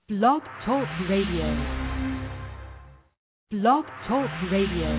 Blog Talk Radio. Blog Talk Radio.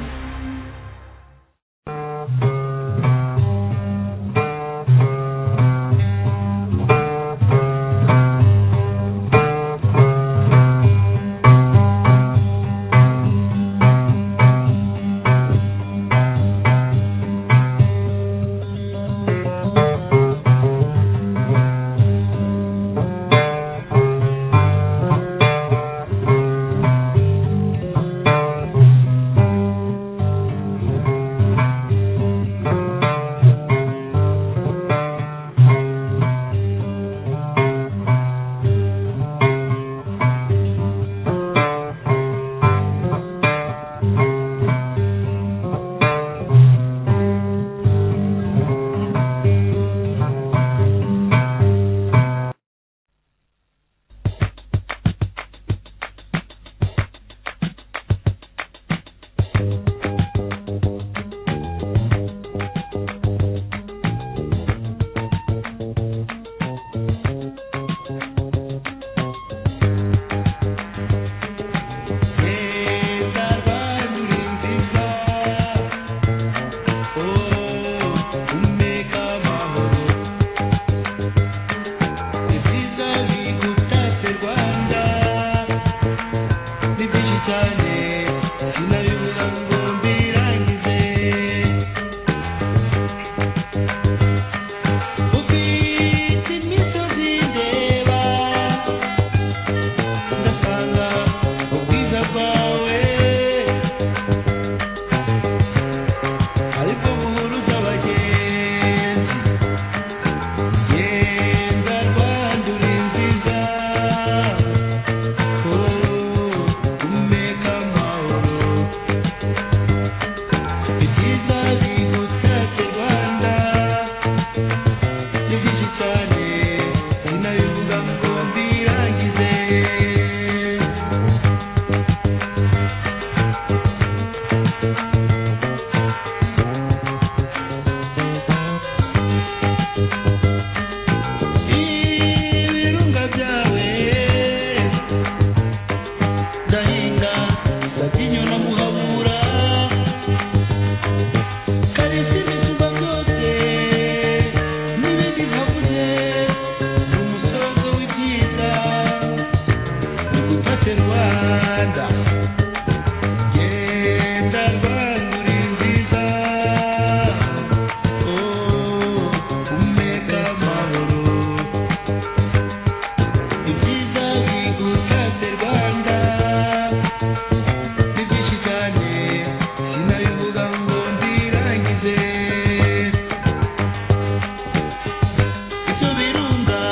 birunga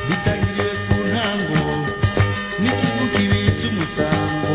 bitangiriye ku ntango n'ikivu kibitse umusango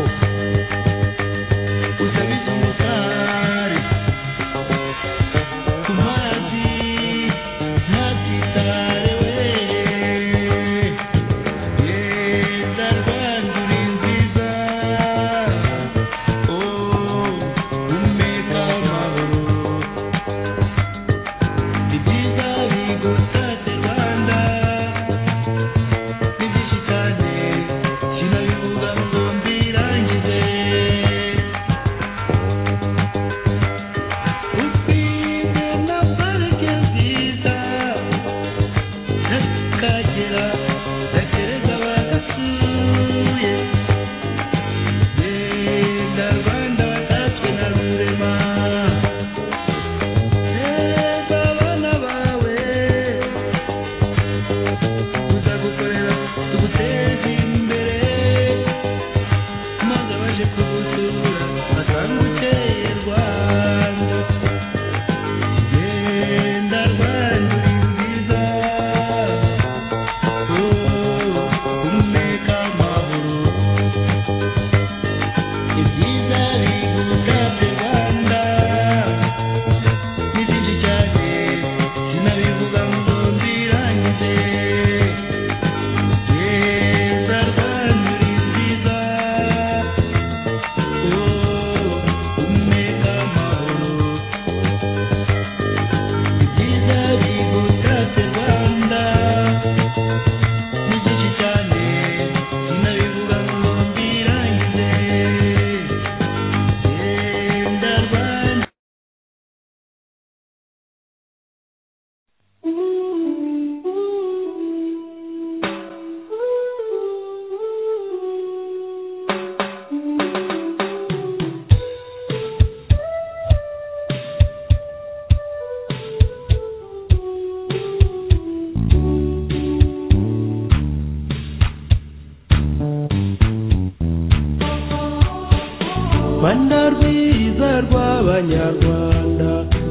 banyarwanda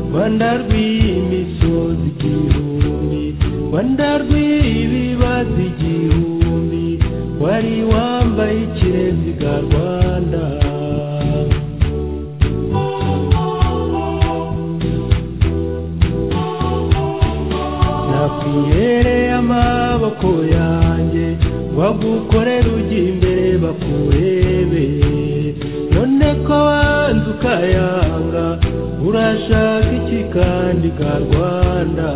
rwanda rw'imisozi igihumbi rwanda rw'ibibazo igihumbi wari wambaye ikireziga rwanda nakwihereye amaboko yanjye bagukorera ujya imbere bakurebe none ko wanze ukayanga urashaka iki kandi ka rwanda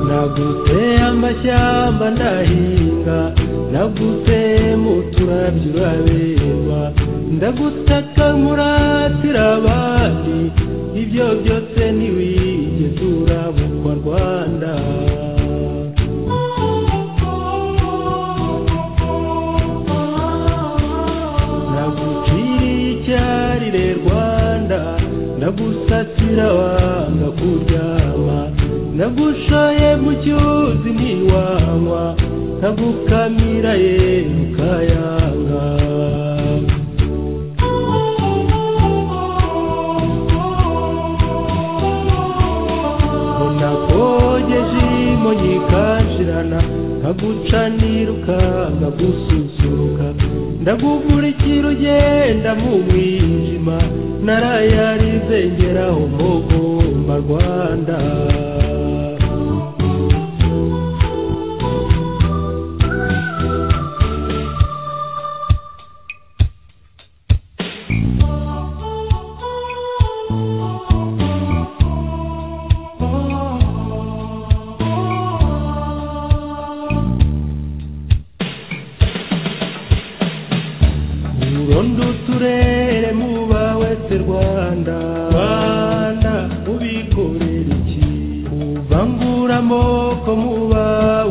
naguteye amashyamba ndahinga naguteye mu turabyo uraberwa ndagutaka muratira abandi ibyo byose ntiwigeze urabukwa rwanda naguciriye icyarire rwanda nagusatira wanga kuryama nagushoye mu cyuzi ntiwanywa nagukamira ye ukayanga nakogeje imonyi ikanshirana nkagucanira ukanga gususuruka ndagukurikira ugenda mu mwijima narayarize ngeraho mugomba rwanda urondo uturere muba wese rwanda rwanda ubikorera iki uvangura amoko muba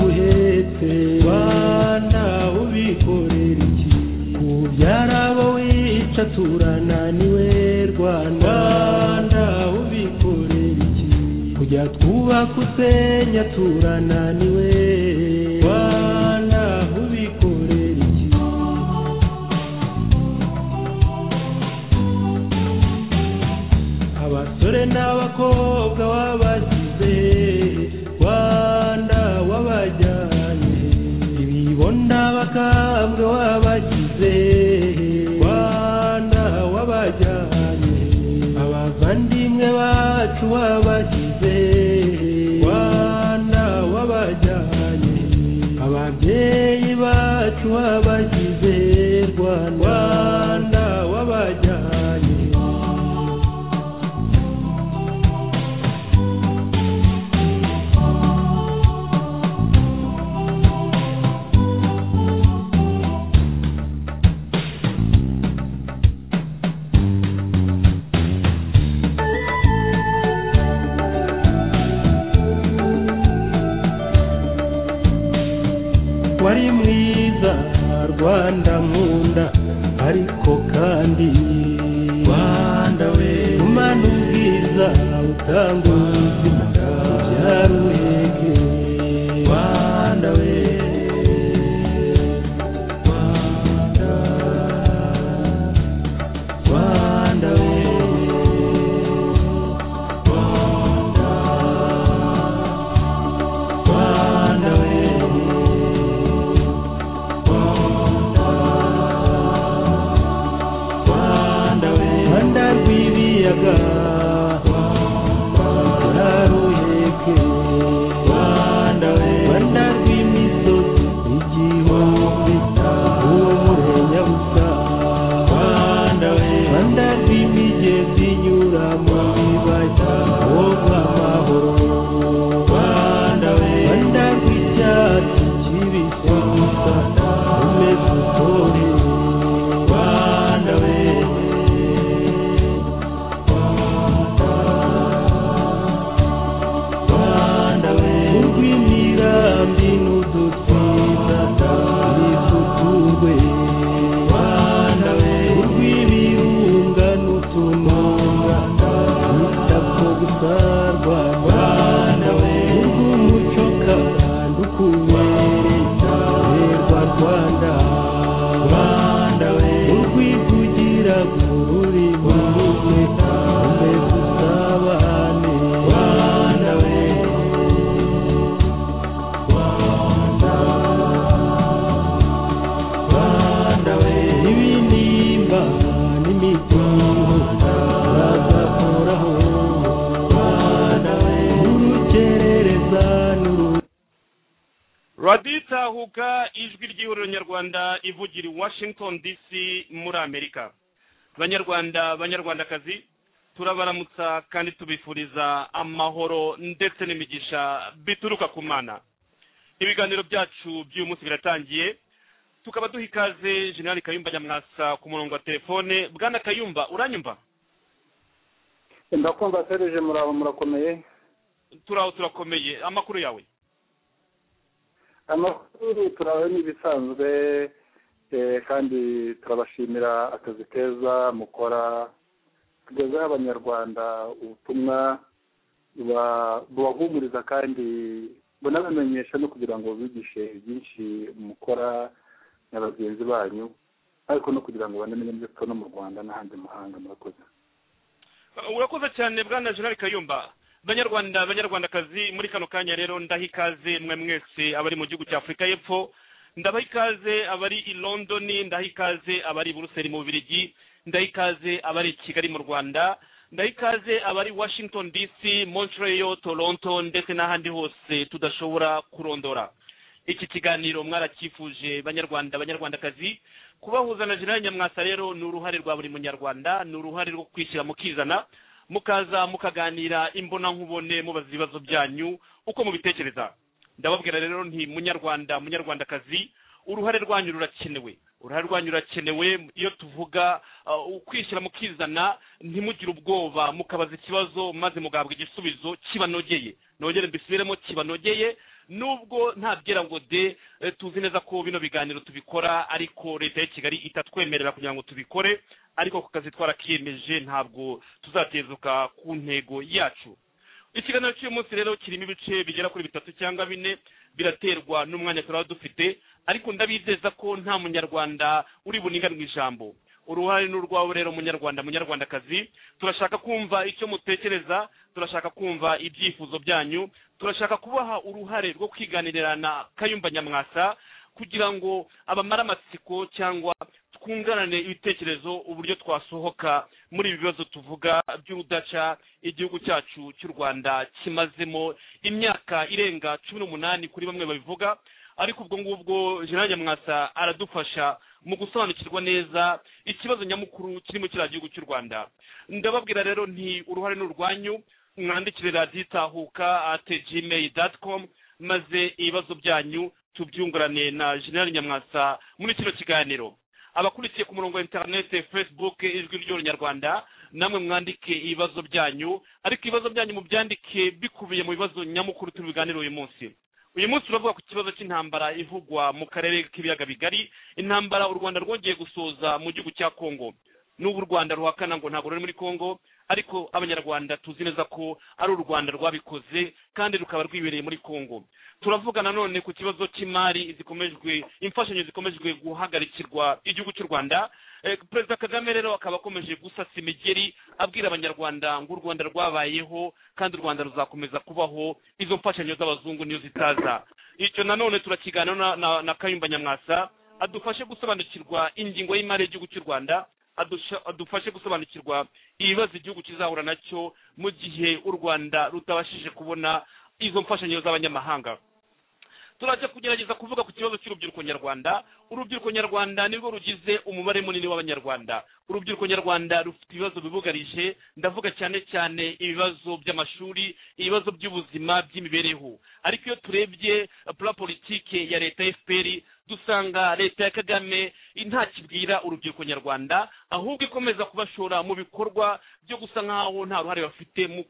uhetse rwanda ubikorera iki kubyara abo wica turananiwe rwanda rwanda ubikorera iki kujya twubaka usenya turananiwe rwanda ubikorera iki abasore n'abakobwa wabasize rwanda wabajyanye ibibonda bakambwe wabagize rwanda wabajyanye abavandimwe bacu wabagize rwanda wabajyanye ababyeyi bacu wabagize rwanda Rwanda, wabajyanye wari mwiza rwanda nkunda ariko kandi rwanda we umana ubwiza utanga ubuzima ubyara uhege rwanda we Rwanda, Rwanda we, Rwanda, Rwanda we. Rwanda we Rwanda rw'ibiyaga Rwanda ruheke raditahuka ijwi ry'ihuriro nyarwanda ivugira i washington dc muri amerika banyarwanda banyarwandakazi turabaramutsa kandi tubifuriza amahoro ndetse n'imigisha bituruka ku mana ibiganiro byacu by'uyu munsi biratangiye tukaba duha ikaze generali kayumba nyamwasa ku murongo wa telefone bwana kayumba uranyumva ndakumva serije murabo murakomeye turaho turakomeye amakuru yawe amakuru turaho n'ibisanzwe kandi turabashimira akazi keza mukora tugezeho abanyarwanda ubutumwa bubahumuriza kandi bunabamenyesha no kugira ngo bigishe byinshi mukora na bagenzi banyu ariko no kugira ngo banamenye ibyo tubona mu rwanda n'ahandi mu mahanga murakoze urakoze cyane bwana generali kayumba banyarwanda banyarwandakazi muri kano kanya rero ndaha ikaze mwe mwese abari mu gihugu cya afurika y'epfo ndabaha ikaze abari i londoni ndaha ikaze abari i buruseli mu bubirigi ndaha ikaze abari i kigali mu rwanda ndaha ikaze abari washington dc montreal toronto ndetse n'ahandi hose tudashobora kurondora iki kiganiro mwarakifuje banyarwanda banyarwandakazi kubahuza na generali nyamwasa rero ni uruhare rwa buri munyarwanda ni uruhare rwo kwishyira mukizana mukaza mukaganira imbonankubone mubaza ibibazo byanyu uko mubitekereza ndababwira rero nti munyarwanda munyarwandakazi uruhare rwanyu rurakenewe uruhare rwanyu rurakenewe iyo tuvuga ukwishyira mukizana ntimugire ubwoba mukabaza ikibazo maze mugahabwa igisubizo kibanogeye nongere mbisubiremo kibanogeye nubwo ntabwira ngo de tuzi neza ko bino biganiro tubikora ariko leta ya kigali itatwemerera kugira ngo tubikore ariko ku kazi twarakiyemeje ntabwo tuzatezuka ku ntego yacu ikiganiro cy'uyu munsi rero kirimo ibice bigera kuri bitatu cyangwa bine biraterwa n'umwanya turaba dufite ariko ndabizeza ko nta munyarwanda uri buninganwe ijambo uruhare ni urwawe rero munyarwanda munyarwandakazi turashaka kumva icyo mutekereza turashaka kumva ibyifuzo byanyu turashaka kubaha uruhare rwo kwiganirana kayumba nyamwasa kugira ngo abamare amatsiko cyangwa twunganane ibitekerezo uburyo twasohoka muri ibi bibazo tuvuga by'urudaca igihugu cyacu cy'u rwanda kimazemo imyaka irenga cumi n'umunani kuri bamwe babivuga ariko ubwo ngubwo jean nyamwasa aradufasha mu gusobanukirwa neza ikibazo nyamukuru kiri mu kiriya gihugu cy'u rwanda ndababwira rero nti uruhare ni urwanyu mwandikire raditahuka ate gmail dati komu maze ibibazo byanyu tubyungurane na jean nyamwasa muri kino kiganiro abakurikiye ku murongo wa interinete facebook ijwi ry'urunyarwanda namwe mwandike ibibazo byanyu ariko ibibazo byanyu mubyandike bikubiye mu bibazo nyamukuru turi buganire uyu munsi uyu munsi turavuga ku kibazo cy'intambara ivugwa mu karere k'ibiyaga bigari intambara u rwanda rwongeye gusoza mu gihugu cya kongo n'ubu u rwanda ruhakana ngo ntabwo ruri muri kongo ariko abanyarwanda tuzi neza ko ari u rwanda rwabikoze kandi rukaba rwibereye muri kongo turavuga nanone ku kibazo cy'imari zikomejwe imfashanyo zikomejwe guhagarikirwa igihugu cy'u rwanda perezida kagame rero akaba akomeje gusasa imigeri abwira abanyarwanda ngo u rwanda rwabayeho kandi u rwanda ruzakomeza kubaho izo mfashanyo z'abazungu niyo zitaza icyo nanone turakiganira na kayumba nyamwasa adufashe gusobanukirwa ingingo y'imari y'igihugu cy'u rwanda adufashe gusobanukirwa ibibazo igihugu kizahura nacyo mu gihe u rwanda rutabashije kubona izo mfashanyo z'abanyamahanga turajya kugerageza kuvuga ku kibazo cy'urubyiruko nyarwanda urubyiruko nyarwanda nirwo rugize umubare munini w'abanyarwanda urubyiruko nyarwanda rufite ibibazo bibugarije ndavuga cyane cyane ibibazo by'amashuri ibibazo by'ubuzima by'imibereho ariko iyo turebye pura politike ya leta fpr dusanga leta ya kagame ntakibwira urubyiruko nyarwanda ahubwo ikomeza kubashora mu bikorwa byo gusa nk'aho nta ruhare bafite mu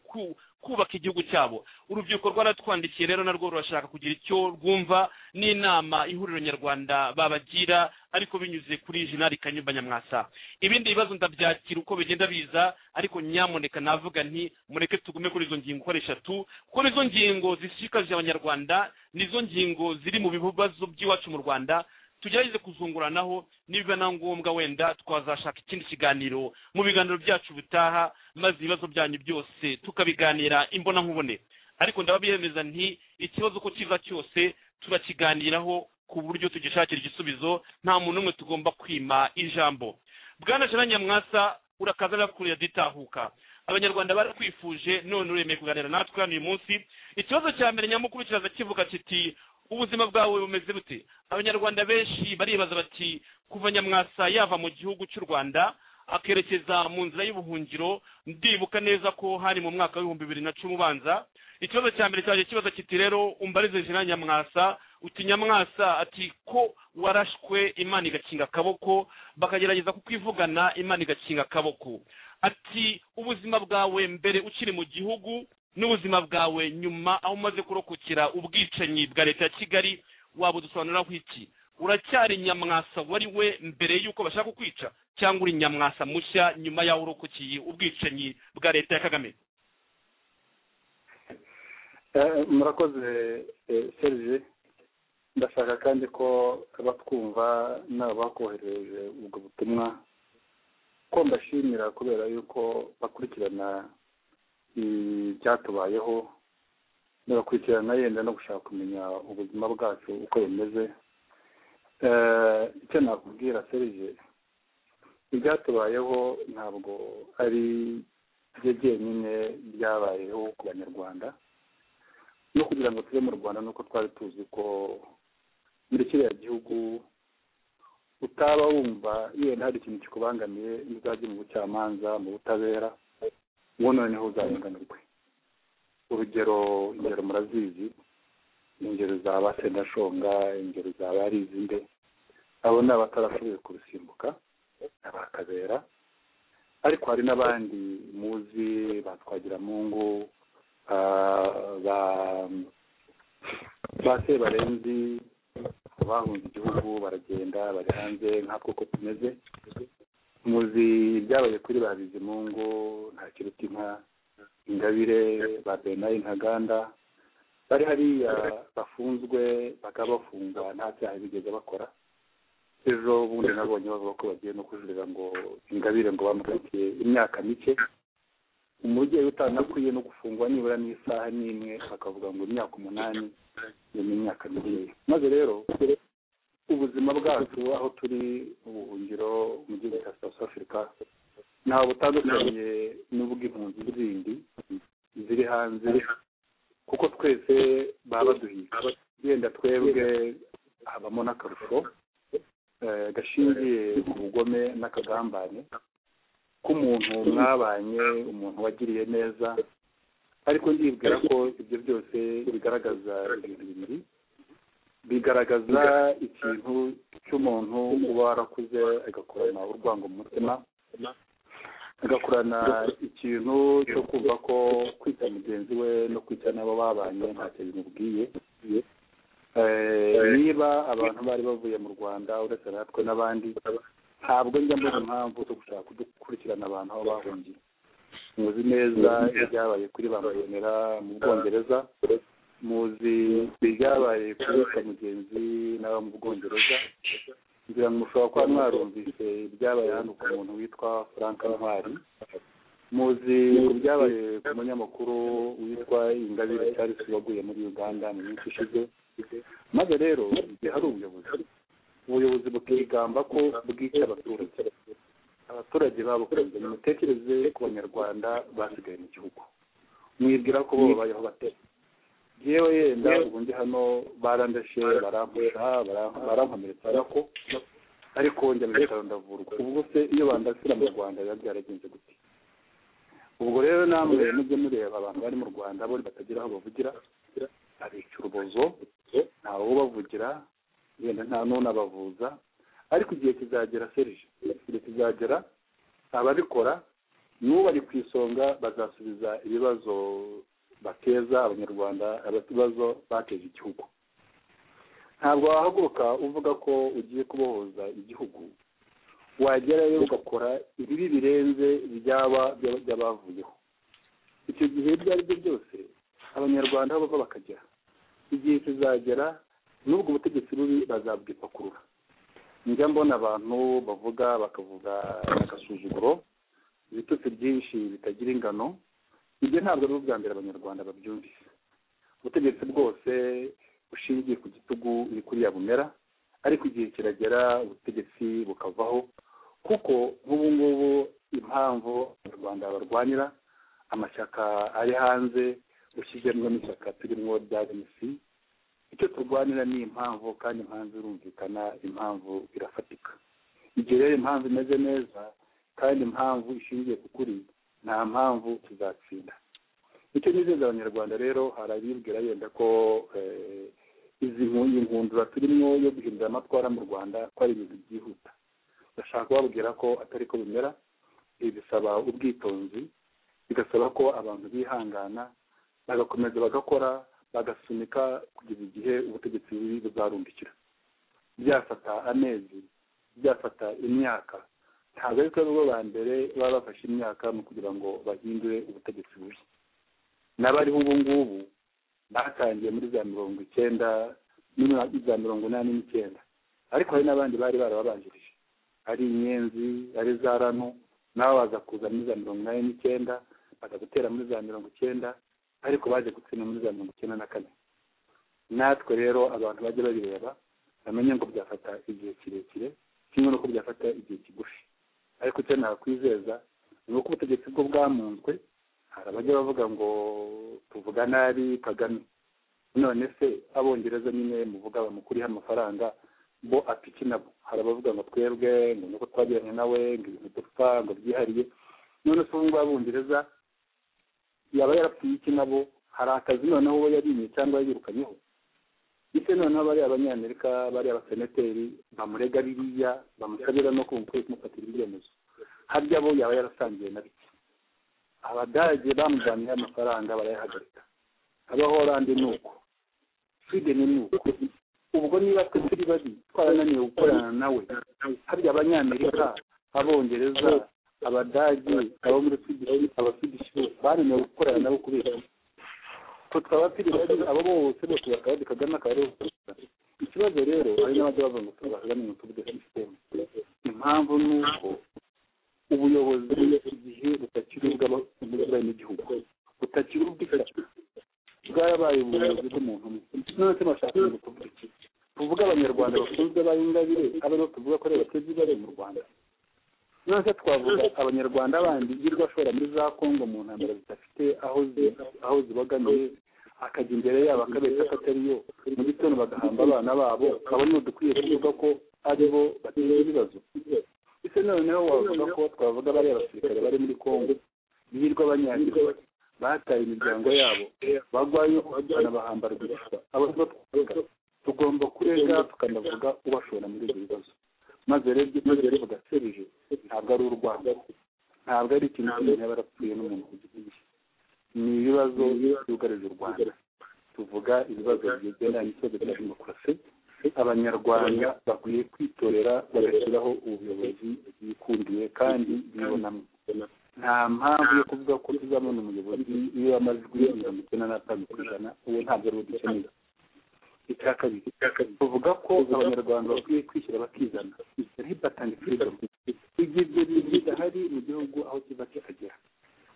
kubaka igihugu cyabo urubyiruko rwaratwandikiye rero narwo rurashaka kugira icyo rwumva n'inama ihuriro nyarwanda babagira ariko binyuze kuri jenali kanyumba nyamwasa ibindi bibazo ndabyakira uko bigenda biza ariko nyamuneka navuga nti mureke tugume kuri izo ngingo uko ari eshatu kuko nizo ngingo zishishikaje abanyarwanda nizo ngingo ziri mu bibazo by'iwacu mu rwanda tugerageze kuzunguranaho niba na ngombwa wenda twazashaka ikindi kiganiro mu biganiro byacu bitaha maze ibibazo byanyu byose tukabiganira imbonankubone ariko ndababihemeza nti ikibazo uko kiva cyose turakiganiraho ku buryo tugishakira igisubizo nta muntu umwe tugomba kwima ijambo bwana jana nyamwasa urakaza nakure ditahuka abanyarwanda barakwifuje none uremeye kuganira natwe hano uyu munsi ikibazo cya mbere nyamukuru kiraza kivuga kiti ubuzima bwawe bumeze bute abanyarwanda benshi baribaza bati kuva nyamwasa yava mu gihugu cy'u rwanda akerekeza mu nzira y'ubuhungiro ndibuka neza ko hari mu mwaka w'ibihumbi bibiri na cumi ubanza ikibazo cya mbere cyaje kibazo kiti rero umbarize jina nyamwasa uti nyamwasa ati ko warashwe imana igakinga akaboko bakagerageza kukwivugana imana igakinga akaboko ati ubuzima bwawe mbere ukiri mu gihugu n'ubuzima bwawe nyuma aho umaze kurokokera ubwicanyi bwa leta ya kigali wabudusobanuriraho iki uracyari nyamwasa wari we mbere y'uko bashaka kukwica cyangwa uri nyamwasa mushya nyuma y'aho urokokiye ubwicanyi bwa leta ya kagame murakoze serije ndashaka kandi ko batwumva nabo bakohereje ubwo butumwa ko mbashimira kubera yuko bakurikirana ibyatubayeho bagakurikirana yenda no gushaka kumenya ubuzima bwacu uko bumeze icyo nakubwira serije ibyatubayeho ntabwo ari byo byenyine byabayeho ku banyarwanda no kugira ngo tube mu rwanda nuko twari tuzi ko muri kiriya gihugu utaba wumva yenda hari ikintu kikubangamiye ntuzajye mu bucamanza mu butabera uwo noneho uzarenganurwe urugero ingero murazizi ingero za ba sendashonga ingero za barizinde abo ni abatarashoboye kurusimbuka abakabera ariko hari n'abandi muzi batwagira mungu ba ba sebarenzi bahunze igihugu baragenda bari hanze nkatwo ko tumeze muzi ibyabaye kuri ba bizimungu nta kiruta inka ingabire ba benayi ntaganda bari hariya bafunzwe bakaba bafungwa nta cyaha bigeze bakora ejo bundi nabonye bavuga ko bagiye no kujurira ngo ingabire ngo bamukatiye imyaka mike umubyeyi utanakwiye no gufungwa nibura n'isaha n'imwe bakavuga ngo imyaka umunani iyo ni imyaka mikeya maze rero ubuzima bwacu aho turi ubuhungiro mu gihugu cya south africa ntawe butandukanye n'ubw'impunzi zindi ziri hanze kuko twese baba baduhiga yenda twebwe habamo n'akarusho gashingiye ku bugome n'akagambane k'umuntu mwabanye umuntu wagiriye neza ariko ndibwira ko ibyo byose bigaragaza ibintu bibiri bigaragaza ikintu cy'umuntu uba warakuze agakorana urwango mu mutima agakorana ikintu cyo kumva ko kwica mugenzi we no kwica n'abo babanye ntacyo bimubwiye niba abantu bari bavuye mu rwanda uretse natwe n'abandi ntabwo njya mbona impamvu zo gushaka kudukurikirana abantu aho bahungiye muzi neza ibyabaye kuri ba mayonera mu bwongereza muzi ibyabaye kuri mugenzi n'abo mu bwongereza ngira ngo mushobora kuba mwarumvise ibyabaye hano ku muntu witwa frank ntwari muzi ku byabaye ku munyamakuru witwa ingabire charles waguye muri uganda mu minsi ishize maze rero igihe hari ubuyobozi ubuyobozi bukigamba ko bwica abaturage abaturage babukunze nimutekereze ku banyarwanda basigaye mu gihugu mwibwira ko bo babayeho batera yewe yenda ubu ndi hano barandashe barampusha barankomeretsa ariko ariko njya mu bitaro ndavurwa ubwo se iyo bandasira mu rwanda biba byaragenze gute ubwo rero namwe mujye mureba abantu bari mu rwanda bo batagira aho bavugira abica urubozo ntawe ubavugira yenda nta n'unabavuza ariko igihe kizagera serije igihe kizagera ababikora n'ubari ku isonga bazasubiza ibibazo bateza abanyarwanda ibibazo bateje igihugu ntabwo wahaguruka uvuga ko ugiye kubohoza igihugu wagerayo ugakora ibibi birenze ibyaba by'abavuyeho icyo gihe ibyo ari byo byose abanyarwanda aho bava bakagera igihe kizagera n'ubwo butegetsi bubi bazabwipakurura njya mbona abantu bavuga bakavuga agasuzuguro ibitutsi byinshi bitagira ingano ibyo ntabwo ari ubwa mbere abanyarwanda babyumvise ubutegetsi bwose bushingiye ku gitugu ni kuriya bumera ariko igihe kiragera ubutegetsi bukavaho kuko nk'ubu ngubu impamvu abanyarwanda barwanira amashyaka ari hanze ushyizemo n'ishyaka turimo rya mc icyo turwanira ni impamvu kandi impamvu irumvikana impamvu irafatika igihe rero impamvu imeze neza kandi impamvu ishingiye ku kuri nta mpamvu tuzatsinda icyo nizeza abanyarwanda rero hari abibwira yenda ko eh, izi nkundura turimo yo guhindura amatwara mu rwanda ko ari ibintu byihuta ndashaka kubabwira ko atari ko bimera ibi bisaba ubwitonzi bigasaba ko abantu bihangana bagakomeza bagakora bagasunika kugeza igihe ubutegetsi bubi buzarundikira byafata amezi byafata imyaka ntabwo ariko bo ba mbere baba bafashe imyaka mu kugira ngo bahindure ubutegetsi bubi n'abariho ubu ngubu batangiye muri za mirongo icyenda za mirongo inani n'icyenda ariko hari n'abandi bari barababanjirije ari inyenzi ari za rano nabo baza kuza muri za mirongo inani n'icyenda baza gutera muri za mirongo icyenda ariko baje gutsinda muri za mirongo icyenda na kane natwe rero abantu bajya babireba bamenye ngo byafata igihe kirekire kimwe n'uko byafata igihe kigufi ariko icyo nakwizeza ni uko ubutegetsi bwo bwamunzwe hari abajya bavuga ngo tuvuga nabi kagame none se abongereza nyine muvuga bamukuriho amafaranga bo apiki nabo hari abavuga ngo twebwe ngo nuko twagiranye nawe ngo ibintu dupfa ngo byihariye none se ubu ngubu abongereza yaba yarapfuye iki nabo hari akazi noneho uwo yarinye cyangwa yirukanyeho ese noneho bariya abanyamerika bariya abasenateri bamurega biriya bamusabira no kumva ukwiye kumufatira ibyemezo harya bo yaba yarasangiye na bike abadage bamujyaniye amafaranga barayahagarika abahorandi ni uko sweden ni uko ubwo niba twe turi babi twarananiwe gukorana nawe harya abanyamerika abongereza abadage abo muri swedish abaswedish bananiwe gukorana nabo kubera twe twaba turi babi abo bose bose bakaba kagame akaba ariwe ikibazo rero hari n'abajya bavuga ngo tuzakagame ngo tuvuge sisiteme impamvu ni uko ubuyobozi igihe butakiri ubw'abanyagihugu butakiri ubw'ishyaka bwarabaye ubuyobozi bw'umuntu umwe none se bashaka ngo tuvuge iki tuvuge abanyarwanda bakunzwe b'ingabire aribo tuvuga ko ari abatezi bari mu rwanda none se twavuga abanyarwanda bandi yirirwa ashobora muri za kongo mu ntambara zidafite aho zi- aho zibogamiye akajya imbere yabo akabeshya ko atari yo mu gitondo bagahamba abana babo kabone dukwiye kuvuga ko ari bo bateza ibibazo ese noneho wavuga ko twavuga bariya abasirikare bari muri kongo birirwa banyagiwe bataye imiryango yabo bagwayo banabahamba rwihishwa abo nibo twavuga tugomba kurega tukanavuga ubashora muri ibyo bibazo maze rero ibyo bibazo bivuga serije ntabwo ari urwango ntabwo ari ikintu cy'umuntu yaba yarapfuye n'umuntu ku giti cye ni ibibazo byugarije u rwanda tuvuga ibibazo bigendanye n'ikibazo cya demokarasi abanyarwanda bakwiye kwitorera bagashyiraho ubuyobozi bwikundiye kandi bibonamo nta mpamvu yo kuvuga ko tuzabona umuyobozi iyo amajwi mirongo icyenda n'atanu ku ijana uwo ntabwo ari we dukeneye icya kabiri tuvuga ko abanyarwanda bakwiye kwishyira bakizana ntibatanga freedom ibyo ibyo bintu bidahari mu gihugu aho kiva kikagera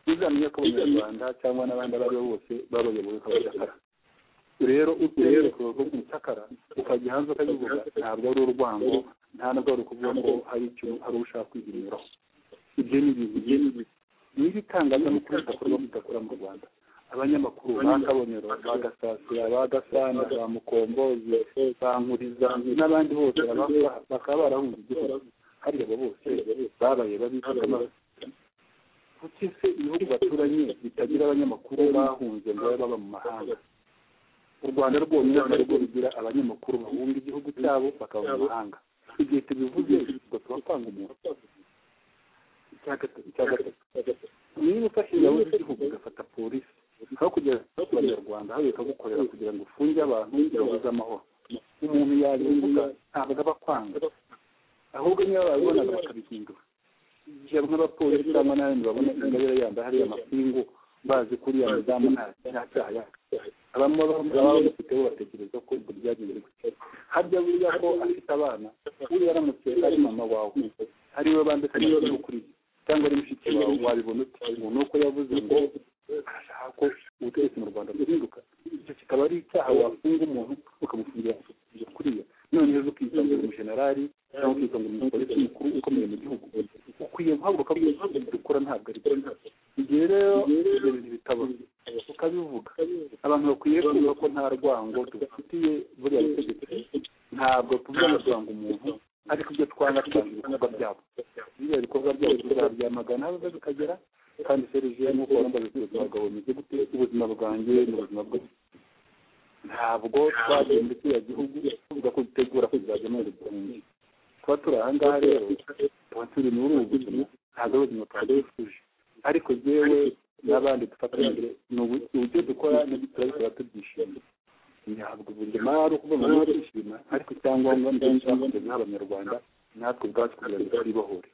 uzamenya ko abanyarwanda cyangwa n'abandi abo ari bo bose babayoboye kabacakara rero uturere kuko umucakara ukajya hanze ukabivuga ntabwo ari urwango nta nubwo ari ukuvuga ko hari icyo hari ushaka kwihinyuraho ibyo ni ibintu byinshi niba itangazamakuru ridakorwa ridakora mu rwanda abanyamakuru ba kabonero ba gasasira ba gasana ba mukombozi ba nkuriza n'abandi bose baba- bakaba barahunze igihugu hariya abo bose babaye babifite amaso kuki se ibihugu baturanye bitagira abanyamakuru bahunze ngo babe baba mu mahanga u rwanda rwonyine ntabwo rugira abanyamakuru bahunga igihugu cyabo bakaba mu mahanga igihe tubivuze ubwo tuba twanga umuntu icya gatatu icya gatatu niba ufashe ingabo z'igihugu ugafata polisi aho kugera ku banyarwanda hariya ikagukorera kugira ngo ufunge abantu babuze amahoro umuntu yabivuga ntabwo aba akwanga ahubwo niba babibonaga bakabihindura igihe bamwe abapolisi cyangwa n'abandi babona ingabire yambaye hariya amapingu bazi ko uriya mudamu nta nta cyaha yakora abamwe baba bamufite bo batekereza ko ibyo byagenze gutya harya buriya ko afite abana uriya aramutse ari mama wawe ari we bandika amakuru kuri ye cyangwa ari mushiki wawe wabibona ute umuntu uko yavuze ngo arashaka ko ubutegetsi mu rwanda buhinduka icyo kikaba ari icyaha wafunga umuntu ukamufungira kuriya noneho uzi ukitwa ngo uri umujenerali cyangwa ukitwa ngo uri umupolisi mukuru ukomeye mu gihugu ukwiye guhaguruka mu gihugu dukora ntabwo ari byo igihe rero ibyo bintu bitaba ukabivuga abantu bakwiye kumva ko nta rwango tubafitiye buriya butegetsi ntabwo tuvuga kuranga umuntu ariko ibyo twanga twanga ibikorwa byabo biriya bikorwa byabo tuzabyamagana aho biza bikagera kandi serije nk'uko wambaye ibyo twagabo bimeze gute ubuzima bwanjye n'ubuzima bwe ntabwo twagenda kiriya gihugu tuvuga ko dutegura kuzajya muri rusange tuba turi aha ngaha rero tuba turi muri ubu buzima ntabwo ari ubuzima twari dufuje ariko yewe n'abandi dufatanyije ni uburyo dukora n'ibyo turabikora tubyishimiye ntabwo buri rimwe ari ukuvuga ngo twishima ariko icyangombwa ni cyo cyakunze nk'abanyarwanda natwe ubwacu kugira ngo twibohore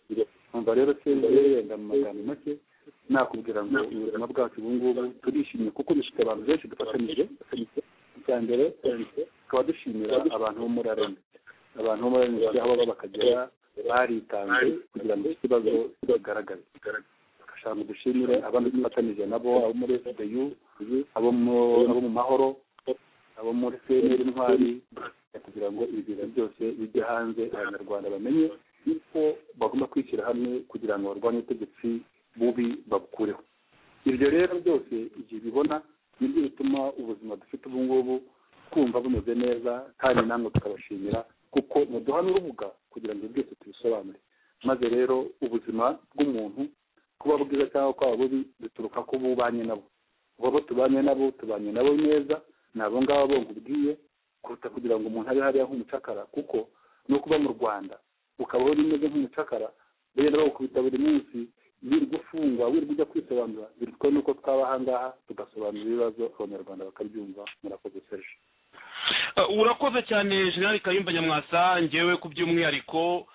numva rero serivisi yenda mu magambo make nakubwira ngo ubuzima bwacu ubu ngubu turishimye kuko bifite abantu benshi dufatanyije icya mbere tukaba dushimira abantu bo muri arena abantu bo muri arena aho baba bakagera baritanze kugira ngo ikibazo kigaragare dushaka dushimire abandi dufatanyije nabo abo muri sdu abo mu mahoro abo muri cnr intwari kugira ngo ibi bintu byose bijye hanze abanyarwanda bamenye yuko bagomba kwishyira hamwe kugira ngo barwanye ubutegetsi bubi babukureho ibyo rero byose igihe bibona nibyo bituma ubuzima dufite ubu ngubu twumva bumeze neza kandi namwe tukabashimira kuko muduhana urubuga kugira ngo ibi byose tubisobanure maze rero ubuzima bw'umuntu kuba bwiza cyangwa kwaba bubi bituruka ko bubanye nabo ubu abo tubanye nabo tubanye nabo neza ni abo ngabo bo nkubwiye kuruta kugira ngo umuntu abe hariya nk'umucakara kuko no kuba mu rwanda ukabaho bimeze nk'umucakara rero bakubita buri munsi wirirwa ufungwa wirirwa ujya kwisobanura bitwa nuko twaba ahangaha tugasobanura ibibazo abanyarwanda bakabyumva murakoze serge urakoze cyane jenerali kayumba nyamwasa ngewe ku by'umwihariko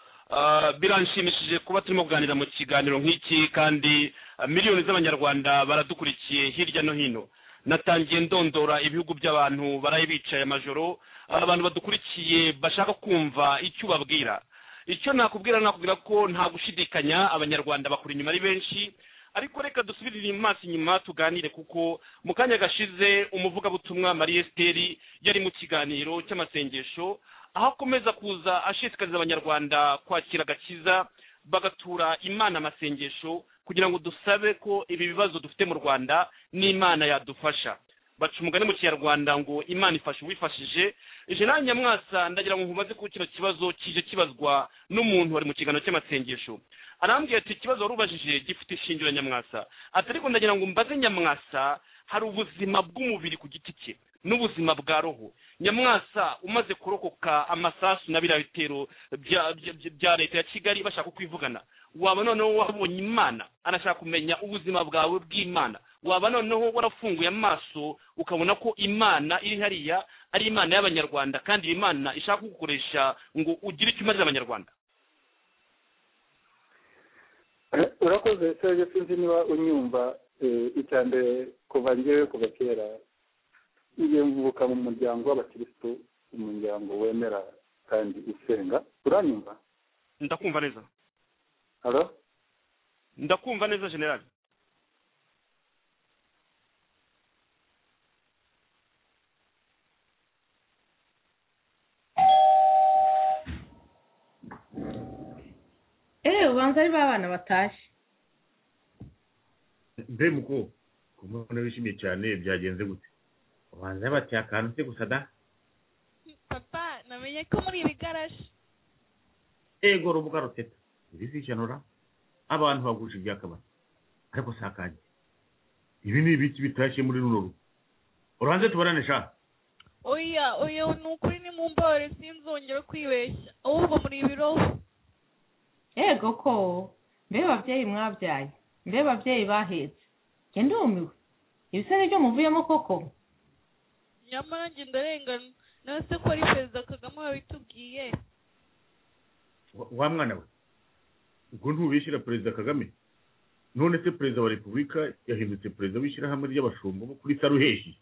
biranshimishije kuba turimo kuganira mu kiganiro nk'iki kandi miliyoni z'abanyarwanda baradukurikiye hirya no hino natangiye ndondora ibihugu by'abantu baraye bicaye amajoro abantu badukurikiye bashaka kumva icyo ubabwira icyo nakubwira nakubwira ko nta gushidikanya abanyarwanda bakura inyuma ari benshi ariko reka dusubirire amaso inyuma tuganire kuko mu kanya gashize umuvugabutumwa marie esiteri yari mu kiganiro cy'amasengesho aho akomeza kuza ashishikariza abanyarwanda kwakira agakiza bagatura imana amasengesho kugira ngo dusabe ko ibi bibazo dufite mu rwanda n'imana yadufasha baca umugani mu kinyarwanda ngo imana ifasha uwifashije jenali nyamwasa ndagira ngo nkubaze ko kino kibazo kije kibazwa n'umuntu wari mu kiganiro cy'amasengesho arambwira ati ikibazo wari ubajije gifite ishingiro nyamwasa ati ariko ndagira ngo mbaze nyamwasa hari ubuzima bw'umubiri ku giti cye n'ubuzima bwa roho nyamwasa umaze kurokoka amasasu na biriya bitero bya leta ya kigali bashaka kwivugana waba noneho wabonye imana anashaka kumenya ubuzima bwawe bw'imana waba noneho warafunguye amaso ukabona ko imana iri hariya ari imana y'abanyarwanda kandi iyi mana ishaka kugukoresha ngo ugire icyo umarira abanyarwanda urakoze serge sinzi niba unyumva icya mbere kuva ngewe kuva kera iyo mvuka mu muryango w'abakirisitu umuryango wemera kandi usenga uranyumva ndakumva neza haro ndakumva neza generali eee ubanza ari ba bana batashye mbe muko kumubona wishimye cyane byagenze gute ubanza bati akantu se gusa da papa namenye ko muri iri garaje ego rubuga ruteta irizicanura abantu bagurisha ibyakabari ariko si akanjye ibi ni ibiki bitashye muri runo rugo uranze tubarane sha oya oya ni ukuri ni mu mbabare sinzongere kwibeshya ahubwo muri ibiroho yego ko mbe babyeyi mwabyaye mbe babyeyi bahetse njye ndumiwe ibisare byo muvuyemo koko nyamara njye ndarengana nawe se ko ari perezida kagame wabitubwiye wa mwana we ubwo ntubishyira perezida kagame none se perezida wa repubulika yahindutse perezida w'ishyirahamwe ry'abashumba bo kuri saruheshi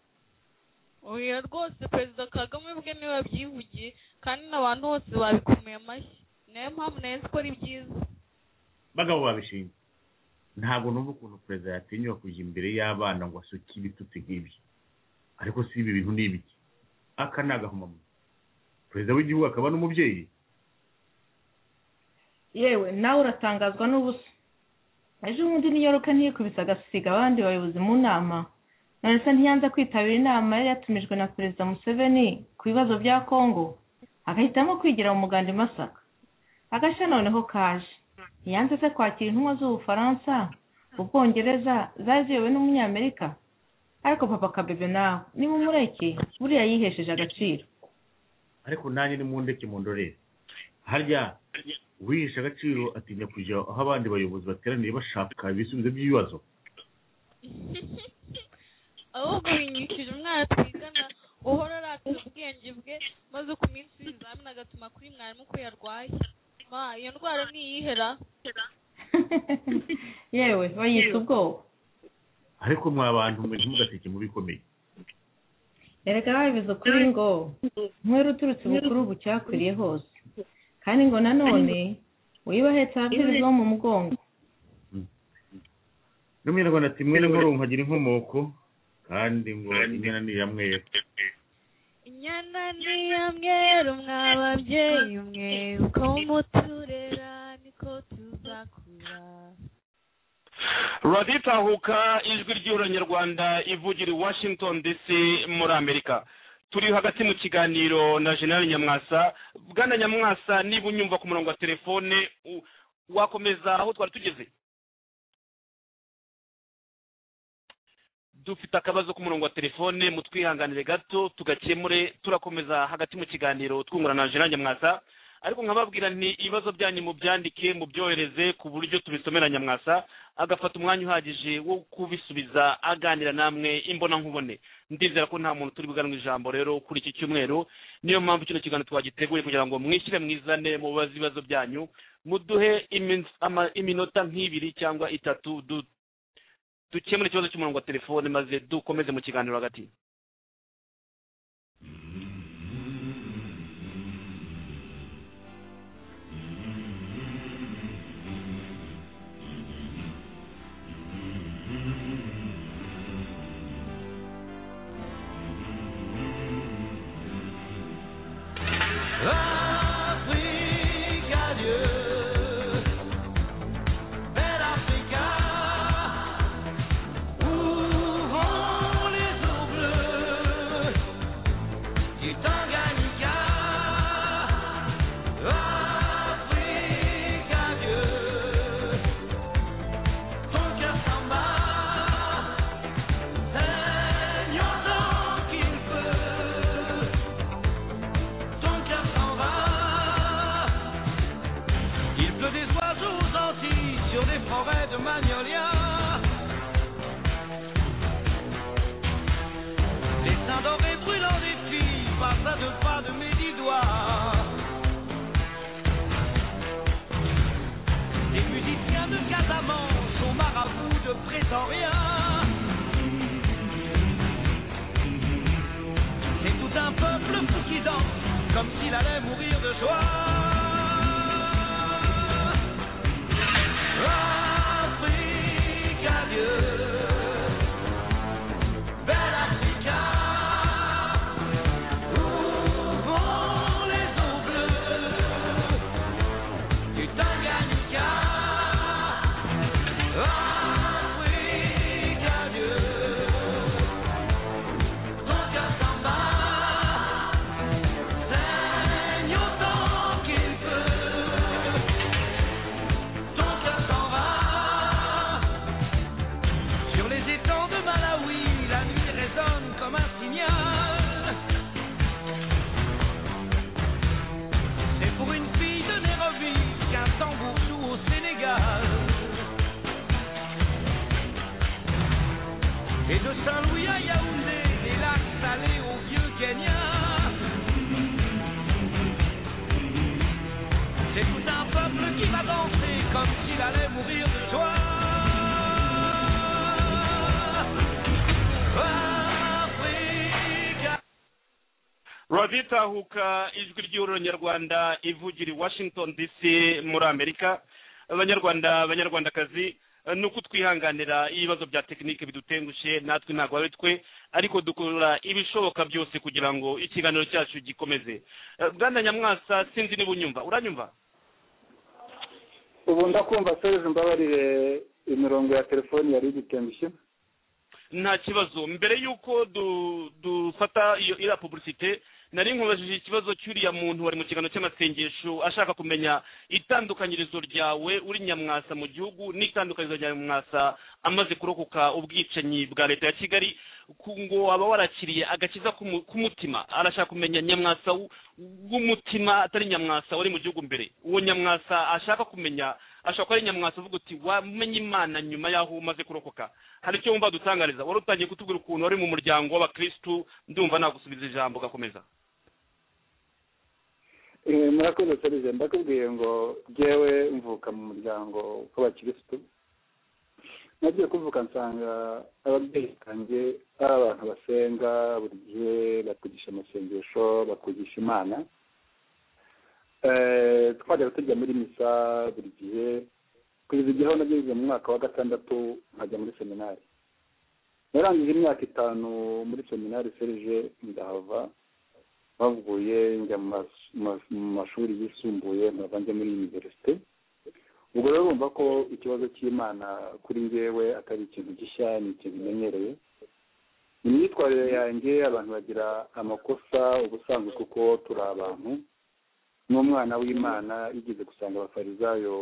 oya rwose perezida kagame ubwe niwe wabyivugiye kandi n'abantu bose babikomeye amashyi niyo mpamvu nayo ko ari byiza bagabo babishinzwe ntabwo numva ukuntu perezida yatinyuka kujya imbere y'abana ngo asuke ibitutsi nk'ibyo ariko si ibi bintu ni ibiki aka ni agahomamunwa perezida w'igihugu akaba n'umubyeyi yewe nawe uratangazwa n'ubusa ejo bundi n'iyo ruka ntiyikubise agasiga abandi bayobozi mu nama nonese ntiyanze kwitabira inama yari yatumijwe na perezida museveni ku bibazo bya kongo agahitamo kwigira mu muganda i masaka agashya noneho kaje ntiyanze se kwakira intumwa z'ubufaransa ubwongereza zari ziyobowe n'umunyamerika ariko papa kabebe nawe niba umureke buriya yihesheje agaciro ariko nanjye ni mundeke mu ndorere harya uwihishe agaciro atinya kujya aho abandi bayobozi bateraniye bashaka ibisubizo by'ibibazo ahubwo winyishyura umwana twigana uhora arakira ubwenge bwe maze ku minsi y'ibizamini agatuma kuri mwarimu ko yarwaye ma iyo ndwara ntiyihera yewe bayita ubwoba ariko mwa bantu mwe ntimugaseke mu bikomeye erega babivuze ukuri ngo nkwere uturutse bukuru ubu cyakwiriye hose kandi ngo nanone wibahetse ababyeyi bo mu mugongo n'umunyarwanda ati mwene nkuru nkagira inkomoko kandi ngo inyana ni iya mwera inyana ni iya mweru mwa babyeyi mwe uko muturera niko tuzakura radiyo itahuka ijwi ry'uranyarwanda ivugira i washington dc muri amerika turi hagati mu kiganiro na general nyamwasa bwana nyamwasa niba unyumva ku murongo wa telefone u- wakomeza aho twari tugeze dufite akabazo ku murongo wa telefone mutwihanganire gato tugakemure turakomeza hagati mu kiganiro twungurana na general nyamwasa ariko nkababwira nti ibibazo byanyu mubyandike mubyohereze ku buryo tubisomera nyamwasa agafata umwanya uhagije wo kubisubiza aganira namwe imbonankubone ndizera ko nta muntu turi buganwe ijambo rero kuri iki cyumweru niyo mpamvu kino kiganiro twagiteguye kugira ngo mwishyire mwizane mubaze ibibazo byanyu muduhe iminsi- ama- iminota nk'ibiri cyangwa itatu du- dukemure ikibazo cy'umurongo wa telefone maze dukomeze mu kiganiro hagati Ton cœur s'en va. Il pleut des oiseaux gentils sur des forêts de magnolias. Les seins dorés brûlants des filles passent à deux pas de mes dix doigts. Les musiciens de Casamance sont marabouts de Pretoria. C'est tout un peuple fou qui danse comme s'il allait mourir de joie. Afrique, adieu. Belle Africa, où vont les eaux bleues du Tanganyika? Afrique, adieu. Ton cœur s'en va, saigne autant qu'il peut. Ton cœur s'en va. Sur les étangs de Malawi, la nuit résonne comme un signal. C'est pour une fille de Nairobi qu'un tambour joue au Sénégal. Et de Saint-Louis à Yaoundé, des lacs salés au vieux Kenya. C'est tout un peuple qui va danser comme s'il allait mourir de joie. Africa. raditahuka ijwi ry'ururanyarwanda ivugira i washington dc muri amerika abanyarwanda abanyarwandakazi eh, ni uko twihanganira ibibazo bya tekinike bidutengushe natwe ntabwo ari twe ariko dukora ibishoboka byose kugira ngo ikiganiro cyacu gikomeze Eh, bwana nyamwasa sinzi niba unyumva uranyumva ubu ndakumva serivisi mbabarire imirongo ya telefoni yari igitendushye nta kibazo mbere y'uko du- dufata iyo iriya publicite nari nkubajije ikibazo cy'uriya muntu wari mu kiganiro cy'amasengesho ashaka kumenya itandukanyirizo ryawe uri nyamwasa mu gihugu n'itandukanyirizo rya nyamwasa amaze kurokoka ubwicanyi bwa leta ya kigali ku- ngo aba warakiriye agakiza k'umu- k'umutima arashaka kumenya nyamwasa w- w'umutima atari nyamwasa wari mu gihugu mbere uwo nyamwasa ashaka kumenya ashobora kuba ari nyamwasa uvuga uti wamenye imana nyuma y'aho umaze kurokoka hari icyo wumva dutangariza wari utangiye kutubwira ukuntu wari mu muryango w'abakirisitu ndumva nagusubiza ijambo ugakomeza Eh, murakoze serije ndakubwiye ngo jyewe mvuka mu muryango w'abakirisitu nagiye kuvuka nsanga ababyeyi banjye ari abantu basenga buri gihe bakugisha amasengesho bakugisha imana Eh, twajyaga tujya muri misa buri gihe kugeza igihe aho nageze mu mwaka wa gatandatu nkajya muri seminari narangije imyaka itanu muri seminari serije ndahava bavuye njya mu mas- mas- mu mashuri yisumbuye nkava njya muri univerisite ubwo rero urumva ko ikibazo cy'imana kuri njyewe atari ikintu gishya ni ikintu menyereye mu myitwarire yanjye abantu bagira amakosa ubusanzwe kuko turi abantu n'umwana w'imana yigeze gusanga abafarizayo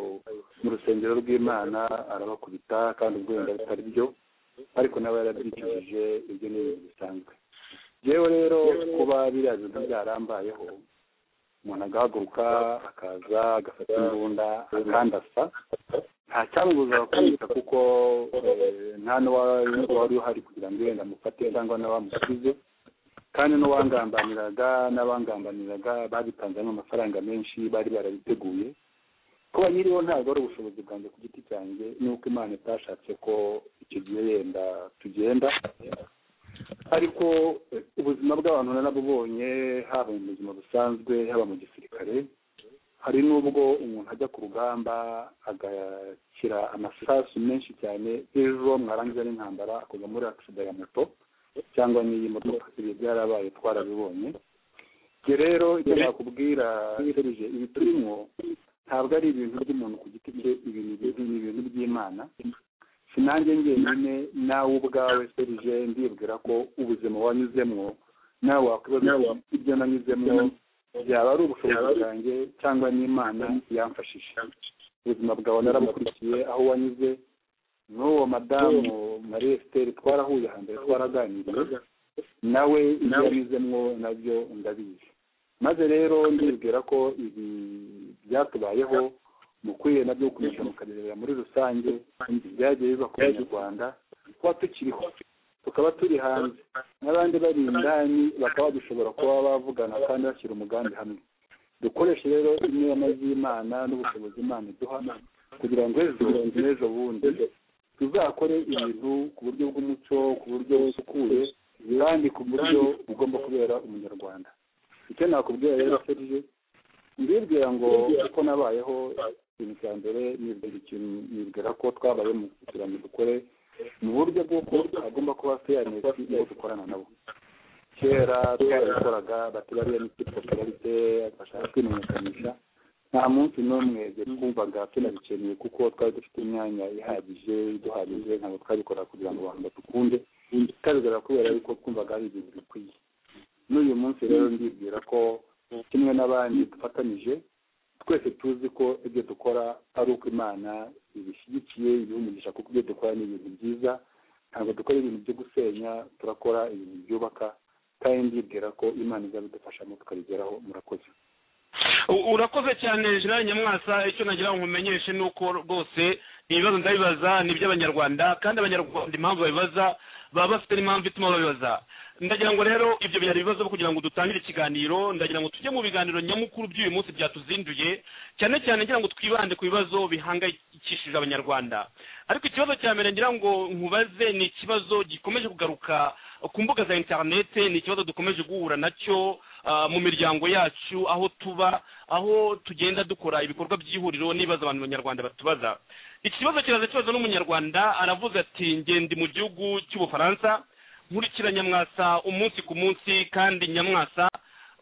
mu rusengero rw'imana arabakubita kandi ubwo wenda bitari byo ariko nawe yarabyicujije ibyo ni ibintu bisanzwe yewe rero kuba biriya bintu byarambayeho umuntu agahaguruka akaza agafata imbunda akandasa nta cyamubuza kumwita kuko eh, nta n'uwari uhari kugira ngo wenda amufate cyangwa n'abamusubize kandi n'uwangambaniraga n'abangambaniraga babitanzemo amafaranga menshi bari barabiteguye kuba nyiriho ntabwo ari ubushobozi bwanjye ku giti cyanjye nuko imana itashatse ko icyo gihe yenda tugenda ariko eh, ubuzima bw'abantu narabubonye haba mu buzima busanzwe haba mu gisirikare hari n'ubwo umuntu ajya ku rugamba agakira amasasu menshi cyane ejo mwarangiza n'intambara akoga muri agisida ya moto cyangwa n'iyi modoka ibi byarabaye twarabibonye ibyo rero icyo nakubwira serije ibi turimo ntabwo ari ibintu by'umuntu ku giti cye ibi ni ibintu ni ibintu by'imana si nanjye njyenyine nawe ubwawe serije ndibwira ko ubuzima wanyuzemo nawe wakwibaza uti, ibyo nanyuzemo byaba ari ubushobozi bwanjye cyangwa n'imana yamfashije ubuzima bwawe narabukurikiye aho wanyuze n'uwo madamu marie esiteri twarahuye hambere twaraganiriye nawe ibyo yanyuzemo nabyo ndabizi maze rero ndibwira ko ibi byatubayeho mukwiye nabyo gukomeza mukarebera muri rusange byagiye biba ku banyarwanda kuba tukiriho tukaba turi hanze n'abandi bari indani bakaba dushobora kuba bavugana kandi bashyira umugambi hamwe dukoreshe rero inema z'imana n'ubushobozi imana iduha kugira ngo ejo n'ejo bundi tuzakore ibintu ku buryo bw'umuco ku buryo busukuye kandi ku buryo bugomba kubera umunyarwanda icyo nakubwira rero serije mbibwira ngo uko nabayeho ikintu cya mbere nibwira ikintu nibwira ko twabaye mu kugira ngo dukore mu buryo bw'uko hagomba kuba feyanesi iyo dukorana nabo kera twarabikoraga bati bariya ni popirarite bashaka kwimenyekanisha nta munsi n'umwe twumvaga tunabikeneye kuko twari dufite imyanya ihagije iduhagije ntabwo twabikora kugira ngo abantu badukunde twabikora kubera yuko twumvaga ari ibintu bikwiye n'uyu munsi rero ndibwira ko kimwe n'abandi dufatanyije twese tuzi ko ibyo dukora ari uko imana ibishyigikiye ibihumugisha kuko ibyo dukora ni ibintu byiza ntabwo dukora ibintu byo gusenya turakora ibintu byubaka kandi ndibwira ko imana izabidufashamo tukabigeraho murakoze U- urakoze cyane jean nyamwasa icyo nagira ngo nkumenyeshe ni uko rwose ibibazo ndabibaza ni iby'abanyarwanda kandi abanyarwanda impamvu babibaza baba bafite n'impamvu ituma babibaza ndagira ngo rero ibyo byari ibibazo byo kugira ngo dutangire ikiganiro ndagira ngo tujye mu biganiro nyamukuru by'uyu munsi byatuzinduye cyane cyane ngira ngo twibande ku bibazo bihangayikishije abanyarwanda ariko ikibazo cya mbere ngira ngo nkubaze ni ikibazo gikomeje kugaruka ku mbuga za interinete ni ikibazo dukomeje guhura nacyo ah, mu miryango yacu aho tuba aho tugenda dukora ibikorwa by'ihuriro n'ibibazo abantu banyarwanda batubaza ikibazo kiraza kibazo n'umunyarwanda aravuga ati ngende mu gihugu cy'ubufaransa nkurikira nyamwasa umunsi ku munsi kandi nyamwasa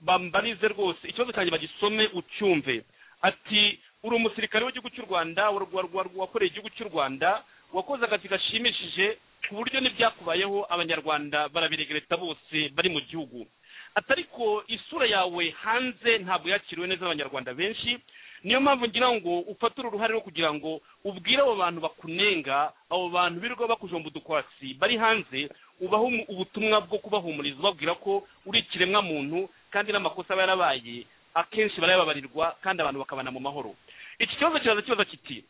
bambarize rwose ikibazo cyanjye bagisome ucyumve ati uri umusirikare w'igihugu cy'u rwanda wa- wa- wa- wakoreye igihugu cy'u rwanda wakoze akazi gashimishije ku buryo n'ibyakubayeho abanyarwanda barabiregereta bose bari mu gihugu atariko isura yawe hanze ntabwo yakiriwe neza n'abanyarwanda benshi niyo mpamvu ngira ngo ufatire uruhare rwo kugira ngo ubwire abo bantu bakunenga abo bantu birirwa bakujomba udukwatsi bari hanze ubaha umu- ubutumwa bwo kubahumuriza ubabwira ko uri ikiremwa muntu kandi n'amakosa aba yarabaye akenshi barayababarirwa kandi abantu bakabana mu mahoro iki kibazo kiraza kibaza kiti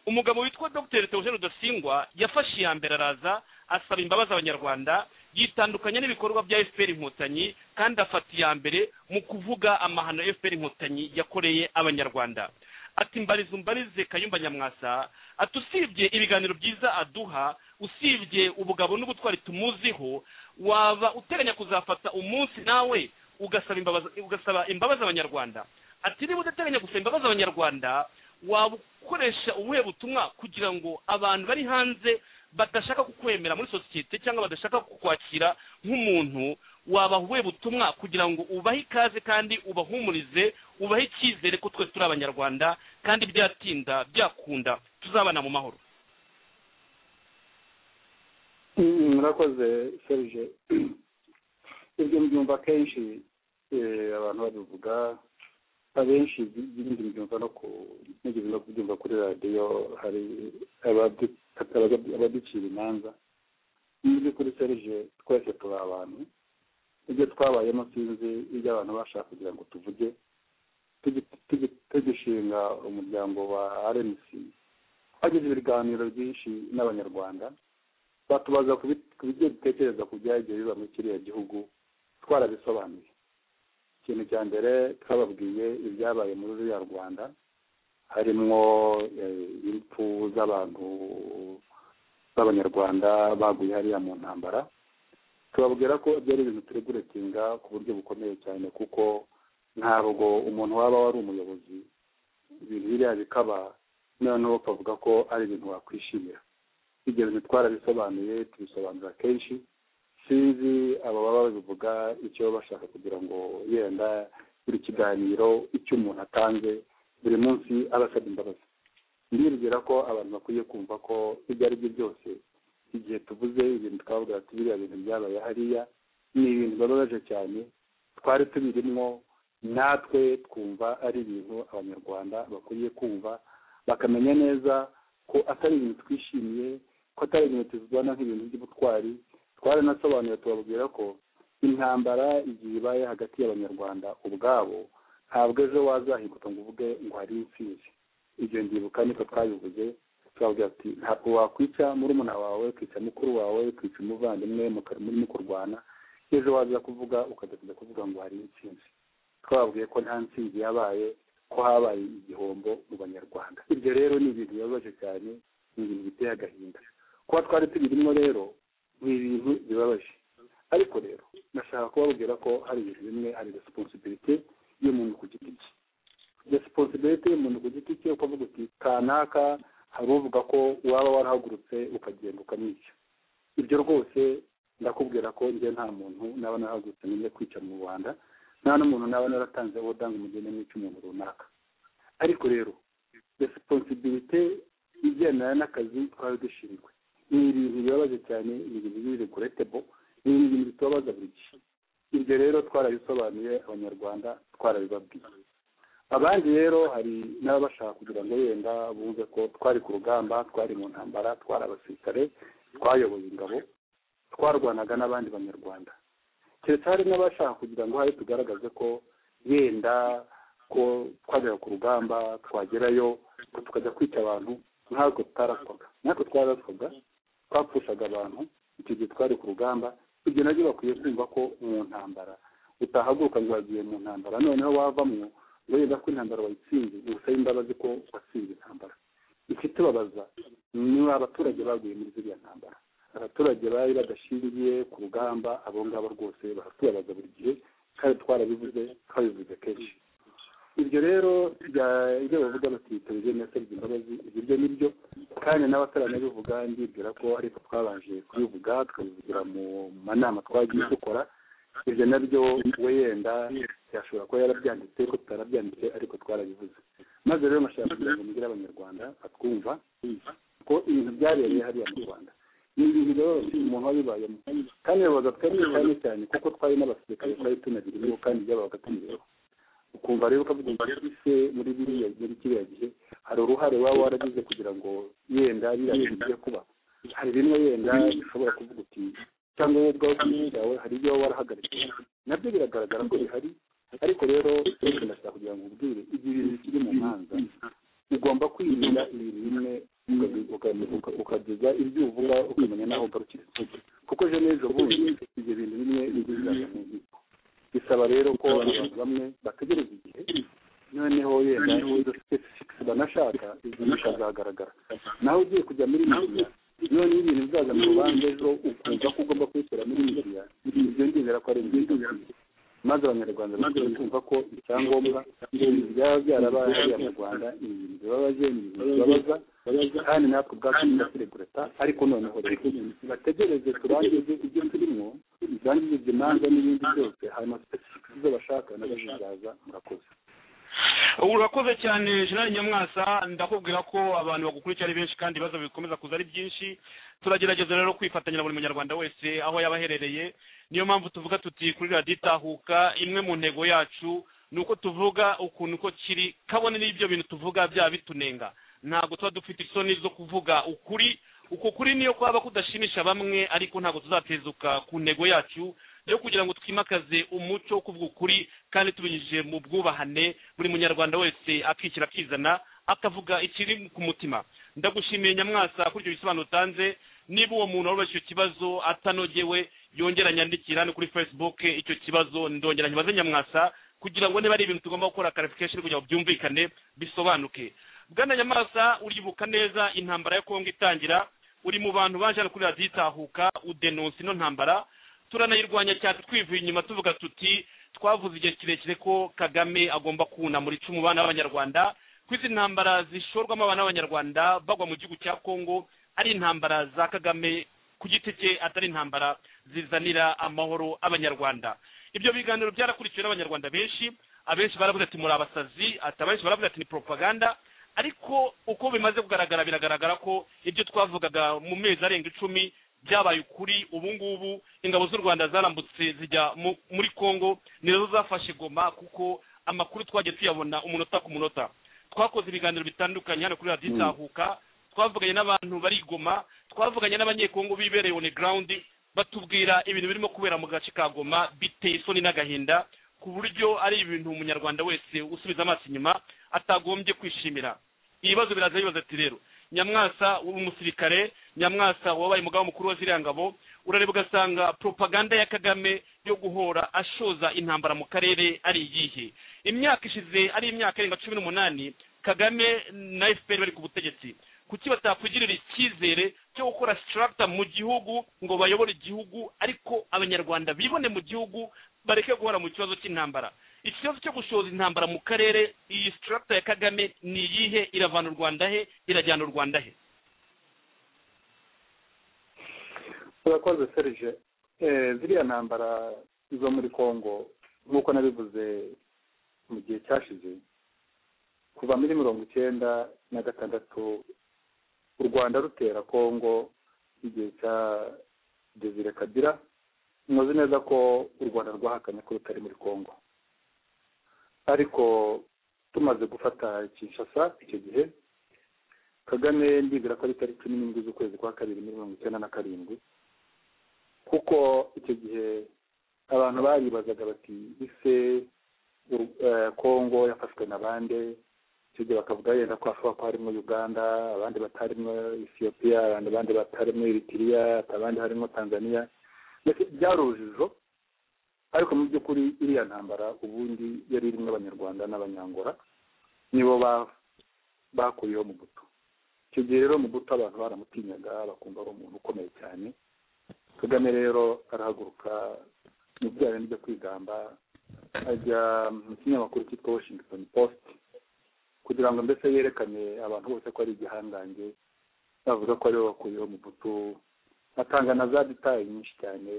umugabo witwa dr theogene rudasingwa yafashe iya mbere araza asaba imbabazi abanyarwanda yitandukanya n'ibikorwa bya fpr inkotanyi kandi afata iya mbere mu kuvuga amahano fpr inkotanyi yakoreye abanyarwanda ati mbarize umbarize kayumba nyamwasa ati usibye ibiganiro byiza aduha usibye ubugabo n'ubutwari tumuziho waba uteganya kuzafata umunsi nawe ugasaba imbabazi ugasaba imbabazi abanyarwanda ati niba udateganya gusaba imbabazi abanyarwanda waba ukoresha ubuhe butumwa kugira ngo abantu bari hanze badashaka kukwemera muri sosiyete cyangwa badashaka kukwakira nk'umuntu wabaha ubuhe butumwa kugira ngo ubahe ikaze kandi ubahumurize ubahe icyizere ko twese turi abanyarwanda kandi byatinda byakunda tuzabana mu mahoro Mm, murakoze serge ibyo mbyumva kenshi eh, abantu babivuga abenshi ibi- ibindi mbyumva no ku nigeze no kubyumva kuri radiyo hari abadu- abaga- abaducira imanza mu by'ukuri serge twese turi abantu ibyo twabayemo sinzi ibyo abantu bashaka kugira ngo tuvuge tugi- tugi- tugishinga umuryango wa rmc hagize ibiganiro byinshi n'abanyarwanda batubaza ku bi- ku byo dutekereza ku byagiye biba muri kiriya gihugu twarabisobanuye ikintu cya mbere twababwiye ibyabaye muri ruriya rwanda harimwo eh, impfu z'abantu b'abanyarwanda baguye hariya mu ntambara tubabwira ko byari ibintu turi guretinga ku buryo bukomeye cyane kuko ntabwo umuntu waba wari umuyobozi ibintu biriya bikaba noneho ukavuga ko ari ibintu wakwishimira ibyo bintu twarabisobanuye tubisobanura kenshi sinzi aba baba babivuga icyo baba bashaka kugira ngo yenda buri kiganiro icyo umuntu atanze buri munsi aba asaba imbabazi ndibwira ko abantu bakwiye kumva ko ibyo ari byo byose igihe tuvuze ibintu twavuga ati biriya bintu byabaye hariya ni ibintu bababaje cyane twari tubirimo natwe twumva ari ibintu abanyarwanda bakwiye kumva bakamenya neza ko atari ibintu twishimiye ko atari ibintu tubibona nk'ibintu by'ubutwari twaranasobanuye tubabwira ko intambara igihe ibaye hagati y'abanyarwanda ubwabo ntabwo ejo wazahinguka ngo uvuge ngo hari intsinzi ibyo ndibuka niko twabivuze tubabwira ati ntabwo wakwica murumuna wawe ukica mukuru wawe ukica umuvandimwe muka- murimo kurwana ejo waza kuvuga ukajya kuvuga ngo hari intsinzi twababwiye ko nta ntsinzi yabaye ko habaye igihombo mu banyarwanda ibyo rero ni ibintu bibabaje cyane ni ibintu biteye agahinda kuba twari tubirimo rero ni ibintu bibabaje ariko rero nashaka kubabwira ko hari ibintu bimwe hari resiponsibilite y'umuntu ku giti cye resiponsibilite y'umuntu ku giti cye ukavuga uti kanaka hari uvuga ko waba warahagurutse ukagenda ukamwica ibyo rwose ndakubwira ko njye nta muntu naba narahagurutse nimwe kwica mu rwanda nta n'umuntu naba naratanze wodanga umugeni mwica umuntu runaka ariko rero resiponsibilite igendana n'akazi twari dushinzwe ni ibintu bibabaje cyane ni ibintu b'ibireguretebo ni ibintu bitubabaza buri gihe ibyo rero twarabisobanuye abanyarwanda twarabibabwiye abandi rero hari n'ababashaka kugira ngo yenda bumve ko twari ku rugamba twari mu ntambara twari abasirikare twayoboye ingabo twarwanaga n'abandi banyarwanda keretse hari n'abashaka kugira ngo hari tugaragaze ko yenda ko twajyaga ku rugamba twagerayo ko tukajya kwica abantu ntabwo tutaraswaga natwe twaraswaga twapfushaga abantu icyo gihe twari ku rugamba ibyo nabyo bakwiye kumva ko mu ntambara utahaguruka ngo wagiye mu ntambara noneho wavamwo ngo yenda ko intambara wayitsinze ngo usabe imbabazi ko watsinze intambara ikitubabaza ni abaturage baguye muri ziriya ntambara abaturage bari badashingiye ku rugamba abo ngabo rwose baratubabaza buri gihe kandi twarabivuze twabivuze kenshi ibyo rero bya- ibyo bavuga bati televiziyo yasabye imbabazi ibiryo ni byo kandi n'abataranabivuga ndibwira ko ariko twabanje kubivuga tukabivugira mu manama twagiye dukora ibyo nabyo we yenda yashobora kuba yarabyanditse ko tutarabyanditse ariko twarabivuze maze rero nashaka kugira ngo mbwire abanyarwanda batwumva ko ibintu byabereye hariya mu rwanda ni ibintu rero umuntu wabibayemo kandi babaga twemye cyane cyane kuko twari n'abasirikare twari tunabirimo kandi byabaga tubireba ukumva rero ukavuga ngo ese muri biriya muri kiriya gihe hari uruhare waba waragize kugira ngo yenda biriya bintu bijye kuba hari bimwe yenda bishobora kuvuga uti cyangwa wowe ubwawe ku giti cyawe hari ibyo waba warahagaritse nabyo biragaragara ko bihari ariko rero reka ndashaka kugira ngo ubwire igihe ibintu bikiri mu manza ugomba kwirinda ibintu bimwe ukageza ibyo uvuga ukamenya naho ugarukira kuko ejo n'ejo bundi ibyo bintu bimwe bigizaga mu nkiko bisaba rero ko abantu bamwe bategereza igihe noneho yenda specifics banashaka ibyo bikazagaragara nawe ugiye kujya muri media none iyo ibintu bizaza mu rubanza ejo ukumva ko ugomba kubishyira muri media ibyo ngendera ko ari ibintu maze abanyarwanda bakwiye kumva ko icyangombwa ibintu byaba byarabaye hariya mu rwanda ni ibintu bibabaje ni ibintu bibabaza kandi natwe ubwacu tudakiregureta ariko noneho rero bategereze turangize ibyo turimo turangize ibyo manza n'ibindi byose hanyuma specifics izo bashaka nazo zizaza murakoze urakoze cyane jean nyamwasa ndakubwira ko abantu bagukurikira ari benshi kandi ibibazo bikomeza kuza ari byinshi turagerageza rero kwifatanya na buri munyarwanda wese aho yaba aherereye niyo mpamvu tuvuga tuti kuri radiyo itahuka imwe mu ntego yacu ni uko tuvuga ukuntu uko kiri kabone n'ibyo bintu tuvuga byaba bitunenga ntabwo tuba dufite isoni zo kuvuga ukuri uko kuri niyo kwaba kudashimisha bamwe ariko ntabwo tuzatezuka ku ntego yacu yo kugira ngo twimakaze umuco wo kuvuga ukuri kandi tubinyujije mu bwubahane buri munyarwanda wese akishyira akizana akavuga ikiri ku mutima ndagushimiye nyamwasa kuri ibyo bisobanuro utanze niba uwo muntu warubashye icyo kibazo atanogewe yongera nyandikira no kuri facebook icyo kibazo ndongera nkibaze nyamwasa kugira ngo niba ari ibintu tugomba gukora clarification kugira ngo byumvikane bisobanuke bwana nyamwasa uribuka neza intambara ya kongo itangira uri mu bantu baje hano kuri radiyo itahuka udenonsa ino ntambara turanayirwanya cyane twivuye inyuma tuvuga tuti twavuze igihe kirekire ko kagame agomba kunamura icumu bana b'abanyarwanda ko izi ntambara zishorwamo abana b'abanyarwanda bagwa mu gihugu cya kongo ari intambara za kagame ku giti cye atari intambara zizanira amahoro abanyarwanda ibyo biganiro byarakurikiwe n'abanyarwanda benshi abenshi baravuga ati muri abasazi ati abenshi baravuga ati ni propaganda ariko uko bimaze kugaragara biragaragara ko ibyo twavugaga mu mezi arenga icumi byabaye ukuri ubu ngubu ingabo z'u rwanda zarambutse zijya muri congo nizo zafashe goma kuko amakuru twagiye tuyabona umunota ku munota twakoze ibiganiro bitandukanye hano kuri radiyo itahuka twavuganye n'abantu bari i goma twavuganye n'abanyekongo bibereye on ground batubwira ibintu birimo kubera mu gace ka goma biteye isoni n'agahinda ku buryo ari ibintu umunyarwanda wese usubiza amaso inyuma atagombye kwishimira ibibazo biraza bibaza ati rero nyamwasa w'umusirikare nyamwasa wabaye umugabo mukuru wa ziriya ngabo urareba ugasanga propaganda ya kagame yo guhora ashoza intambara mu karere ari iyihe imyaka ishize ari imyaka irenga cumi n'umunani kagame na fpr bari ku butegetsi kuki batakugirira icyizere cyo gukora sitarakuta mu gihugu ngo bayobore igihugu ariko abanyarwanda bibone mu gihugu bareke guhora mu kibazo cy'intambara ikibazo cyo gushoza intambara mu karere iyi sitarakuta ya kagame ni iyihe iravana u rwanda he irajyana u rwanda he urakoze serije ziriya ntambara zo muri congo nk'uko nabivuze mu gihe cyashize kuva muri mirongo icyenda na gatandatu u rwanda rutera congo igihe cya desire kabira muzi neza ko u rwanda rwahakanye ko rutari muri congo ariko tumaze gufata kinshasa icyo gihe kagame ndibwira ko ari tariki cumi n'indwi z'ukwezi kwa kabiri muri mirongo icyenda na karindwi kuko icyo gihe abantu baribazaga bati ise kongo yafashwe na bande icyo gihe bakavuga yenda ko hashobora kuba harimo uganda abandi batarimo ethiopia abandi batarimo eritiriya abandi harimo tanzania byari urujijo ariko mu by'ukuri iriya ntambara ubundi yari irimo abanyarwanda n'abanyangora nibo bakuriyeho mu guto icyo gihe rero mu guto abantu baramutinyaga bakumva ari umuntu ukomeye cyane kagame rero arahaguruka mu bya bintu byo kwigamba ajya mu kinyamakuru cyitwa washington post kugira ngo mbese yerekane abantu bose ko ari igihangange bavuga ko aribo bakuriyeho mu guto atanga na za detaye nyinshi cyane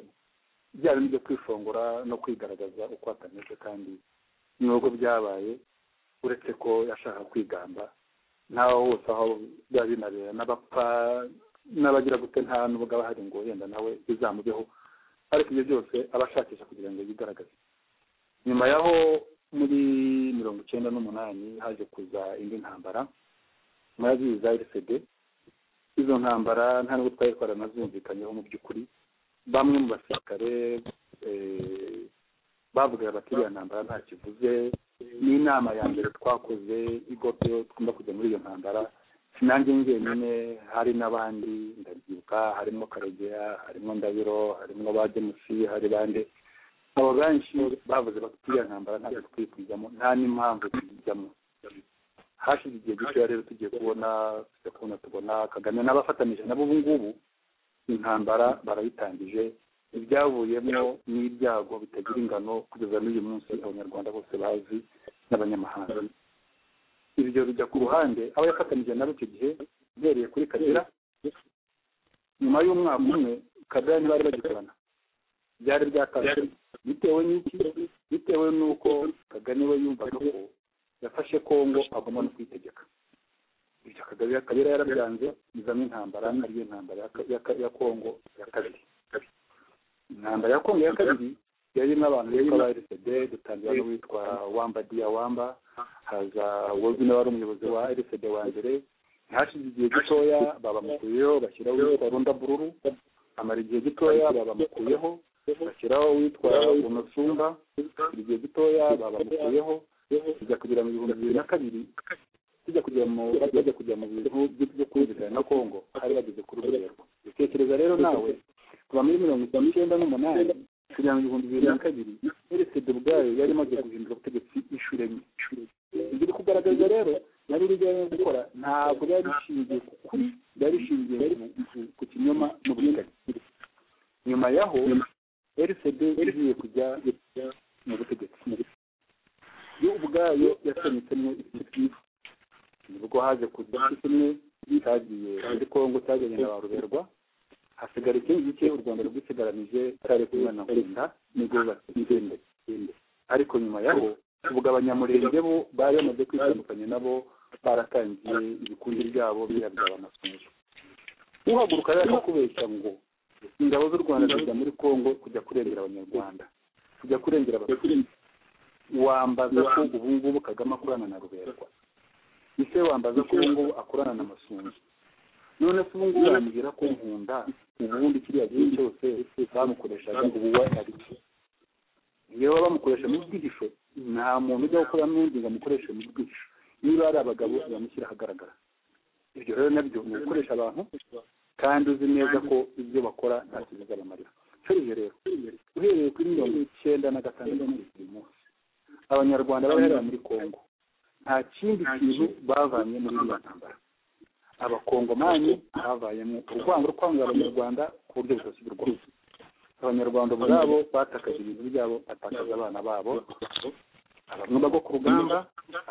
bya bintu byo kwishongora no kwigaragaza uko atameze kandi nubwo byabaye uretse ko yashaka kwigamba ntaho hose aho biba binabera n'abapfa n'abagira gute nta n'ubwo aba hari ngo yenda nawe bizamubeho ariko ibyo byose aba ashakisha kugira ngo yigaragaze nyuma y'aho muri mirongo icyenda n'umunani haje kuza indi ntambara murabizi za erisede izo ntambara nta n'ubwo twari twaranazumvikanyeho mu by'ukuri bamwe mu basirikare bavugaga bati iriya ntambara nta kivuze ni inama ya mbere twakoze igope tugomba kujya muri iyo ntambara nanjye njyenyine hari n'abandi ndabyibuka harimo karegeya harimo ndabiro harimo ba jemusi hari bande abo benshi bavuze bati iriya ntambara ntabwo dukwiye kuyijyamo nta n'impamvu tuyijyamo hashize igihe gitoya rero tugiye kubona tujya kubona tubona kagame n'abafatanyije nabo ubu ngubu intambara barayitangije ibyavuyemo n'ibyago bitagira ingano kugeza n'uyu munsi abanyarwanda bose bazi n'abanyamahanga ibyo bijya ku ruhande aba yafatanyije nabo icyo gihe uhereye kuri kagera nyuma y'umwaka umwe kagera ntibari bagikorana byari byatangajwe bitewe n'iki bitewe n'uko kagame we yumvaga ko yafashe kongo agomba no kwitegeka ibyo kagabira kagera yarabyanze izamo intambara ariyo ntambara ya kongo ya kabiri intambara ya kongo ya kabiri yarimo abantu bitwa ba rsd dutangira n'uwitwa wamba diya wamba haza wozi nawe wari umuyobozi wa rsd wa mbere ntihashize igihe gitoya babamukuyeho bashyiraho uwitwa runda bururu amara igihe gitoya babamukuyeho bashyiraho uwitwa unosumba igihe gitoya babamukuyeho tujya kugera mu bihumbi bibiri na kabiri tujya kujya mu bajya kujya mu bintu byo kumvikana na kongo hari bageze kuri urwego dutekereza rero nawe kuva muri mirongo icyenda n'umunani kugera mu bihumbi bibiri na kabiri eresede ubwayo yari imaze guhindura ubutegetsi inshuro enye ibyo iri kugaragaza rero nari iri ryo gukora ntabwo yari ishingiye ku kuri yari ishingiye ku kinyoma n'uburinganire nyuma yaho eresede igiye kujya mu butegetsi yo ubwayo yasenyutsemo igice bwiza nibwo haje kuza kimwe cyagiye muri kongo cyajyanye na ba ruberwa hasigara ikindi gice u rwanda rwisigaranije cyari kumwe na nkunda nibwo batsinze ariko nyuma yaho ubwo abanyamurenge bo bari bamaze kwitandukanya nabo baratangiye ibikundi byabo biyabyaba amasunzu uhaguruka rero akakubeshya ngo ingabo z'u rwanda zijya muri kongo kujya kurengera abanyarwanda kujya kurengera abatutsi wambaza ko ubu ngubu kagame akorana na ruberwa ese wambaza ko ubu ngubu akorana na masunzu none se ubu ngubu wambwira ko nkunda ubundi kiriya gihe cyose bamukoreshaga ubu ari cyo iyo baba bamukoresha mu bwihisho nta muntu ujya gukora n'undi ngo amukoreshe mu bwihisho niba ari abagabo bamushyira ahagaragara ibyo rero nabyo ni ugukoresha abantu kandi uzi neza ko ibyo bakora nta kintu bizabamarira icyo rero uhereye kuri mirongo icyenda na gatandatu buri munsi abanyarwanda baherera muri kongo nta kindi kintu bavanye muri iyo ntambara abakongomani havayemo urwango rwo kwanga abanyarwanda ku buryo budasubirwa abanyarwanda ubwabo batakaje ibintu byabo batakaza abana babo abamwe bagwa ku rugamba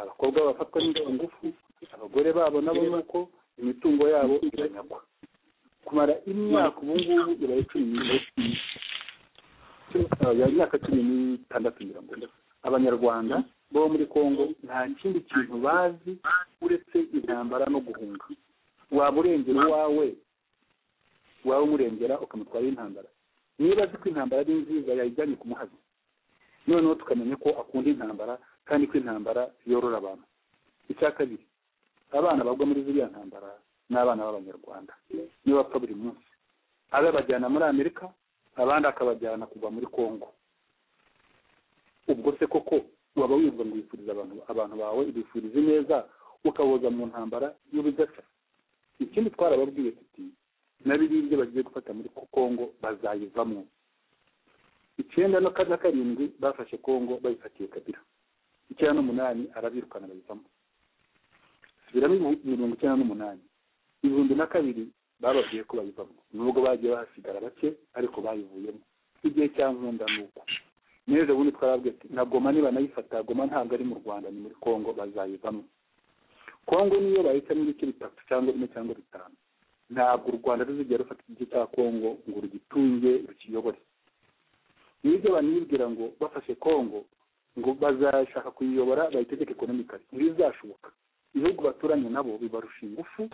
abakobwa bafatwa n'ingufu abagore babo nabo nuko imitungo yabo iranyagwa kumara imyaka ubu ngubu ibaye cumi n'itandatu imyaka cumi n'itandatu ngira ngo abanyarwanda bo muri kongo nta kindi kintu bazi uretse intambara no guhunga waba urengera uwawe waba umurengera ukamutwara intambara niba azi ko intambara ari nziza yayijyanye ku muhazi noneho tukamenya ko akunda intambara kandi ko intambara yorora abantu icya kabiri abana bagwa muri ziriya ntambara ni abana b'abanyarwanda niyo bapfa buri munsi abe bajyana muri amerika abandi akabajyana kuva muri kongo ubwo se koko waba wumva ngo wifuriza abantu abantu bawe bifurize neza ukaboza mu ntambara y'urudaca ikindi twarababwiye tuti na biriya ibyo bagiye gufata muri kongo bazayivamo icyenda no na karindwi bafashe kongo bayifatiye kabira icyenda n'umunani arabirukana bayivamo subiramo mirongo icyenda n'umunani ibihumbi na kabiri bababwiye ko bayivamo nubwo bagiye bahasigara bake ariko bayivuyemo igihe cya nkunda ni uko neza ubundi twababwiye ati na goma niba nayifata goma ntabwo ari mu rwanda ni muri kongo bazayivamo kongo niyo bahitamo ibice bitatu cyangwa bine cyangwa bitanu ntabwo u rwanda ruzigera rufata igice cya kongo ngo rugitunge rukiyobore niyo ibyo abantu bibwira ngo bafashe kongo ngo bazashaka kuyiyobora bayitegeke ekonomikari ntibizashoboka ibihugu baturanye nabo bibarusha ingufu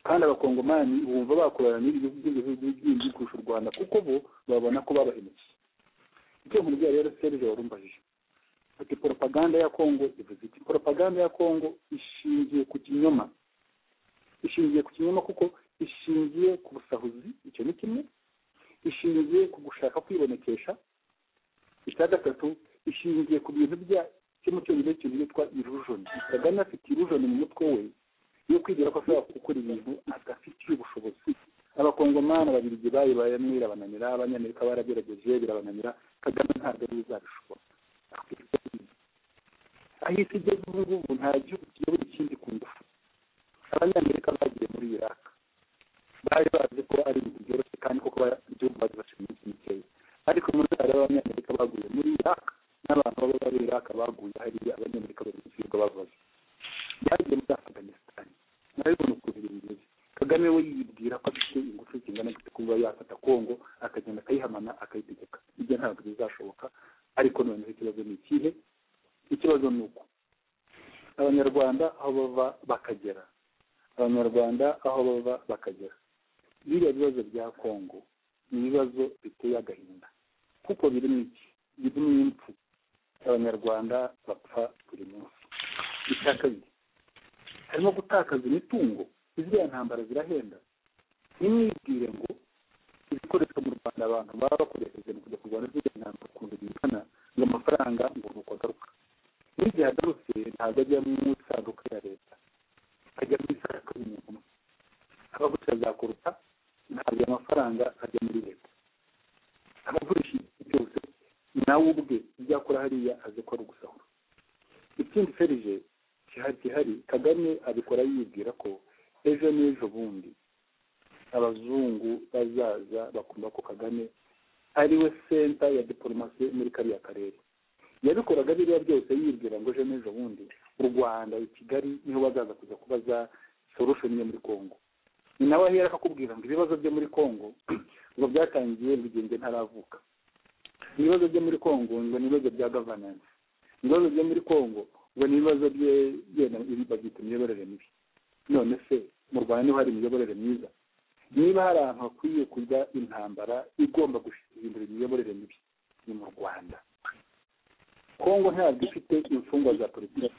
kandi abakongomani bumva bakorana n'ibi bihugu by'ibihugu bindi kurusha u rwanda kuko bo babona ko babahemukiye icyo nkubwira rero serge warumbajije ati poropaganda ya kongo ivuze iti poropaganda ya kongo ishingiye ku kinyoma ishingiye ku kinyoma kuko ishingiye ku busahuzi icyo ni kimwe ishingiye ku gushaka kwibonekesha icya gatatu ishingiye ku bintu bya cyo mu cyongereza cyitwa irujoni kagame afite irujoni mu mutwe we yo kwibwira ko ashobora gukora ibintu adafitiye ubushobozi abakongomani ababiligi bayibayemo birabananira abanyamerika barabigerageje birabananira kagame ntabwo ari uzabishobora aho isi igeze ubu ngubu nta gihugu kiyoboye ikindi ku ngufu abanyamerika bagiye muri iraka bari bazi ko ari ibintu byoroshye kandi koko igihugu bari bashinzwe iminsi mikeya ariko muri hari abanyamerika baguye muri iraka n'abantu baba bari iraka baguye hariya abanyamerika bagusirwa bavaze byagiye muri afaganisitani murabibona ukuntu ibintu bimeze kagame we yibwira ko afite ingufu zingana gute kuba yafata kongo akagenda akayihamana akayitegeka ibyo ntabwo bizashoboka ariko noneho ikibazo ni ikihe ikibazo ni uko abanyarwanda aho bava bakagera abanyarwanda aho bava bakagera biriya bibazo bya kongo ni ibibazo biteye agahinda kuko birimo iki birimo impfu abanyarwanda bapfa buri munsi icya kabiri harimo gutakaza imitungo iziriya ntambara zirahenda ntimwibwire ngo ibikoreshwa mu rwanda abantu baba bakoresheje mu kujya kurwana ziriya ntambara ukuntu bingana ngo amafaranga ngo nuko agaruka n'igihe agarutse ntabwo ajya mu isanduka ya leta ajya mu isanduka y'umuntu umwe abagurisha azakuruta ntabwo amafaranga ajya muri leta abagurisha igihe cyose nawe ubwe ibyo akora hariya azi ko ari ugusahura ikindi ferije gihari kagame abikora yibwira ko ejo n'ejo bundi abazungu bazaza bakumva ko kagame ari we senta ya diporomasi muri kariya karere yabikoraga biriya byose yibwira ngo ejo n'ejo bundi u rwanda i kigali niho bazaza kujya kubaza solushoni yo muri kongo ni nawe ahera akakubwira ngo ibibazo byo muri kongo ngo byatangiye bigenge ntaravuka ibibazo byo muri kongo ngo ni ibibazo bya gavanansi ibibazo byo muri kongo ngo ni ibibazo bye yenda babyita imiyoborere mibi none se mu rwanda niho hari imiyoborere myiza niba hari ahantu hakwiye kujya intambara igomba guhindura imiyoborere mibi ni mu rwanda kongo ntabwo ifite imfungwa za politiki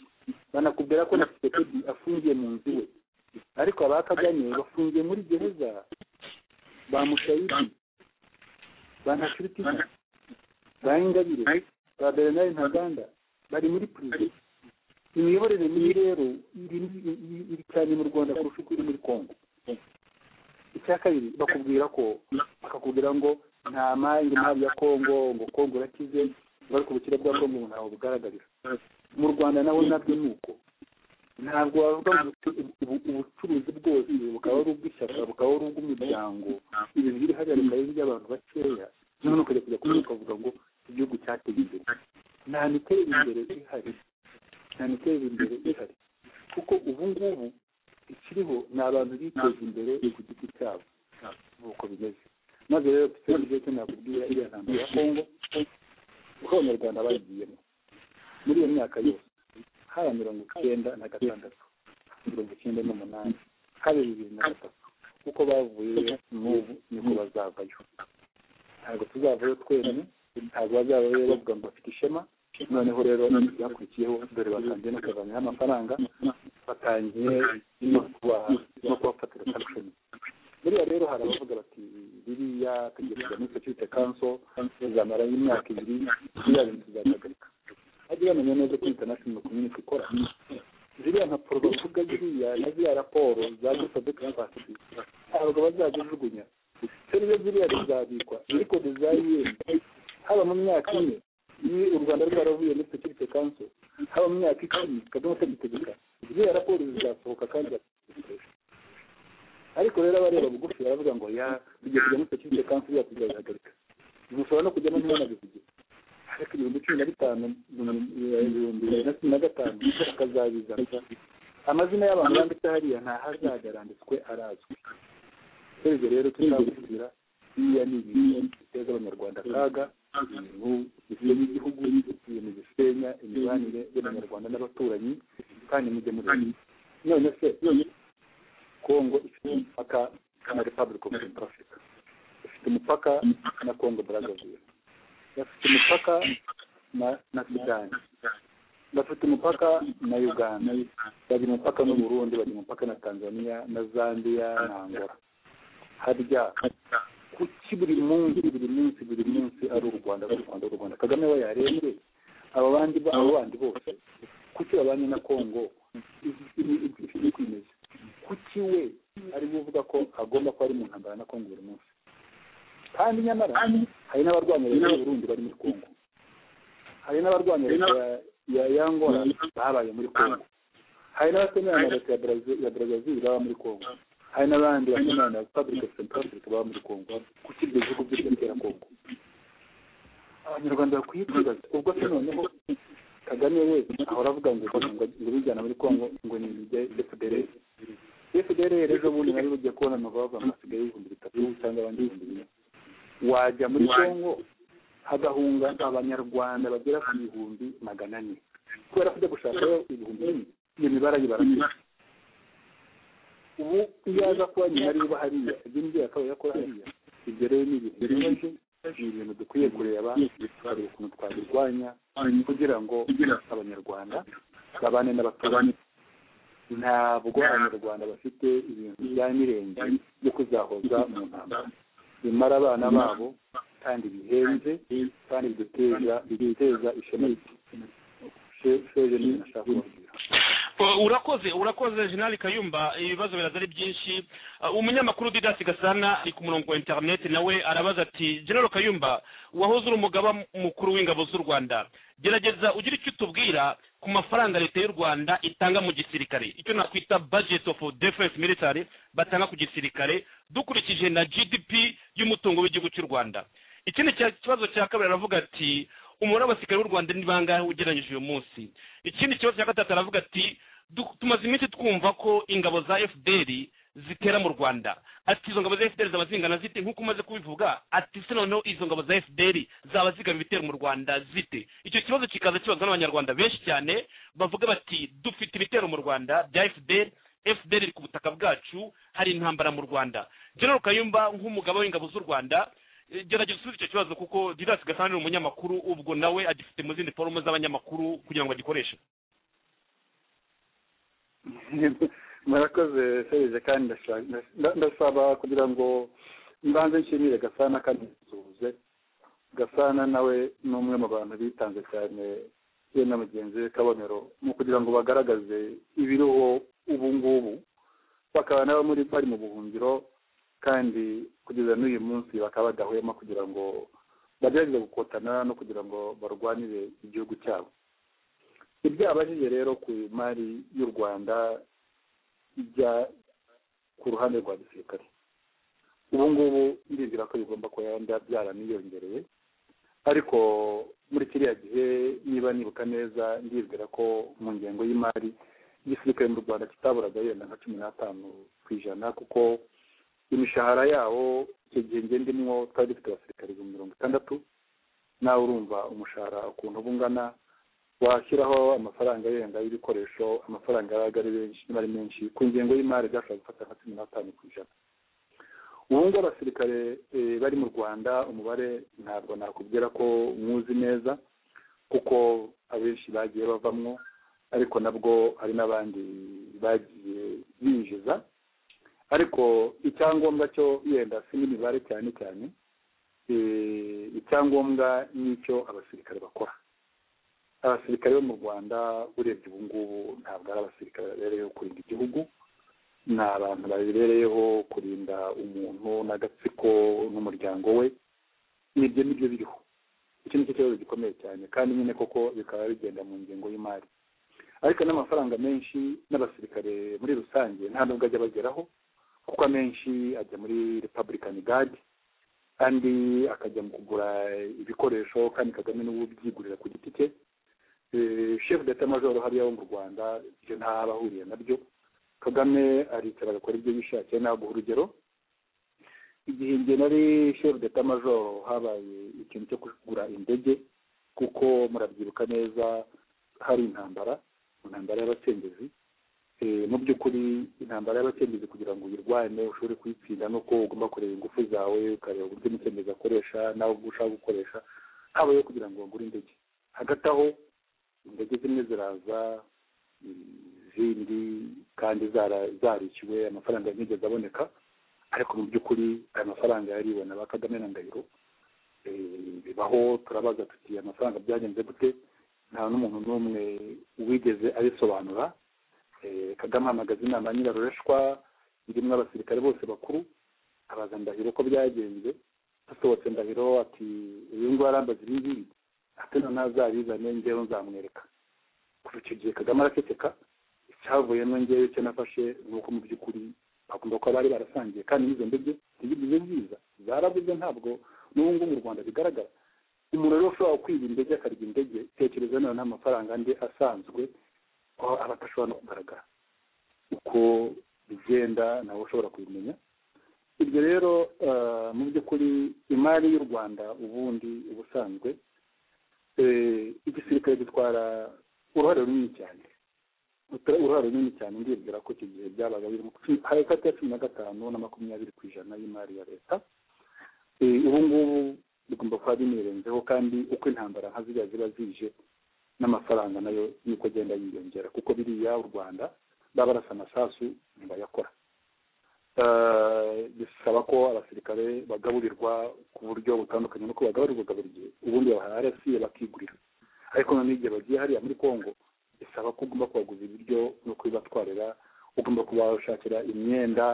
banakubwira ko na sekedi afungiye mu nzu iwe ariko abakaganye bafungiye muri gereza ba mushayidi ba ntakiritina ba ingabire ba bernard ntaganda bari muri perezida imiyoborere mibi rero iri cyane mu rwanda kurusha uko iri muri kongo icya kabiri bakubwira ko bakakubwira ngo nta mari imari ya kongo ngo kongo irakize bari ku bukire bwa kongo ntaho bugaragarira mu rwanda nawe nabyo ni uko ntabwo wavuga ngo ubucuruzi bwose bukaba ari ubw'ishyaka bukaba ari ubw'umuryango ibintu biri hariya bikaba iby'abantu bakeya none ukajya kujya kuvuga ukavuga ngo igihugu cyateye imbere nta miteri imbere ihari nta miteri imbere ihari kuko ubu ngubu ikiriho ni abantu biteza imbere ku giti cyabo nk'uko bimeze maze rero tutari ibyo nakubwira iriya ntambara ya kongo uko abanyarwanda bagiyemo muri iyo myaka yose haba mirongo icyenda na gatandatu mirongo icyenda n'umunani haba bibiri na gatatu uko bavuye n'ubu niko bazavayo ntabwo tuzavayo twenyine ntabwo bazavayo bavuga ngo bafite ishema noneho rero byakurikiyeho dore batangiye no kuvanyaho amafaranga batangiye no kubafatira sankishoni buriya rero hari abavuga bati biriya tugerageza muri security council bizamara imyaka ibiri biriya bintu tuzabihagarika bajye bamenya neza ko international community ikora ziriya mpapuro bavuga ziriya na ziriya raporo za gusa dukafasiti ntabwo bazazijugunya turi zo ziriya zizabikwa ariko zizayenda haba mu myaka ine iyo u rwanda rwaravuye muri security council haba mu myaka icumi kagame atagitegeka ziriya raporo zizasohoka kandi zazikoresha ariko rero abareba bugufi baravuga ngo ya tugiye kujya muri security council ya tuzayihagarika mushobora no kujyamo ntibanabivuge ariko ibihumbi cumi na bitanu ibihumbi bibiri na cumi na gatanu bakazabiza amazina y'abantu banditse hariya nta hazajya aranditswe arazwi twebwe rero tuzabubwira biriya ni ibintu biteza abanyarwanda akaga ibintu bisenya igihugu ibintu bisenya imibanire y'abanyarwanda n'abaturanyi kandi mujye muri none se kongo ifite umupaka na repubulika of central africa ifite umupaka na kongo brazzaville bafite umupaka na na sudani bafite umupaka na uganda bagira umupaka n'u burundi bagira umupaka na tanzania na zambia na angola harya kuki buri munsi buri munsi buri munsi ari u rwanda ari u rwanda ari u rwanda kagame we yarembye abo bandi bo- abo bandi bose kuki babanye na kongo ifite kwimeza kuki we ari we uvuga ko agomba kuba ari mu ntambara na kongo buri munsi kandi nyamara hari n'abarwanya leta y'u burundi bari muri kongo hari n'abarwanya leta ya- ya yangola babaye muri kongo hari n'abatemera na leta ya Brazil- ya brazil baba muri kongo hari n'abandi batemera na republic of central africa baba muri kongo kuki ibyo bihugu byose bitera kongo abanyarwanda bakwiye kwibaza ubwo se noneho kagame we ahora avuga ngo ngo ngo bijyana muri kongo ngo ni fdr fdr ejo bundi nari bugiye kubona amava bava hasigaye ibihumbi bitatu cyangwa abandi ibihumbi bine wajya muri kongo hagahunga abanyarwanda bagera ku bihumbi magana ane kubera ko ujya gushakayo ibihumbi bine iyo mibare ayibara ubu iyo aza kuba nyuma ariba hariya ibyo ngiyo akaba yakora hariya ibyo rero ni ibintu bibaje ni ibintu dukwiye kureba tukareba ukuntu twabirwanya kugira ngo abanyarwanda babane n'abaturage ntabwo abanyarwanda bafite ibintu bya mirenge byo kuzahoza mu ntambara bimara abana babo kandi bihenze kandi biduteza biduteza ishema sheje ni ashaka kubabwira Uh, urakoze urakoze jenerali kayumba ibibazo biraza ari byinshi Uh, umunyamakuru didasi gasana ari ku murongo wa interineti nawe arabaza ati general kayumba wahoze uri umugaba mukuru w'ingabo z'u rwanda gerageza ugira icyo utubwira ku mafaranga leta y'u rwanda itanga mu gisirikare icyo nakwita budget of defense military batanga ku gisirikare dukurikije na gdp y'umutungo w'igihugu cy'u rwanda ikindi cya- kibazo cya kabiri aravuga ati umubare w'abasirikare b'u rwanda ni bangahe ugereranyije uyu munsi ikindi kibazo cya gatatu aravuga ati "Du- tumaze iminsi twumva ko ingabo za fdr zitera mu rwanda ati izo ngabo za fdr zaba zingana zite nk'uko umaze kubivuga ati se noneho izo ngabo za fdr zaba zigaba ibitero mu rwanda zite icyo kibazo kikaza kibazwa n'abanyarwanda benshi cyane bavuga bati dufite ibitero mu rwanda bya fdr fdr iri ku butaka bwacu hari intambara mu rwanda general kayumba nk'umugabo w'ingabo z'u rwanda Eh, gerageza usubize icyo kibazo kuko didasi gasana ni umunyamakuru ubwo nawe agifite mu zindi forume z'abanyamakuru kugira ngo agikoreshe murakoze serije kandi ndashaka- nda- ndasaba kugira ngo mbanze nshimire gasana kandi nsuhuze gasana nawe ni umwe mu bantu bitanze cyane ye na mugenzi we kabonero mu kugira ngo bagaragaze ibiriho ubu ngubu bakaba nabo muri bari mu buhungiro kandi kugeza n'uyu munsi bakaba badahwema kugira ngo bagerageze gukotana no kugira ngo barwanire igihugu cyabo ibyo abajije rero ku mari y'u rwanda ijya ku ruhande rwa gisirikare ubu ngubu ndizera ko bigomba kuba yenda byaraniyongereye ariko muri kiriya gihe niba nibuka neza ndizera ko mu ngengo y'imari igisirikare mu rwanda kitaburaga yenda nka cumi n'atanu ku ijana kuko imishahara yawo icyo gihe nge ndimwo twari dufite abasirikare ibihumbi mirongo itandatu nawe urumva umushahara ukuntu uba ungana washyiraho amafaranga yenda y'ibikoresho amafaranga yabaga ari benshi niba ari menshi ku ngengo y'imari byashobora gufata nka cumi n'atanu ku ijana ubu ngubu abasirikare eh, bari mu rwanda umubare ntabwo nakubwira ko mwuzi neza kuko abenshi bagiye bavamwo ariko nabwo hari n'abandi bagiye binjiza ariko icyangombwa cyo yenda si n'imibare cyane cyane eh, icyangombwa ni icyo abasirikare bakora abasirikare bo mu rwanda urebye ubu ngubu ntabwo ari abasirikare babereyeho kurinda igihugu ni abantu babereyeho kurinda umuntu n'agatsiko n'umuryango we nibyo nibyo biriho icyo nicyo kibazo gikomeye cyane kandi nyine koko bikaba bigenda mu ngengo y'imari ariko n'amafaranga menshi n'abasirikare muri rusange nta nubwo ajya bageraho kuko amenshi ajya muri republican guard kandi akajya mu kugura ibikoresho kandi kagame n'ubu byigurira ku giti cye Eh, chef d'etat major hariya wo mu rwanda ibyo nta bahuriye nabyo kagame aricara agakora ibyo yishakiye naguha urugero igihe njye nari chef d'etat major habaye ikintu cyo kugura indege kuko murabyibuka neza hari intambara mu ntambara y'abacengezi Eh, mu by'ukuri intambara y'abakemezi kugira ngo uyirwane ushobore kuyitsinda nuko ugomba kureba ingufu zawe ukareba uburyo umukemezi akoresha nawe ubwo ushaka gukoresha habayeho kugira ngo bagure indege hagati aho indege zimwe ziraza izindi kandi zara- zarishyuwe amafaranga yigeze aboneka ariko mu by'ukuri aya mafaranga yaribona ba kagame na ndahiro Eh, bibaho turabaza tuti amafaranga byagenze gute nta n'umuntu n'umwe wigeze abisobanura Eh, kagame ahamagaza inama ya nyirarureshwa irimo abasirikare bose bakuru abaza ndahiro ko byagenze asohotse ndahiro ati uyu nguyu arambaza ibi ngibi ati noneho azabizane ngewe nzamwereka kuva icyo gihe kagame araceceka icyavuyemo ngewe icyo nafashe ni uko mu by'ukuri bagomba kuba bari barasangiye kandi n'izo ndege ntizigeze ziza zarabuze ntabwo n'ubu ngubu mu rwanda bigaragara umuntu rero ushobora kwiba indege akarya indege tekereza nawe n'amafaranga andi asanzwe aho aba adashobora no kugaragara uko bigenda nawe ushobora kubimenya ibyo rero eh, mu by'ukuri imari y'u rwanda ubundi ubusanzwe eh, igisirikare gitwara uruhare runini cyane Uta- uruhare runini cyane ndibwira ko icyo gihe byabaga biri mu cumi- hagati ya cumi na gatanu na makumyabiri ku ijana y'imari ya leta Eh, ubu ngubu bigomba kuba binirenzeho kandi uko intambara nka ziriya ziba zije n'amafaranga nayo niko agenda yiyongera kuko biriya u rwanda baba barasa amasasu ntibayakora Eh, bisaba ko abasirikare bagaburirwa ku buryo butandukanye nuko bagaburirwaga buri gihe ubundi babaha rsi bakigurira ariko noneho igihe bagiye hariya muri congo bisaba ko ugomba kubaguza ibiryo no kubibatwarira ugomba kubashakira imyenda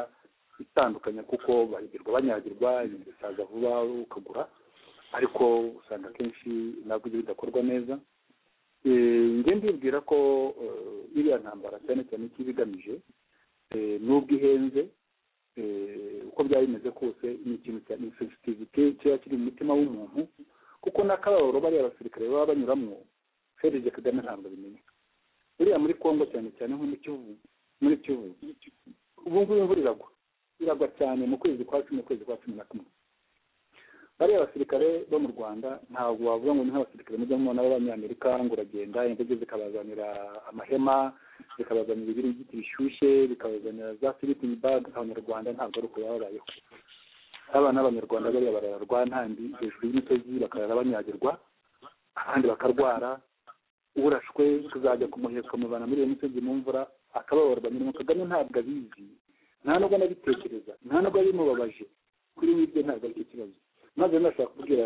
itandukanye kuko bahigirwa banyagirwa ibintu bisaza vuba ukagura ariko usanga akenshi ntabwo ibyo bidakorwa neza Eh, njye ndibwira ko eh, iriya ntambara cyane cyane icyo iba igamije eh, n'ubwo ihenze eh, uko byaba bimeze kose ni ikintu cya insensitivite kiba kiri mu mutima w'umuntu kuko n'akababaro bariya abasirikare baba banyuramo ferije kagame ntabwo abimenya buriya muri kongo cyane cyane nko mu kivu muri kivu ubu ngubu imvura iragwa iragwa cyane mu kwezi kwa cumi ukwezi kwa cumi na kumwe bariya abasirikare bo mu rwanda ntabwo wavuga ngo ni nk'abasirikare mujya mubona b'abanyamerika ngo uragenda indege zikabazanira amahema zikabazanira ibiringiti bishyushye bikabazanira za sleeping bag abanyarwanda ntabwo ari uko baba babayeho abana b'abanyarwanda bariya barararwa ntambi hejuru y'imisozi bakarara banyagirwa abandi bakarwara urashwe kuzajya kumuheka mubana muri iyo misozi mu mvura akababaro banyuramo kagame ntabwo abizi nta nubwo anabitekereza nta nubwo bimubabaje kuri we ibyo ntabwo aricyo kibazo maze nashaka kubwira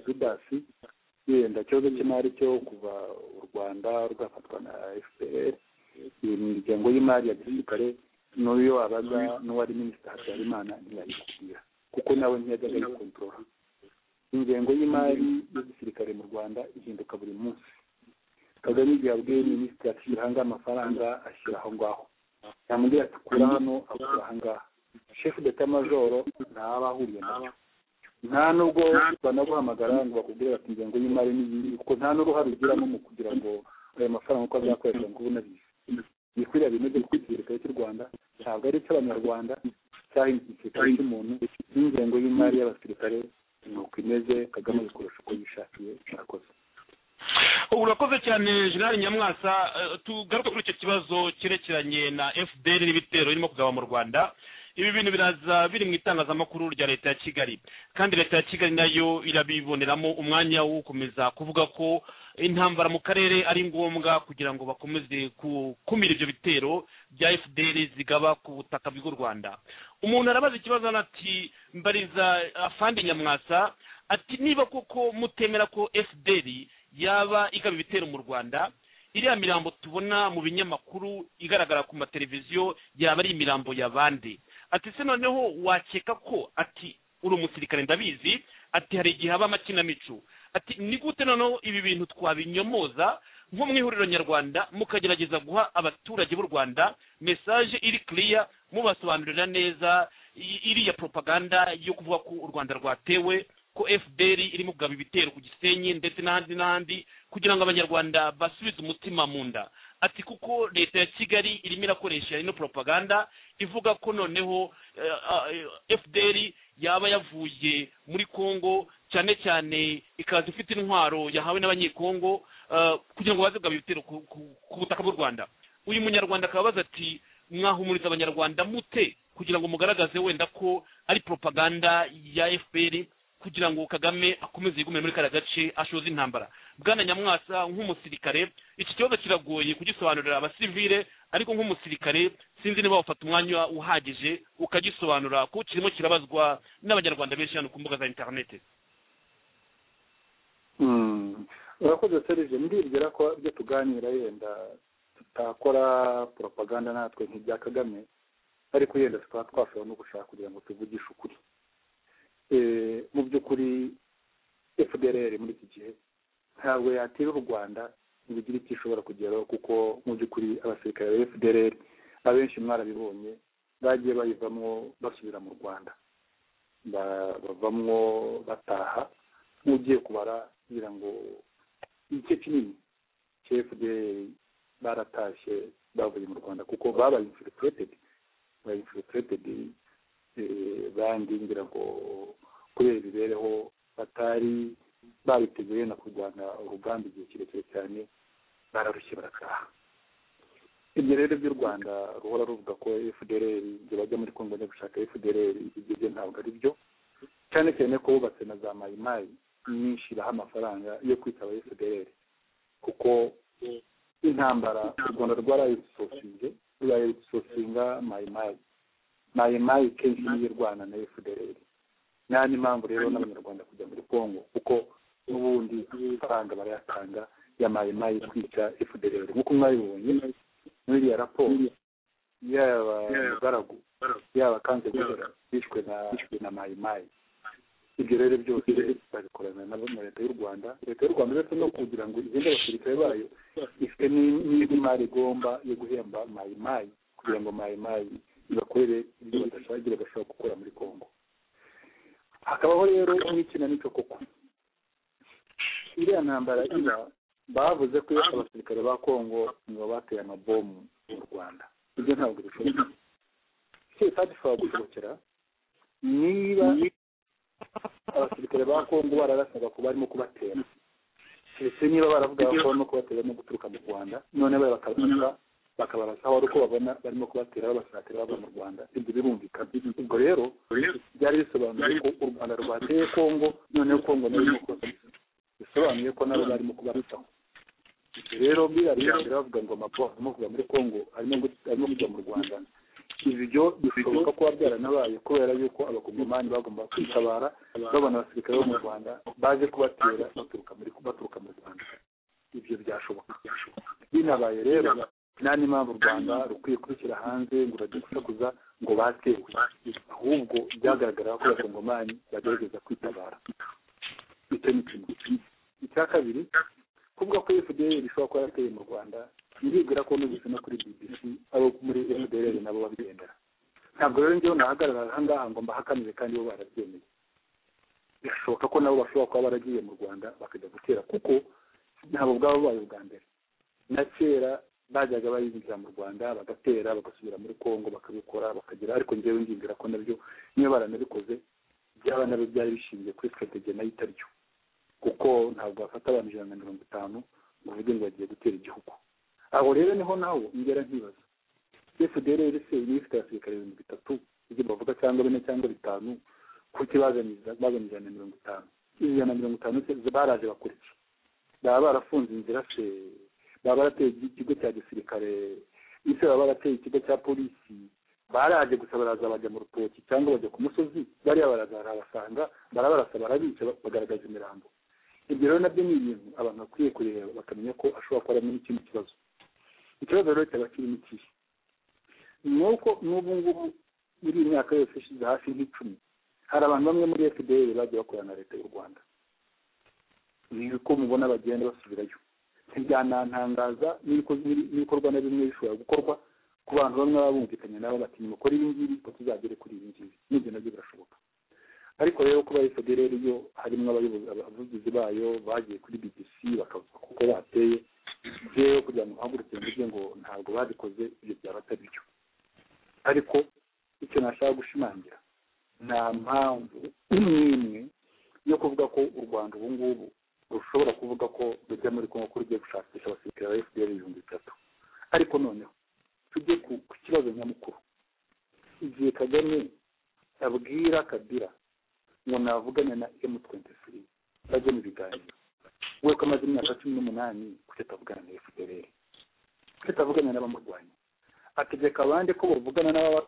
judasi yenda ikibazo cy'imari cyo kuva u rwanda rwafatwa na fpr iyi miryango y'imari ya gisirikare n'uyo wabaza n'uwari minisita habyarimana ntiyayikubwira kuko nawe ntiyajyaga ayikontorora ingengo y'imari y'igisirikare mu rwanda ihinduka buri munsi kagame igihe abwiye minisitiri ati shyira hangaha amafaranga ashyira aho ngaho yamubwira ati kura hano akura aha ngaha shefu deta majoro ntaba ahuriye nabyo nta nubwo banaguhamagara ngo bakubwire bati ingengo y'imari n'iyi kuko nta n'uruhare ugiramo mu kugira ngo ayo mafaranga uko azakoreshwa ngo ubu unabizi bikwiriya bimeze kuko igisirikare cy'u rwanda ntabwo ari icy'abanyarwanda cyangwa igisirikare cy'umuntu n'ingengo y'imari y'abasirikare ni uko imeze kagame ayikoresha uko yishakiye arakoze ubu urakoze cyane jenerali nyamwasa eh, tugaruke kuri icyo kibazo cyerekeranye na fpr n'ibitero birimo kugaba mu rwanda ibi bintu biraza biri mu itangazamakuru rya leta ya kigali kandi leta ya kigali nayo irabiboneramo umwanya wo gukomeza kuvuga ko intambara mu karere ari ngombwa kugira ngo bakomeze gukumira ibyo bitero bya fpr zigaba ku butaka bw'u rwanda umuntu arabaza ikibazo hano ati mbariza afandi nyamwasa ati niba koko mutemera ko fdr yaba igaba ibitero mu rwanda iriya mirambo tubona mu binyamakuru igaragara ku mateleviziyo yaba ari imirambo ya bande ati se noneho wakeka ko ati uri umusirikare ndabizi ati hari igihe haba amakinamico ati ni gute noneho ibi bintu twabinyomoza nko mu ihuriro nyarwanda mukagerageza guha abaturage b'u rwanda mesaje iri kiriya mubasobanurira neza i- iriya propaganda yo kuvuga ko u rwanda rwatewe ko fpr irimo kugaba ibitero ku gisenyi ndetse n'ahandi n'ahandi kugira ngo abanyarwanda basubize umutima mu nda ati kuko leta ya kigali irimo irakoresha ino propaganda ivuga ko noneho eh, ah, eh, fpr yaba yavuye muri congo cyane cyane ikaza ifite intwaro yahawe n'abanyekongo eh, kugira ngo baze kugaba ibitero ku- ku ku butaka bw'u rwanda uyu munyarwanda akaba abaza ati mwahumuriza abanyarwanda mute kugira ngo mugaragaze wenda ko ari propaganda ya fpr kugira ngo kagame akomeze yigumire muri kariya gace ashoze intambara bwana nyamwasa nk'umusirikare iki kibazo kiragoye kugisobanurira abasivile ariko nk'umusirikare sinzi niba wafata umwanya uhagije ukagisobanura kuko kirimo kirabazwa n'abanyarwanda benshi hano ku mbuga za interinete urakoze serije ndibwira ko ibyo tuganira yenda tutakora poropaganda natwe nk'ibya kagame ariko yenda tukaba twashobora no gushaka kugira ngo tuvugishe ukuri mu by'ukuri fdr muri iki gihe ntabwo yatera u rwanda ngo igire icyo ishobora kugeraho kuko mu by'ukuri abasirikare ba fdr abenshi mwarabibonye bagiye bayivamo basubira mu rwanda bavamwo bataha nk'ugiye kubara kugira ngo igice kinini cya fdr baratashye bavuye mu rwanda kuko babaye infiltrated babaye infiltrated bandi ngira ngo kubera imibereho batari babiteguye na kurwanya urugamba igihe kirekire cyane bararushye barataha ibyo rero by'u rwanda ruhora ruvuga ko fdr igihe bajya muri kongo bajya gushaka fdr ibyo ntabwo ari byo cyane cyane ko bubatse na za mayimayi nyinshi baha amafaranga yo kwitaba fdr kuko intambara u rwanda rwarayisosinze rurayisosinga mayimayi mayimayi kenshi niyo irwana na fdr nta n'impamvu rero n'abanyarwanda kujya muri kongo kuko n'ubundi amafaranga barayatanga ya mayimayi kwica fdr nk'uko mwabibonye muri iriya raporo yaba mugaragu yaba kanzegera bishwe na mayimayi ibyo rero byose babikorana nabo na leta y'u rwanda leta y'u rwanda uretse no kugira ngo igende abasirikare bayo ifite n'indi mari igomba yo guhemba mayimayi kugira ngo mayimayi ibakorere ibyo badashagira bashobora gukora muri kongo hakabaho rero n'ikinamico koko iriya ntambara iba bavuze ko abasirikare ba kongo nibo bateye amabomu mu rwanda ibyo ntabwo bishoboka sitade ishobora gusohokera niba abasirikare ba kongo bararasaga ko barimo kubatera ndetse niba baravuga ko barimo kubatera no guturuka mu rwanda noneho bakabarasa bakabarasa aho ari uko babona barimo kubatera babasatira bava mu rwanda ibyo birumvikana ubwo rero byari bisobanuye ko u rwanda rwateye kongo noneho kongo nayo irimo kubasatira bisobanuye ko nabo barimo kubarutaho ibyo rero biriya birangira bavuga ngo amapo arimo kuva muri kongo arimo kujya mu rwanda ibyo bishoboka kuba byaranabaye kubera yuko abakongomani bagomba kwitabara babona abasirikare bo mu rwanda baje kubatera baturuka muri baturuka mu rwanda ibyo byashoboka binabaye rero nta n'impamvu u rwanda rukwiye kubishyira hanze ngo urajye gusakuza ngo batewe ahubwo byagaragara ko abakongomani bagerageza kwitabara icyo ni kimwe icya kabiri kuvuga ko fdr ishobora kuba yarateye mu rwanda ndibwira ko nubise no kuri bbc abo muri fdr nabo babyemera ntabwo rero njyewe nahagarara ahangaha ngo mbahakanire kandi bo barabyemeye birashoboka ko nabo bashobora kuba baragiye mu rwanda bakajya gutera kuko ntabwo bwaba bubaye ubwa mbere na kera bajyaga bayinjira mu rwanda bagatera bagasubira muri congo bakabikora bakagira ariko njyewe ngingira ko nabyo niba baranabikoze byaba nabyo byari bishingiye kuri strategie nayo itari yo kuko ntabwo bafata abantu ijana na mirongo itanu ngo uvuge ngo bagiye gutera igihugu aho rero niho nawe ngera nkibaza fdr se niba ifite abasirikare ibihumbi bitatu ibyo bavuga cyangwa bine cyangwa bitanu kuki bazaniza bazana ijana na mirongo itanu ijana na mirongo itanu baraje bakora iki baba barafunze inzira se baba barateye ikigo cya gisirikare ese baba barateye ikigo cya polisi baraje gusa baraza bajya mu rutoki cyangwa bajya ku musozi bariya baraza barabasanga barabarasa barabica bagaragaza imirambo ibyo rero nabyo ni ibintu abantu bakwiye kureba bakamenya ko ashobora kuba arimo n'ikindi kibazo ikibazo rero cyaba kirimo ikihe ni uko n'ubu ngubu muri iyi myaka yose ishize hafi nk'icumi hari abantu bamwe muri fdr bagiye bakorana na leta y'u rwanda uko mubona bagenda basubirayo ntibyanantangaza n'ibikorwa na bimwe bishobora gukorwa ku bantu bamwe baba bumvikanye nabo bati nimukore ibi ngibi ngo tuzagere kuri ibi ngibi n'ibyo nabyo birashoboka ariko rero kuba fdr yo harimo abavugizi bayo bagiye kuri bbc bakavuga kuko bateye rero kugira ngo uhaguruke mvuge ngo ntabwo babikoze ibyo byaba atari byo ariko icyo nashaka gushimangira nta mpamvu n'imwe yo kuvuga ko u rwanda ubu ngubu rushobora kuvuga ko rujya muri kongo ko rugiye gushakisha abasirikare ba fdr ibihumbi bitatu ariko noneho ikibazo nyamukuru igihe kagame abwira kabira ngo navugane na emu twenti siri bajye mu biganiro we ko amaze imyaka cumi n'umunani kuki atavugana na fpr kuki atavugana n'abamurwanya ategeka abandi ko bavugana n'ababa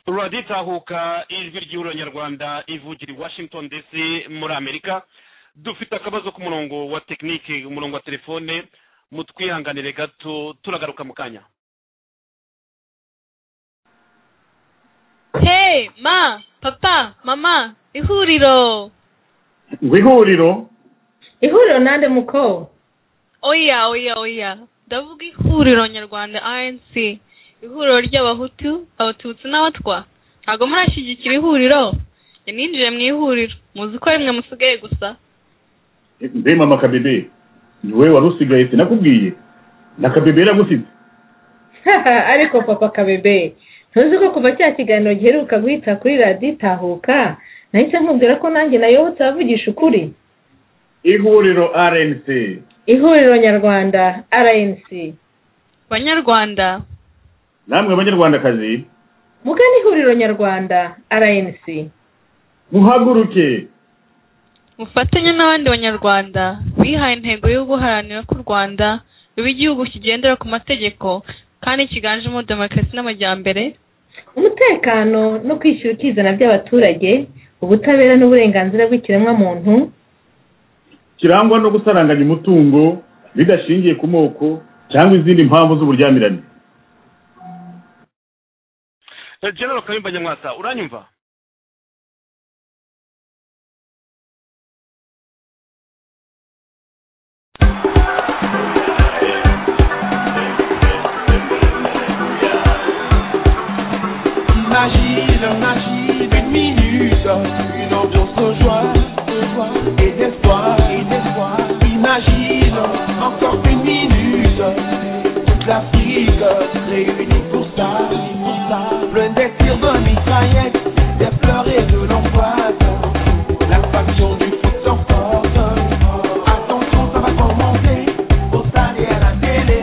turatahuka ijwi ry'uranyarwanda ivugira i washington dc muri amerika dufite akabazo k'umurongo wa tekinike umurongo wa telefone mutwihanganire gato turagaruka mu kanya hey ma papa mama ihuriro ngo ihuriro ihuriro nande muko oya oya oya ndavuga ihuriro nyarwanda anc ihuriro ry'abahutu abatutsi n'abatwa ntabwo murashyigikira ihuriro njye ninjiye mu ihuriro muzi ko rimwe musigaye gusa mbe mama kabebe ni wowe wari usigaye sinakubwiye na kabebe yaragusitse ariko papa kabebe ntuzi ko kuva cya kiganiro giheruka guhita kuri radiyo itahuka nahise nkubwira ko nanjye nayobotse abavugisha ukuri ihuriro rnc ihuriro nyarwanda rnc banyarwanda namwe banyarwandakazi mugana ihuriro nyarwanda rnc muhaguruke mufatanye n'abandi banyarwanda bihaye intego yo guharanira ko u rwanda ruba igihugu kigendera ku mategeko kandi kiganjemo demokarasi n'amajyambere umutekano no kwishyura ukizana by'abaturage ubutabera n'uburenganzira bw'ikiremwamuntu kirangwa no gusaranganya umutungo bidashingiye ku moko cyangwa izindi mpamvu z'uburyamirane general kayumba nyamwasa uranyumva Magie, magie d'une minute, une ambiance de joie, de joie et d'espoir, et d'espoir. Imagine encore une minute, toute l'Afrique réunie pour ça, pour ça. Plein des tirs de mitraillettes, des fleurs et de l'angoisse. La faction du foot s'emporte. Attention, ça va commencer au stade et à la télé.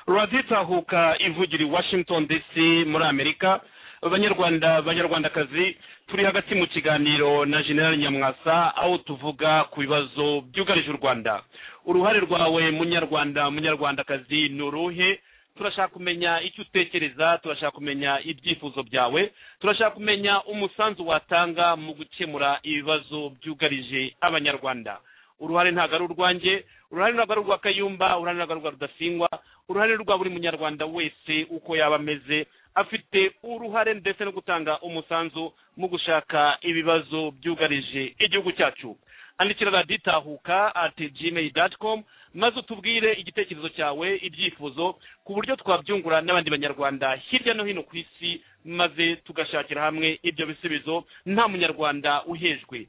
radiyo itahuka ivugira i washington dc muri amerika banyarwanda banyarwandakazi turi hagati mu kiganiro na general nyamwasa aho tuvuga ku bibazo byugarije u rwanda uruhare rwawe munyarwanda munyarwandakazi ni uruhe turashaka kumenya icyo utekereza turashaka kumenya ibyifuzo byawe turashaka kumenya umusanzu watanga mu gukemura ibibazo byugarije abanyarwanda uruhare ntabwo ari urwanjye uruhare ntabwo ari urwa kayumba uruhare ntabwo ari urwa rudasingwa uruhare rwa buri munyarwanda wese uko yaba ameze afite uruhare ndetse no gutanga umusanzu mu gushaka ibibazo byugarije igihugu cyacu andikira radiyo itahuka ati gmail doti komu maze utubwire igitekerezo cyawe ibyifuzo ku buryo twabyungura n'abandi banyarwanda hirya no hino ku isi maze tugashakira hamwe ibyo bisubizo nta munyarwanda uhejwe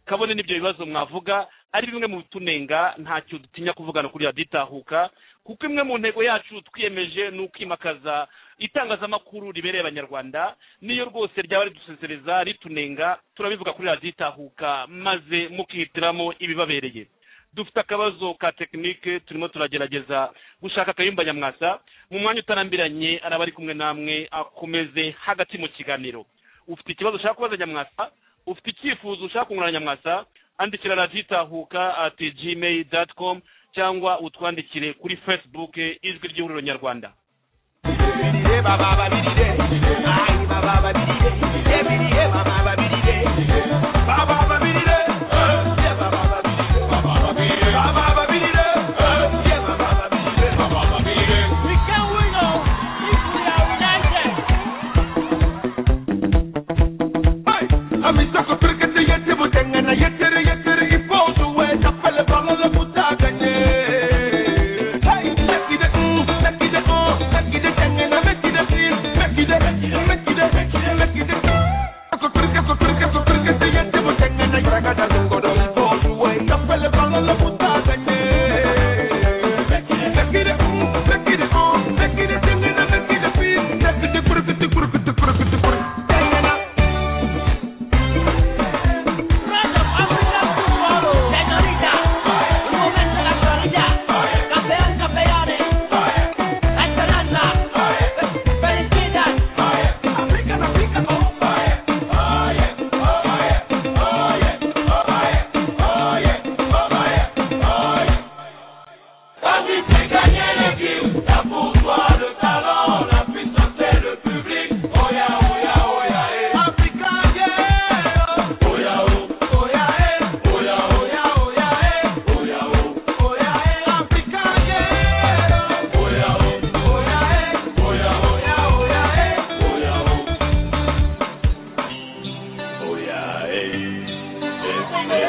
kabone n'ibyo bibazo mwavuga ari bimwe mu bitunenga ntacyo dutinya kuvugana kuri radiyo itahuka kuko imwe mu ntego yacu twiyemeje ni ukwimakaza itangazamakuru ribereye abanyarwanda niyo rwose ryaba ridusesereza ritunenga turabivuga kuri radiyo itahuka maze mukihitiramo ibibabereye dufite akabazo ka tekinike turimo turagerageza gushaka akayumba nyamwasa mu mwanya utarambiranye araba ari kumwe namwe akomeze hagati mu kiganiro ufite ikibazo ushaka kubaza nyamwasa ufite icyifuzo ushaka kungurana nyamwasa andikira radiyo itahuka ati gmail doti komu cyangwa utwandikire kuri facebook ijwi ry'ihuriro nyarwanda We can win on if we are united. amizakutwereka yete butengana yetere yetere ipozu we kapele bamaze kutaganye Hey, nakide, mm, nakide, oh, nakide, tengana, nakide, Quand tu fais gagner l'équipe, t'as pour toi le talent, la puissance et le public. Oya, oya, oya, eh. Africa, yeah. Oya, oh, oya, eh. Oya, oya, oya, eh. Oya, oh, oya, eh. Africa, yeah. Oya, oh, oya, eh. Oya, oya, oya, eh. Oya, oh. Oya, eh. Eh, eh, eh, eh, eh,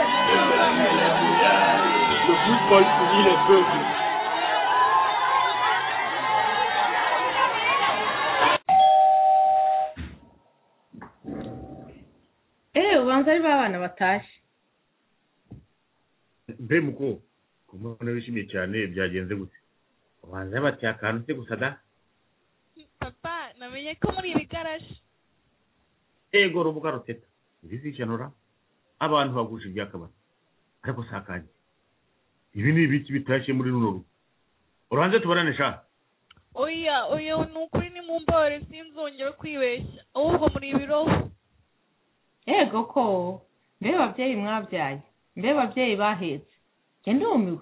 eh, eh, eh. Le football unit les peuples. eee ubanza ari ba bana batashye mbe muko ku mbona wishimiye cyane byagenze gute ubanza bati akantu se gusa da papa namenye ko muri iri garaje ego rubuga ruteta irizikenura abantu bagusha ibyakabari ariko si akanjye ibi ni ibiki bitashye muri runo rugo uranze tubarane sha oya oya ni ukuri ni mu mbore sinzongera kwibeshya ahubwo muri ibiroho yego ko mbe babyeyi mwabyaye mbe babyeyi bahetse njye ndumiwe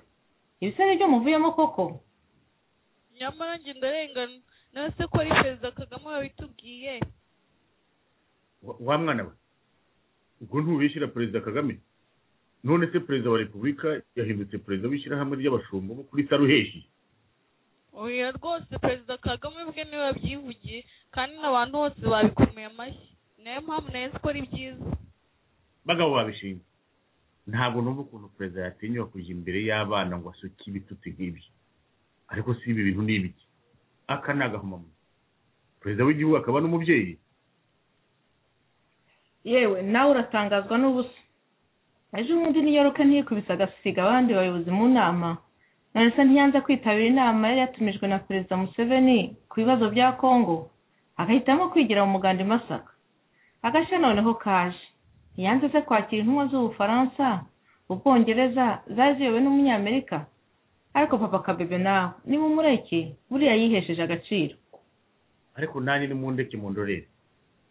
ibisare byo muvuyemo koko nyamara njye ndarengana nawe se ko ari perezida kagame wabitubwiye Wa- wa mwana we ubwo ntubishyira perezida kagame none se perezida wa repubulika yahindutse perezida w'ishyirahamwe ry'abashumba bo kuri saruheshi oya rwose perezida kagame ubwe niwe wabyivugiye kandi n'abantu bose babikomeye amashyi niyo mpamvu nawe ko ari byiza bagabo babishinzwe ntabwo numva ukuntu perezida yatinyuka kujya imbere y'abana ngo asuke ibitutsi nk'ibyo ariko si ibi bintu ni ibiki aka ni agahomamunwa perezida w'igihugu akaba n'umubyeyi yewe nawe uratangazwa n'ubusa ejo bundi niyoruka ntiyikubise agasiga abandi bayobozi mu nama none se ntiyanze kwitabira inama yari yatumijwe na perezida museveni ku bibazo bya kongo agahitamo kwigira mu muganda i masaka agashya noneho kaje ntiyanze se kwakira intumwa z'ubufaransa ubwongereza zari ziyobowe n'umunyamerika ariko papa kabebe nawe niba umureke buriya yihesheje agaciro ariko nanjye ni mu ndeke mu ndorere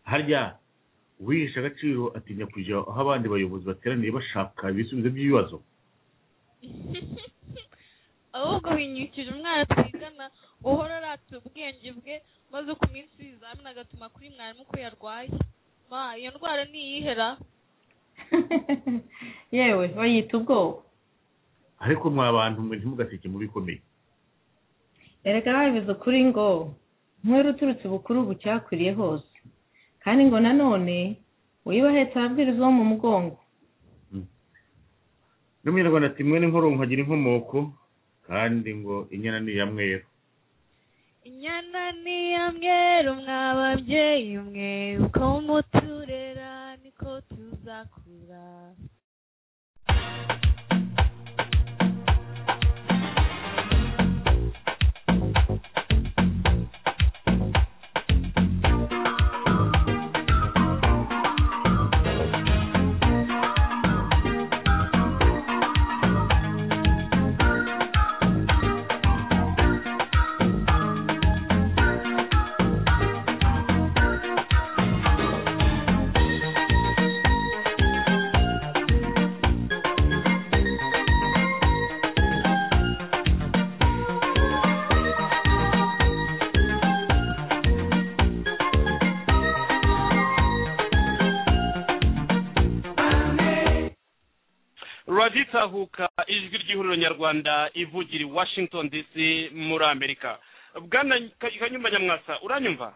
harya uwihisha agaciro atinya kujya aho abandi bayobozi bateraniye bashaka ibisubizo by'ibibazo ahubwo binyukije umwana twigana guhora aratse ubwenge bwe maze ku minsi y'ibizamini agatuma kuri mwarimu ko yarwaye ma iyo ndwara ntiyihera yewe bayita ubwoba ariko mwa bantu mwe ntimugaseke mu bikomeye erega babivuze ukuri ngo nk'uwera uturutse ubukuru bucyakwiriye hose kandi ngo nanone uyu bahetse ababwiriza bo mu mugongo n'umunyarwanda ati mwe n'inkoro nkagira inkomoko kandi ngo inyana ni iya mweru inyana ni iya mweru mwa babyeyi mwe uko muturera niko tuzakura raditahuka ijwi ry'ihuriro nyarwanda ivugira i washington dc muri amerika bwana Ka- kanyumba nyamwasa uranyumva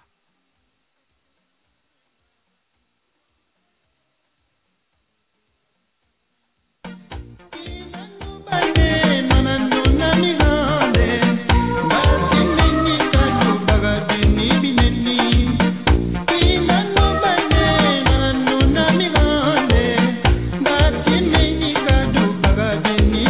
Thank you.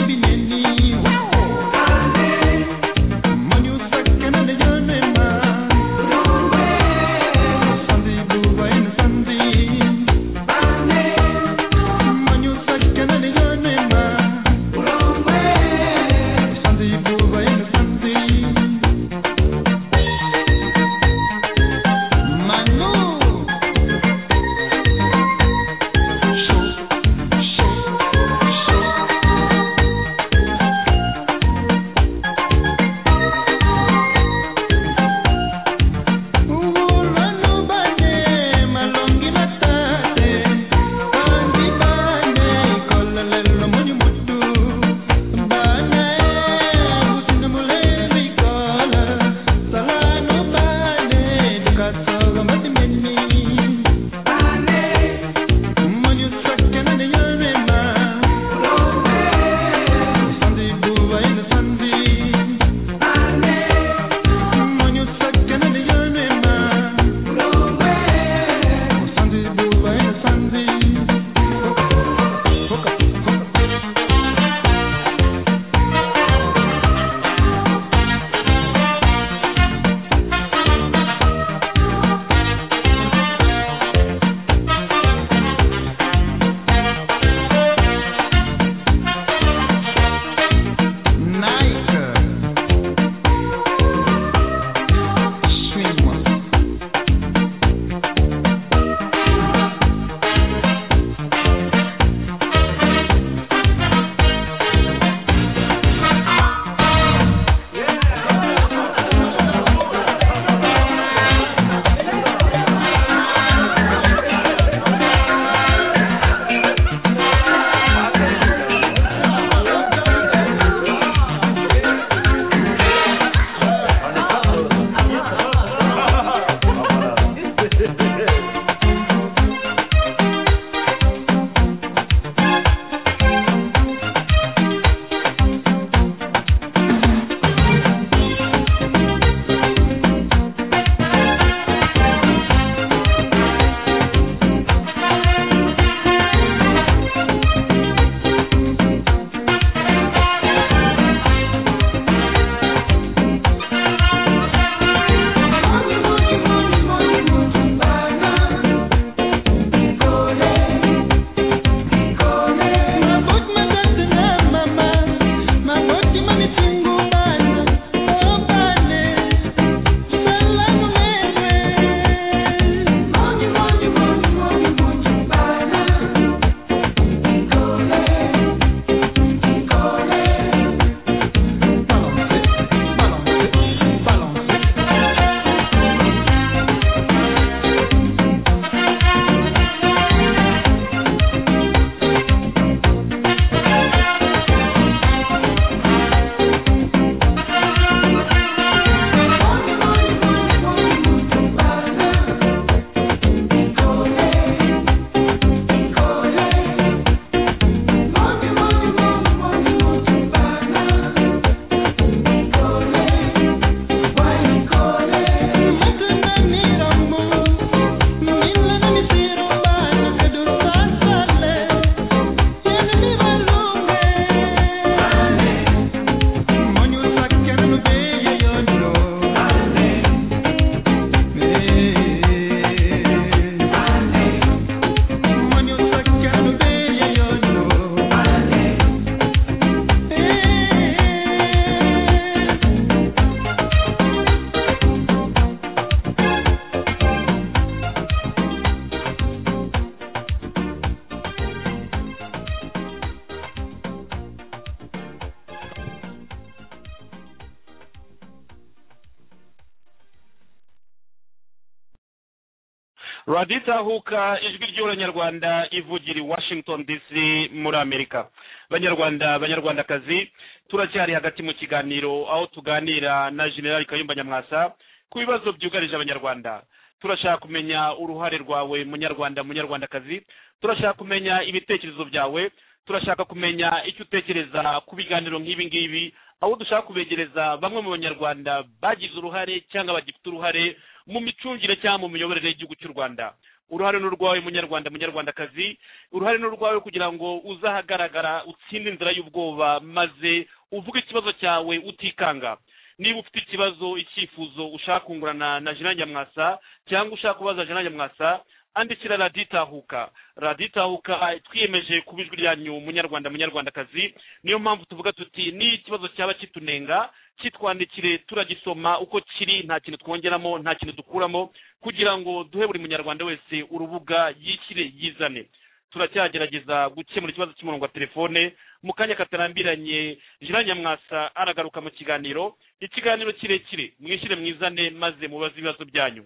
raditahuka ijwi ry'abanyarwanda ivugira i washington dc muri amerika banyarwanda banyarwandakazi turacyari hagati mu kiganiro aho tuganira na generali kayumba nyamwasa ku bibazo byugarije abanyarwanda turashaka kumenya uruhare rwawe munyarwanda munyarwandakazi turashaka kumenya ibitekerezo byawe turashaka kumenya icyo utekereza ku biganiro nk'ibi ngibi aho dushaka kubegereza bamwe mu banyarwanda bagize uruhare cyangwa bagifite uruhare mu micungire cyangwa mu miyoborere y'igihugu cy'u rwanda uruhare ni urwawe munyarwanda munyarwandakazi uruhare ni urwawe kugira ngo uzahagaragara utsinde inzira y'ubwoba maze uvuge ikibazo cyawe utikanga niba ufite ikibazo icyifuzo ushaka kungurana na jean nyamwasa cyangwa ushaka kubaza jean nyamwasa andikira raditahuka raditahuka twiyemeje kuba ijwi ryanyu munyarwanda munyarwandakazi niyo mpamvu tuvuga tuti niyo ikibazo cyaba kitunenga kitwandikire turagisoma uko kiri nta kintu twongeramo nta kintu dukuramo kugira ngo duhe buri munyarwanda wese urubuga yishyire yizane turacyagerageza gukemura ikibazo cy'umurongo wa telefone mu kanya katarambiranye jean nyamwasa aragaruka mu kiganiro ikiganiro kirekire mwishyire mwizane maze mubaze ibibazo byanyu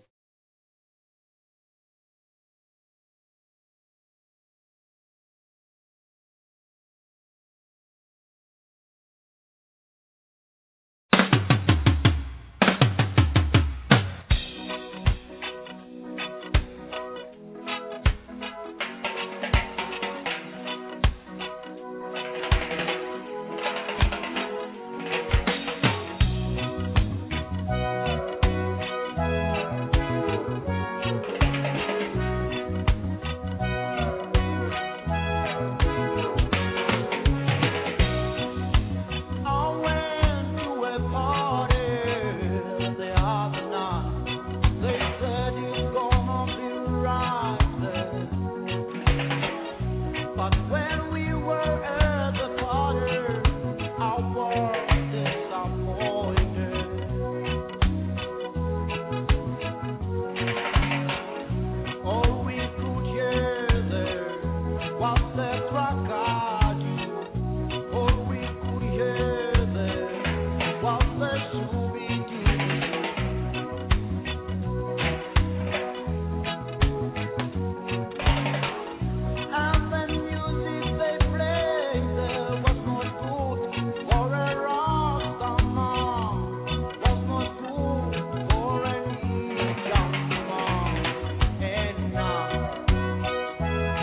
Going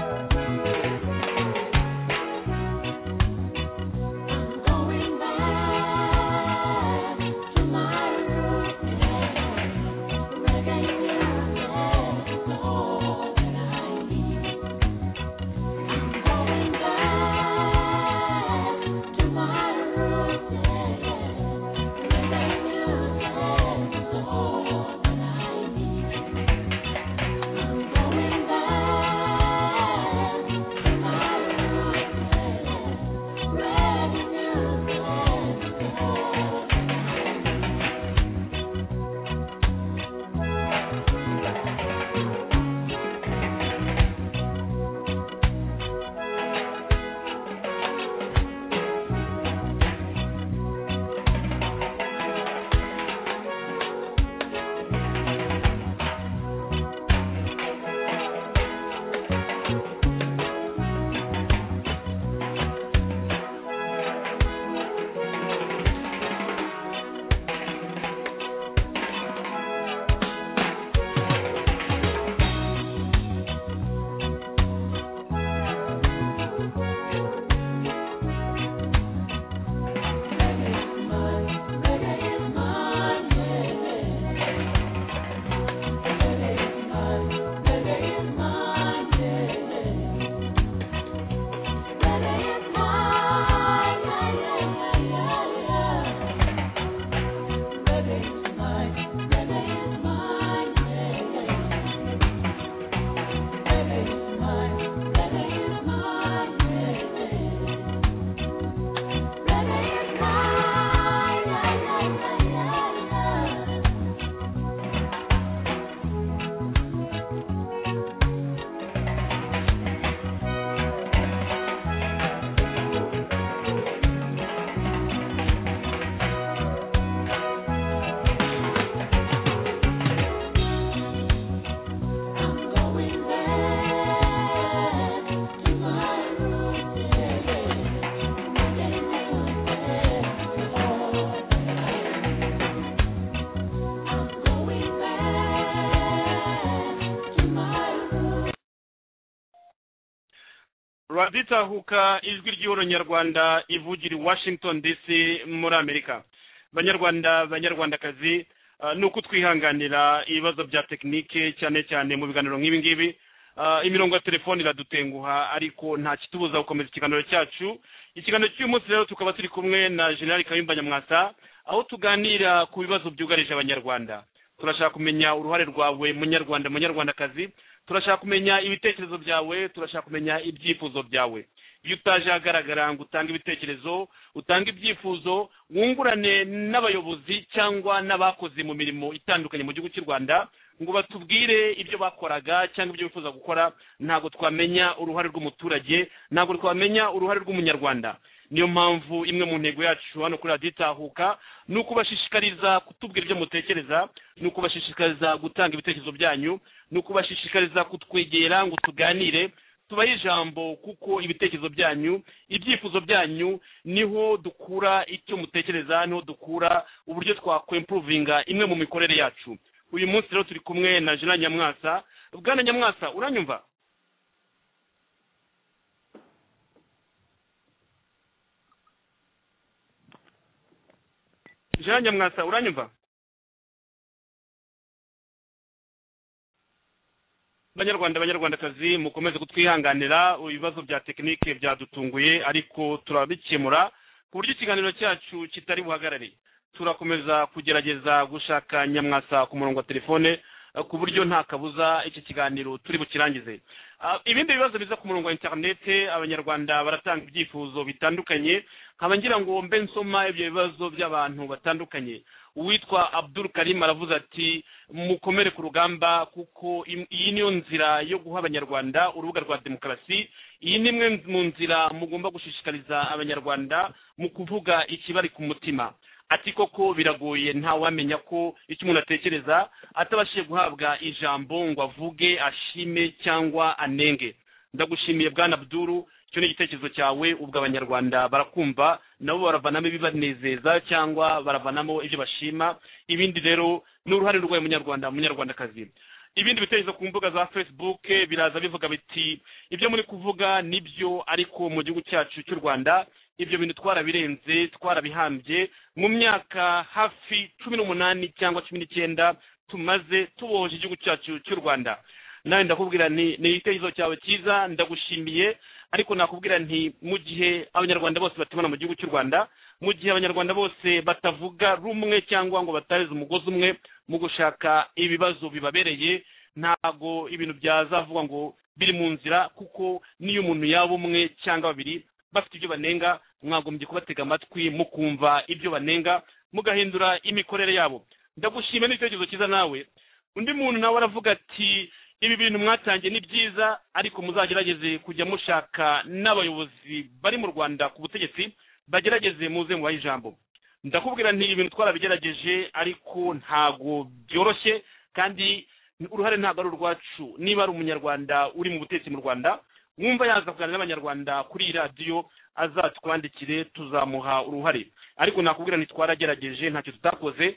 by tonight. raditahuka ijwi ry'ihoro nyarwanda ivugira i washington dc muri amerika banyarwanda banyarwandakazi ah, ni uko twihanganira ibibazo bya tekinike cyane cyane mu biganiro nk'ibi ngibi Ah, imirongo ya telefoni iradutenguha ariko nta kitubuza gukomeza ikiganiro cyacu ikiganiro cy'uyu munsi rero tukaba turi kumwe na generali kayumba nyamwasa aho tuganira ku bibazo byugarije abanyarwanda turashaka kumenya uruhare rwawe munyarwanda munyarwandakazi turashaka kumenya ibitekerezo byawe turashaka kumenya ibyifuzo byawe iyo utaje ahagaragara ngo utange ibitekerezo utange ibyifuzo wungurane n'abayobozi cyangwa n'abakoze mu mirimo itandukanye mu gihugu cy'u rwanda ngo batubwire ibyo bakoraga cyangwa ibyo bifuza gukora ntabwo twamenya uruhare rw'umuturage ntabwo twamenya uruhare rw'umunyarwanda niyo mpamvu imwe mu ntego yacu hano kuri radiyo itahuka ni ukubashishikariza kutubwira ibyo mutekereza ni ukubashishikariza gutanga ibitekerezo byanyu ni ukubashishikariza kutwegera ngo tuganire tubahe ijambo kuko ibitekerezo byanyu ibyifuzo byanyu niho dukura icyo mutekereza niho dukura uburyo twakwempuruvinga imwe mu mikorere yacu uyu munsi rero turi kumwe na jena nyamwasa bwana nyamwasa uranyumva jana nyamwasa uranyumva banyarwanda banyarwandakazi mukomeze kutwihanganira ibibazo bya tekinike byadutunguye ariko turabikemura ku buryo ikiganiro cyacu kitari buhagarare turakomeza kugerageza gushaka nyamwasa ku murongo wa telefone eh, ku buryo nta kabuza iki kiganiro turi bukirangize Ah, ibindi bibazo biza ku murongo wa interinete abanyarwanda baratanga ibyifuzo bitandukanye nkaba ngira ngo mbe nsoma ibyo bibazo by'abantu batandukanye uwitwa abdul karim aravuze ati mukomere ku rugamba kuko im- iyi niyo nzira yo guha abanyarwanda urubuga rwa demokarasi iyi ni imwe mu nzira mugomba gushishikariza abanyarwanda mu kuvuga ikibari ku mutima ati koko biragoye ntawamenya ko icyo umuntu atekereza atabashije guhabwa ijambo ngo avuge ashime cyangwa anenge ndagushimiye bwana abduru icyo ni igitekerezo cyawe ubwo abanyarwanda barakumva nabo baravanamo ibibanezeza cyangwa baravanamo ibyo bashima ibindi rero ni uruhare rwawe munyarwanda munyarwandakazi ibindi bitekerezo ku mbuga za facebook biraza bivuga biti ibyo muri kuvuga nibyo ariko mu gihugu cyacu cy'u rwanda ibyo bintu twarabirenze twarabihambye mu myaka hafi cumi n'umunani cyangwa cumi n'icyenda tumaze tubohoje igihugu cyacu cy'u rwanda nawe ndakubwira nti ni igitekerezo cyawe cyiza ndagushimiye ariko nakubwira nti mu gihe abanyarwanda bose batubona mu gihugu cy'u rwanda mu gihe abanyarwanda bose batavuga rumwe cyangwa ngo batareze umugozi umwe mu gushaka ibibazo bibabereye ntabwo ibintu byazavugwa ngo biri mu nzira kuko n'iyo umuntu yaba umwe cyangwa babiri bafite ibyo banenga mwagombye kubatega amatwi mukumva ibyo banenga mugahindura imikorere yabo ndagushima n'icyerekezo cyiza nawe undi muntu nawe aravuga ati ibi bintu mwatangiye ni byiza ariko muzagerageze kujya mushaka n'abayobozi bari mu rwanda ku butegetsi bagerageze muze mubahe ijambo ndakubwira nti ibintu twarabigerageje ariko ntago byoroshye kandi uruhare ntabwo ari urwacu niba ari umunyarwanda uri mu butegetsi mu rwanda wumva yaza kuganira n'abanyarwanda kuri iyi radiyo azatwandikire tuzamuha uruhare ariko nakubwira nti twaragerageje ntacyo tutakoze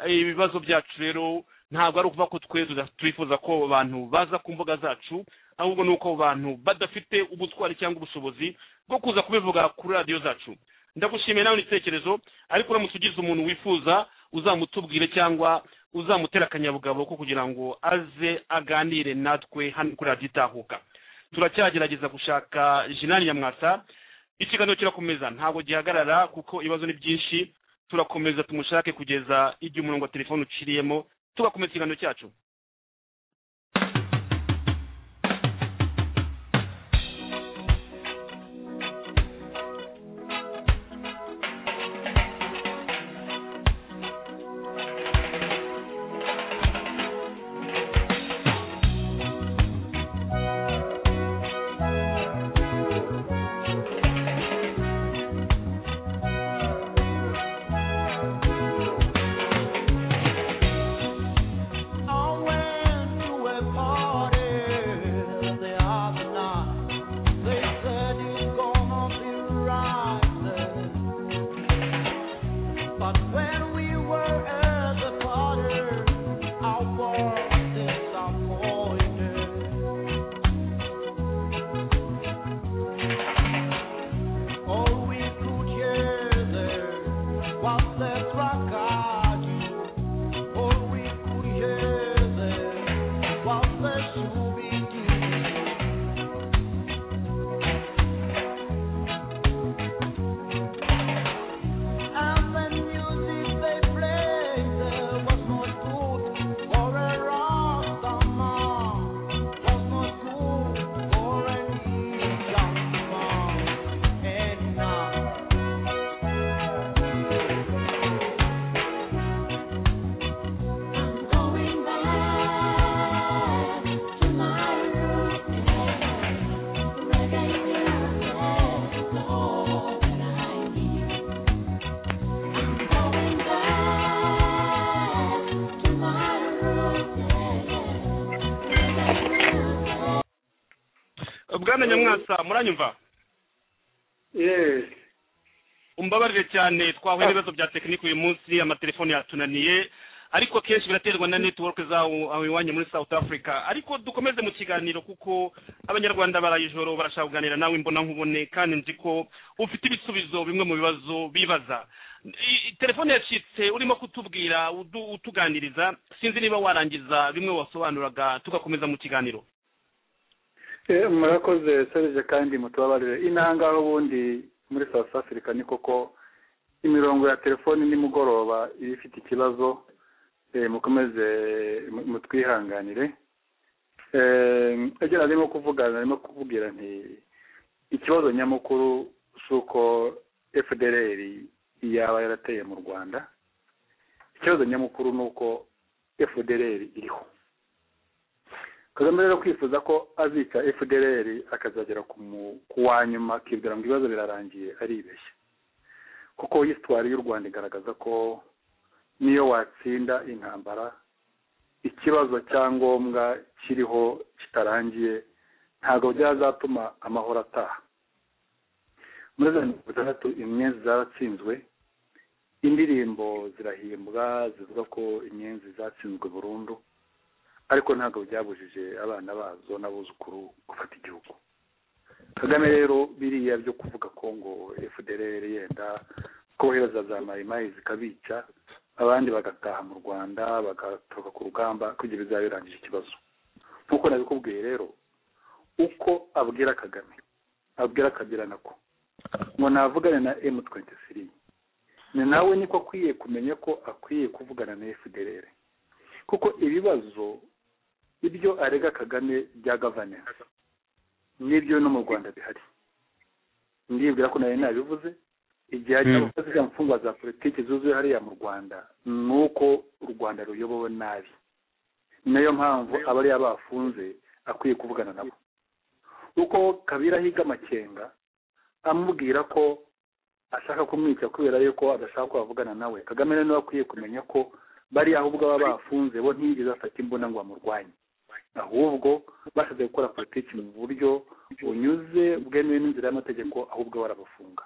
Eh, ibibazo byacu rero ntabwo ari ukuvuga ko twe tuda- twifuza ko abantu baza ku mbuga zacu ahubwo ni uko abantu badafite ubutwari cyangwa ubushobozi bwo kuza kubivuga kuri radiyo zacu ndagushimiye nawe n'igitekerezo ariko uramutse ugize umuntu wifuza uzamutubwire cyangwa uzamutera akanyabugabo ko kugira ngo aze aganire natwe hano kuri radiyo itahuka turacyagerageza gushaka jinani nyamwasa ikiganiro kirakomeza ntabwo gihagarara kuko ibibazo ni byinshi turakomeza tumushake kugeza igihe umurongo wa telefone uciriyemo tugakomeza ikiganiro cyacu On bwana nyamwasa muranyumva Yes. umbabarire cyane twahuye n'ibibazo bya tekinike uyu munsi amatelefone yatunaniye ariko kenshi biraterwa na network zawo aho iwanyu muri south africa ariko dukomeze mu kiganiro kuko abanyarwanda baraye ijoro barashaka kuganira nawe mbona nkubone kandi nzi ko ufite ibisubizo bimwe mu bibazo bibaza I- i- telefone yacitse urimo kutubwira udu- utuganiriza sinzi niba warangiza bimwe wasobanuraga tugakomeza mu kiganiro Eh, murakoze serije kandi mutubabarire inanga aho ubundi muri south africa ni koko imirongo ya telefoni nimugoroba iba ifite ikibazo eh, mukomeze mu- mutwihanganire Eh, icyo narimo kuvuga narimo kuvugira nti ikibazo nyamukuru si uko fdrr yaba yarateye mu rwanda ikibazo nyamukuru ni uko fdrr iriho kagame rero kwifuza ko azica fdrr akazagera ku mu- ku wa nyuma akibwira ngo ibibazo birarangiye aribeshya kuko hisitwari y'u rwanda igaragaza ko niyo watsinda intambara ikibazo cyangombwa kiriho kitarangiye ntabwo byazatuma amahoro ataha muri za mirongo itandatu inyenzi zaratsinzwe indirimbo zirahimbwa zivuga ko inyenzi zatsinzwe burundu ariko ntabwo byabujije abana bazo n'abuzukuru gufata igihugu kagame rero biriya byo kuvuga ko ngo fdrr yenda kohereza za mayimayi zikabica abandi bagataha mu rwanda bagatoroka ku rugamba kugira bizaba birangije ikibazo nk'uko nabikubwiye rero uko abwira kagame abwira kabila nako ngo navugane na m twenty three ni nawe niko akwiye kumenya ko akwiye kuvugana na fdrr kuko ibibazo ibyo arega kagame bya gavanensi n'ibyo no mu rwanda bihari ndibwira ko nawe nabivuze igihe hari Mm. abakozi mfungwa za politiki zuzuye hariya mu rwanda ni uko u rwanda ruyobowe nabi nayo mpamvu abariya bafunze akwiye kuvugana nabo uko kabira ahiga amakenga amubwira ko ashaka kumwica kubera yuko adashaka ko bavugana nawe kagame rero niwe akwiye kumenya ko bariya ahubwo baba bafunze bo ntiyigeze afata imbunda ngo bamurwanye ahubwo basabye gukora politiki mu buryo bunyuze bwemewe n'inzira y'amategeko ahubwo barabafunga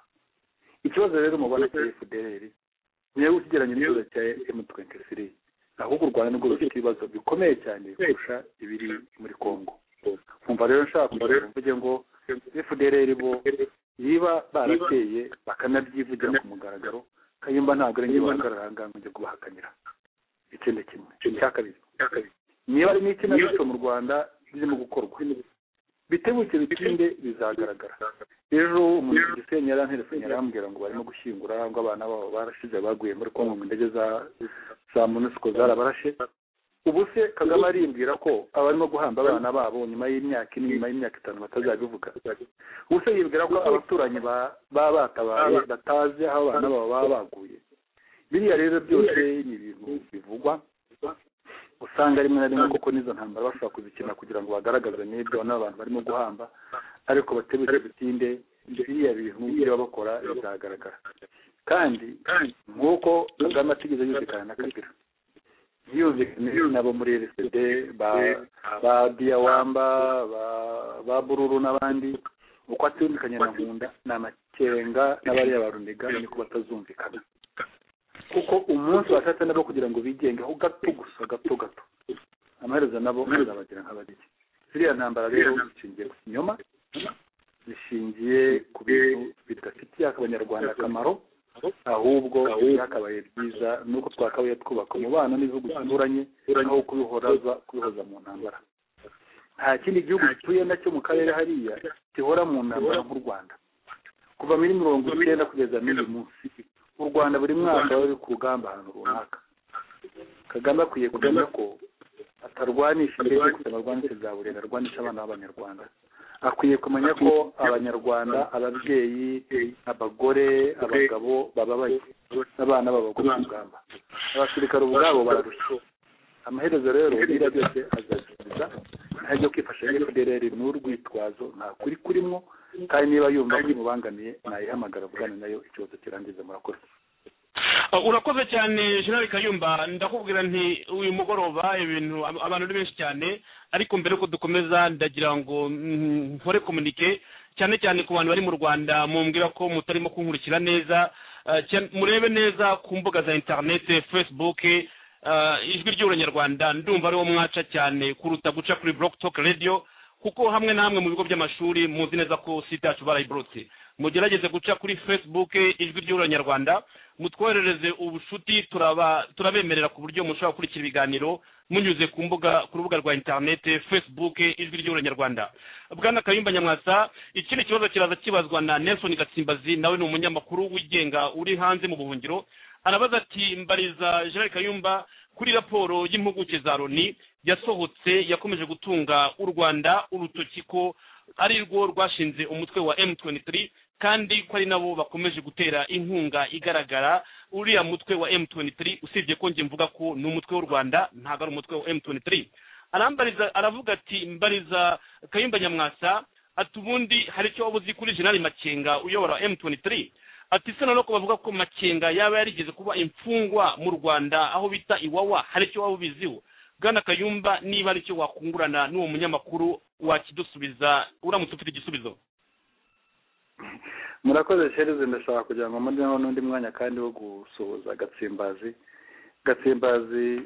ikibazo rero mubona cya fdr niyo ukigeranye n'ikibazo cya m twenty three ahubwo u rwanda nirwo rufite ibibazo bikomeye cyane kurusha ibiri muri congo nkumva rero nshaka kugira ngo mvuge ngo fdr bo niba barateye bakanabyivugira ku mugaragaro kayumba ntabwo ari njye bahagarara aha ngaha ngo njye kubahakanira ikindi kimwe icya kabiri niba ari n'ikinamico mu rwanda birimo gukorwa bitebuke bitinde bizagaragara ejo umuntu ku gisenyi yari anterefone yarambwira ngo barimo gushyingura ngo abana babo barashize baguye muri kongo mu ndege za za munisiko zarabarashe ubu se kagame arimbwira ko abarimo guhamba abana babo nyuma y'imyaka ine nyuma y'imyaka itanu batazabivuga ubu se yibwira ko abaturanyi ba- baba batabaye batazi aho abana babo baba baguye biriya rero byose ni ibintu bivugwa usanga rimwe na rimwe koko n'izo ntambara bashobora kuzikina kugira ngo bagaragaze n'ibyo n'abantu barimo guhamba ariko batebuke bitinde biriya bintu ibyo baba bakora bizagaragara kandi nk'uko kagame atigeze yumvikana na kabila yumvikana nabo muri rsd ba ba diyawamba ba ba bururu n'abandi uko atiyumvikanye na nkunda ni amakenga n'abariya baruniga niko batazumvikana kuko umunsi washatse nabo kugira ngo bigengeho gato gusa gato gato amaherezo nabo azabagira nk'abadege ziriya ntambara rero zishingiye ku kinyoma zishingiye ku bintu bidafitiye abanyarwanda akamaro ahubwo byakabaye byiza nuko twakabaye twubaka umubano n'ibihugu bituranye aho kubihoraza kubihoza mu ntambara nta kindi gihugu gituye nacyo mu karere hariya gihora mu ntambara nk'u rwanda kuva muri mirongo icyenda kugeza n'uyu munsi u rwanda buri mwaka bari ku rugamba ahantu runaka kagame akwiye kumenya ko atarwanisha indege gusa abarwanisha za burera arwanisha abana b'abanyarwanda akwiye kumenya ko abanyarwanda ababyeyi abagore abagabo bababaye n'abana babagwa ku rugamba abasirikare ubwabo bararushye amaherezo rero biriya byose azasubiza nta byo kwifasha fdrr ni urwitwazo nta kuri kurimo kandi niba yumva ko imubangamiye nayihamagara avugane nayo ikibazo kirangiza murakoze Uh, urakoze cyane jenerali kayumba ndakubwira nti uyu mugoroba ibintu ab- abantu ni benshi cyane ariko mbere yuko dukomeza ndagira ngo mm, nkore komunike cyane cyane ku bantu bari mu rwanda mumbwira ko mutarimo kunkurikira neza Uh, cyane- murebe neza ku mbuga za interineti facebook uh, ijwi ry'uranyarwanda ndumva ariwo mwaca cyane kuruta guca kuri block talk radio kuko hamwe na hamwe mu bigo by'amashuri muzi neza ko site yacu barayiburutse mugerageze guca kuri facebook ijwi ry'uranyarwanda mutwoherereze ubucuti turaba turabemerera ku buryo mushobora gukurikira ibiganiro munyuze ku mbuga ku rubuga rwa interineti facebook ijwi ry'uranyarwanda bwana kayumba nyamwasa ikindi kibazo kiraza kibazwa na nelson gatsimbazi nawe ni umunyamakuru wigenga uri hanze mu buhungiro arabaza ati mbariza gerard kayumba kuri raporo y'impuguke za loni yasohotse yakomeje gutunga u rwanda urutoki ko ari rwo rwashinze umutwe wa m23 kandi ko ari nabo bakomeje gutera inkunga igaragara uriya mutwe wa m23 usibye ko njye mvuga ko ni umutwe w'u rwanda ntabwo ari umutwe wa m23 arambariza aravuga ati mbariza kayumba nyamwasa ati ubundi hari icyo waba uzi kuri jenerali makenga uyobora m23 ati se noneho ko bavuga ko makenga yaba yarigeze kuba imfungwa mu rwanda aho bita iwawa hari icyo waba ubiziho bwana kayumba niba ari cyo wakungurana n'uwo munyamakuru wakidusubiza uramutse ufite igisubizo murakoze shereze ndashaka kugira ngo mboneho n'undi mwanya kandi wo gusuhuza gatsimbazi gatsimbazi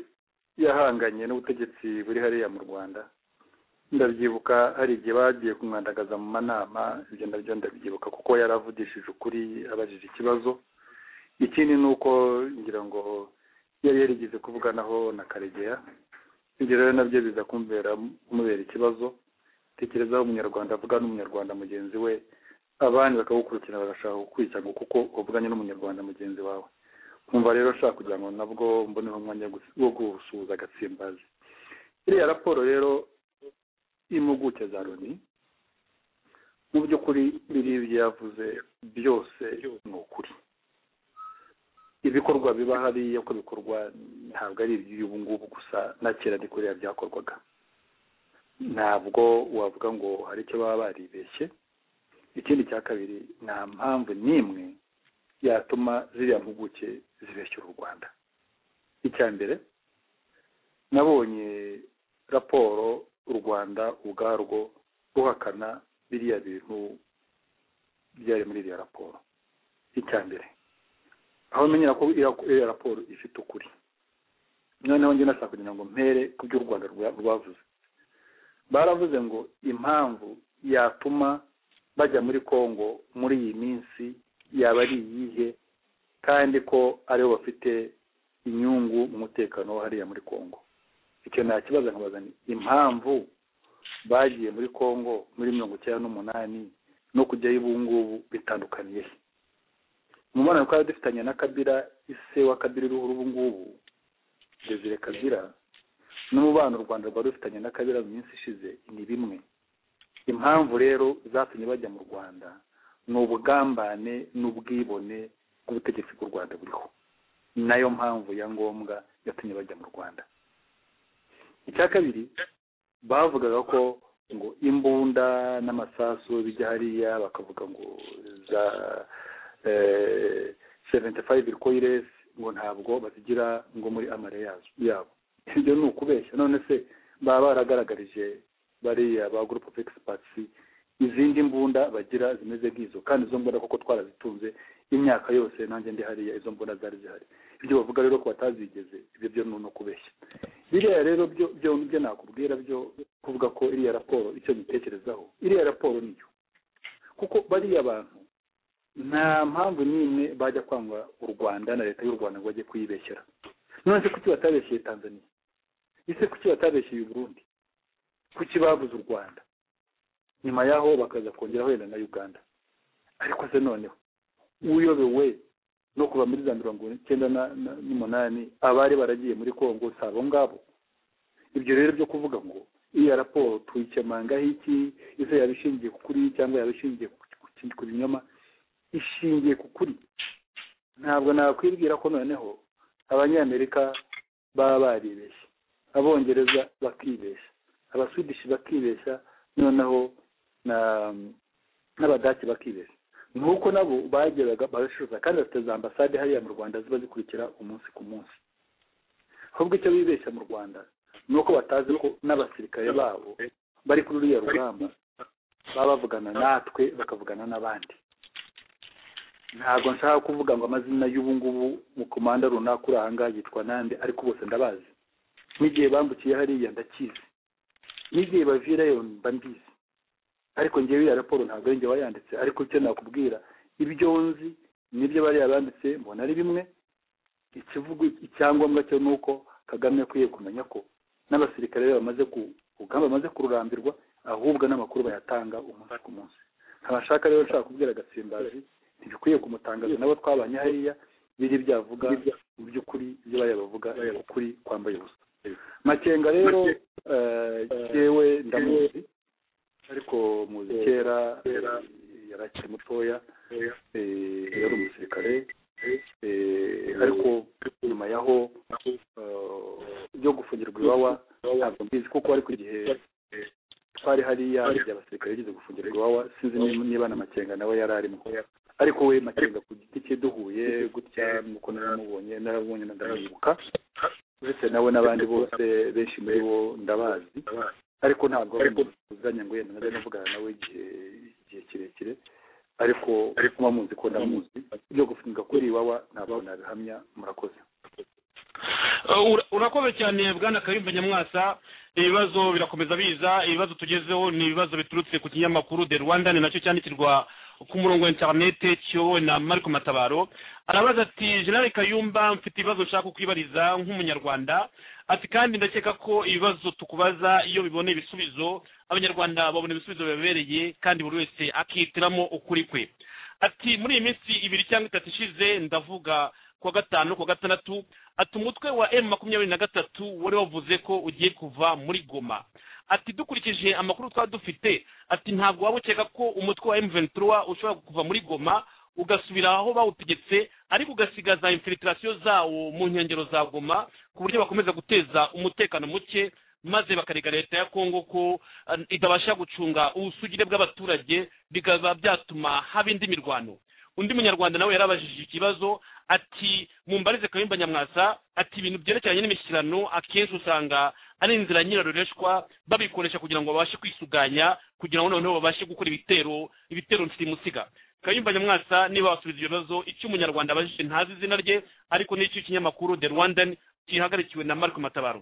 yahanganye n'ubutegetsi buri hariya mu rwanda ndabyibuka hari igihe bagiye kumwandagaza mu manama ibyo nabyo ndabyibuka kuko yaravugishije ukuri abajije ikibazo ikindi ni uko ngira ngo yari yarigeze kuvuganaho na karegeya ibyo rero nabyo biza kumubera kumubera ikibazo tekereza aho umunyarwanda avuga n'umunyarwanda mugenzi we abandi bakagukurikira bagashaka kukwicanga kuko wavuganye n'umunyarwanda mugenzi wawe nkumva rero nshaka kugira ngo nabwo mboneho umwanya wo gus- wo gusuhuza agatsimbazi iriya raporo rero y'impuguke za loni mu by'ukuri biriya ibyo yavuze byose ni ukuri ibikorwa biba hariya uko bikorwa ntabwo ari iby'ubu ngubu gusa na kera ni kuriya byakorwaga ntabwo wavuga ngo hari icyo baba baribeshye ikindi cya kabiri nta mpamvu n'imwe yatuma ziriya mpuguke zibeshyura u rwanda icya mbere nabonye raporo u rwanda ubwarwo ruhakana biriya bintu byari muri iriya raporo icya mbere aho menyera ko iriya- iriya raporo ifite ukuri noneho njye nashaka kugira ngo mpere ku byo u rwanda rwa- rwavuze baravuze ngo impamvu yatuma bajya muri kongo muri iyi minsi yaba ari iyihe kandi ko aribo bafite inyungu mu mutekano wo hariya muri kongo icyo nta kibazo nkabaza nti impamvu bagiye muri kongo muri mirongo icyenda n'umunani no kujyayo ubu ngubu bitandukaniye he mu mubonano twari dufitanye na kabira ise wa kabira uriho ubu ngubu desire kabira n'umubano u rwanda rwari rufitanye na kabira mu minsi ishize ni bimwe impamvu rero zatumye bajya mu rwanda ni ubugambane n'ubwibone bw'ubutegetsi bw'u rwanda buriho nayo mpamvu ya ngombwa yatumye bajya mu rwanda icya kabiri bavugaga ko ngo imbunda n'amasasu bijya hariya bakavuga ngo za seventi fayive rikoyiresi ngo ntabwo bazigira ngo muri amare yazo- yabo ibyo ni ukubeshya none se baba baragaragarije bariya ba gurupe ofu egisipatisi izindi mbunda bagira zimeze nk'izo kandi izo mbunda koko twarazitunze imyaka yose nanjye ndi hariya izo mbunda zari zihari ibyo bavuga rero ko batazigeze ibyo byo ni ukubeshya biriya rero byo byombi byo nakubwira byo kuvuga ko iriya raporo icyo mbitekerezaho iriya raporo niyo kuko bariya bantu nta mpamvu n'imwe bajya kwangwa u rwanda na leta y'u rwanda ngo bajye kuyibeshyera none se kuki batabeshyeye tanzania ese kuki batabeshyeye uburundi kuki babuze u rwanda nyuma yaho bakaza kongeraho wenda na uganda ariko se noneho uyobewe no kuva muri za mirongo icyenda na- na- n'umunani abari baragiye muri kongo si abo ngabo ibyo rero byo kuvuga ngo iriya raporo tuyikemangaho iki ese yaba ishingiye ku kuri cyangwa yaba ishingiye ku- ku- ku binyoma ishingiye ku kuri ntabwo nakwibwira ko noneho abanyamerika baba baribeshye abongereza bakibeshya abaswidishi bakibeshya noneho na n'abadaki bakibeshya nuko nabo bageraga barashoza kandi bafite za ambasade hariya mu rwanda ziba zikurikira umunsi ku munsi ahubwo icyo bibeshya mu rwanda ni uko batazi ko n'abasirikare babo bari kuri ruriya rugamba baba bavugana natwe bakavugana n'abandi ntabwo nshaka kuvuga ngo amazina y'ubu ngubu mukomanda runaka uri aha ngaha yitwa nande ariko bose ndabazi n'igihe bambukiye hariya ndakizi n'igihe bavirayo mba mbizi ariko ngewe iyo raporo ntabwo ari njye wayanditse ariko icyo nakubwira ibyo nzi nibyo bariya banditse mbona ari bimwe ikivugo icyangombwa cyo ni uko kagame akwiye kumenya ko n'abasirikare be bamaze ku urugamba bamaze kururambirwa ahubwo n'amakuru bayatanga umunsi ku munsi ntabashaka rero nshaka kubwira agatsimbazi ntibikwiye kumutangaza nabo twabanye hariya biri byavuga mu by'ukuri ibyo bariya bavuga ni ukuri kwambaye ubusa makenga rero eh, jewe ndamuzi ariko muzi kera eh, yari akiri mutoya eh, yari umusirikare eh, ariko nyuma yaho eh, byo gufungirwa iwawa ntabwo mbizi kuko ariko igihe twari hariya igihe abasirikare yigeze gufungirwa iwawa sinzi niba- niba na makenga nawe yari arimo ariko we makenga ku giti cye duhuye gutya nuko naramubonye naramubonye na ndamwibuka uretse nawe n'abandi bose benshi muri bo ndabazi ariko ntabwo ari umuntu tuzanye ngo yenda nabe navugana nawe igihe igihe kirekire ariko muba muzi ko ndamuzi ibyo gufunga kuri iwawa ntabwo nabihamya murakoze Uh, ura- urakoze cyane bwana kayumba nyamwasa ibibazo birakomeza biza ibibazo tugezeho ni ibibazo biturutse ku kinyamakuru the rwandan nacyo cyandikirwa ku murongo wa interinete kiyobowe na mariko matabaro arabaza ati generale kayumba mfite ibibazo nshaka kwibariza nk'umunyarwanda ati kandi ndakeka ko ibibazo tukubaza iyo bibona ibisubizo abanyarwanda babona ibisubizo bibabereye kandi buri wese akihitiramo ukuri kwe ati muri iyi minsi ibiri cyangwa itatu ishize ndavuga kuwa gatanu kuwa gatandatu ati umutwe wa emu makumyabiri na gatatu wari wavuze ko ugiye kuva muri goma ati dukurikije amakuru twaba dufite ati ntabwo waba ukeka ko umutwe wa emu ventura ushobora kuva muri goma ugasubira aho bawutegetse ariko ugasigaza infiltrasiyo zawo mu nkengero za goma ku buryo bakomeza guteza umutekano muke maze bakarega leta ya kongo ko eh, itabasha gucunga ubusugire bw'abaturage bikaba byatuma haba indi mirwano undi munyarwanda nawe yarabajije ikibazo ati mumbarize kayumba nyamwasa ati ibintu byerekeranye n'imishyikirano akenshi usanga ari inzira nyirarureshwa babikoresha kugira ngo babashe kwisuganya kugira ngo noneho babashe gukora ibitero ibitero nsimusiga kayumba nyamwasa niba wasubiza ibyo bibazo icyo umunyarwanda abajije ntazi izina rye ariko n'icyo ikinyamakuru the rwandan kihagarikiwe na marco matabaro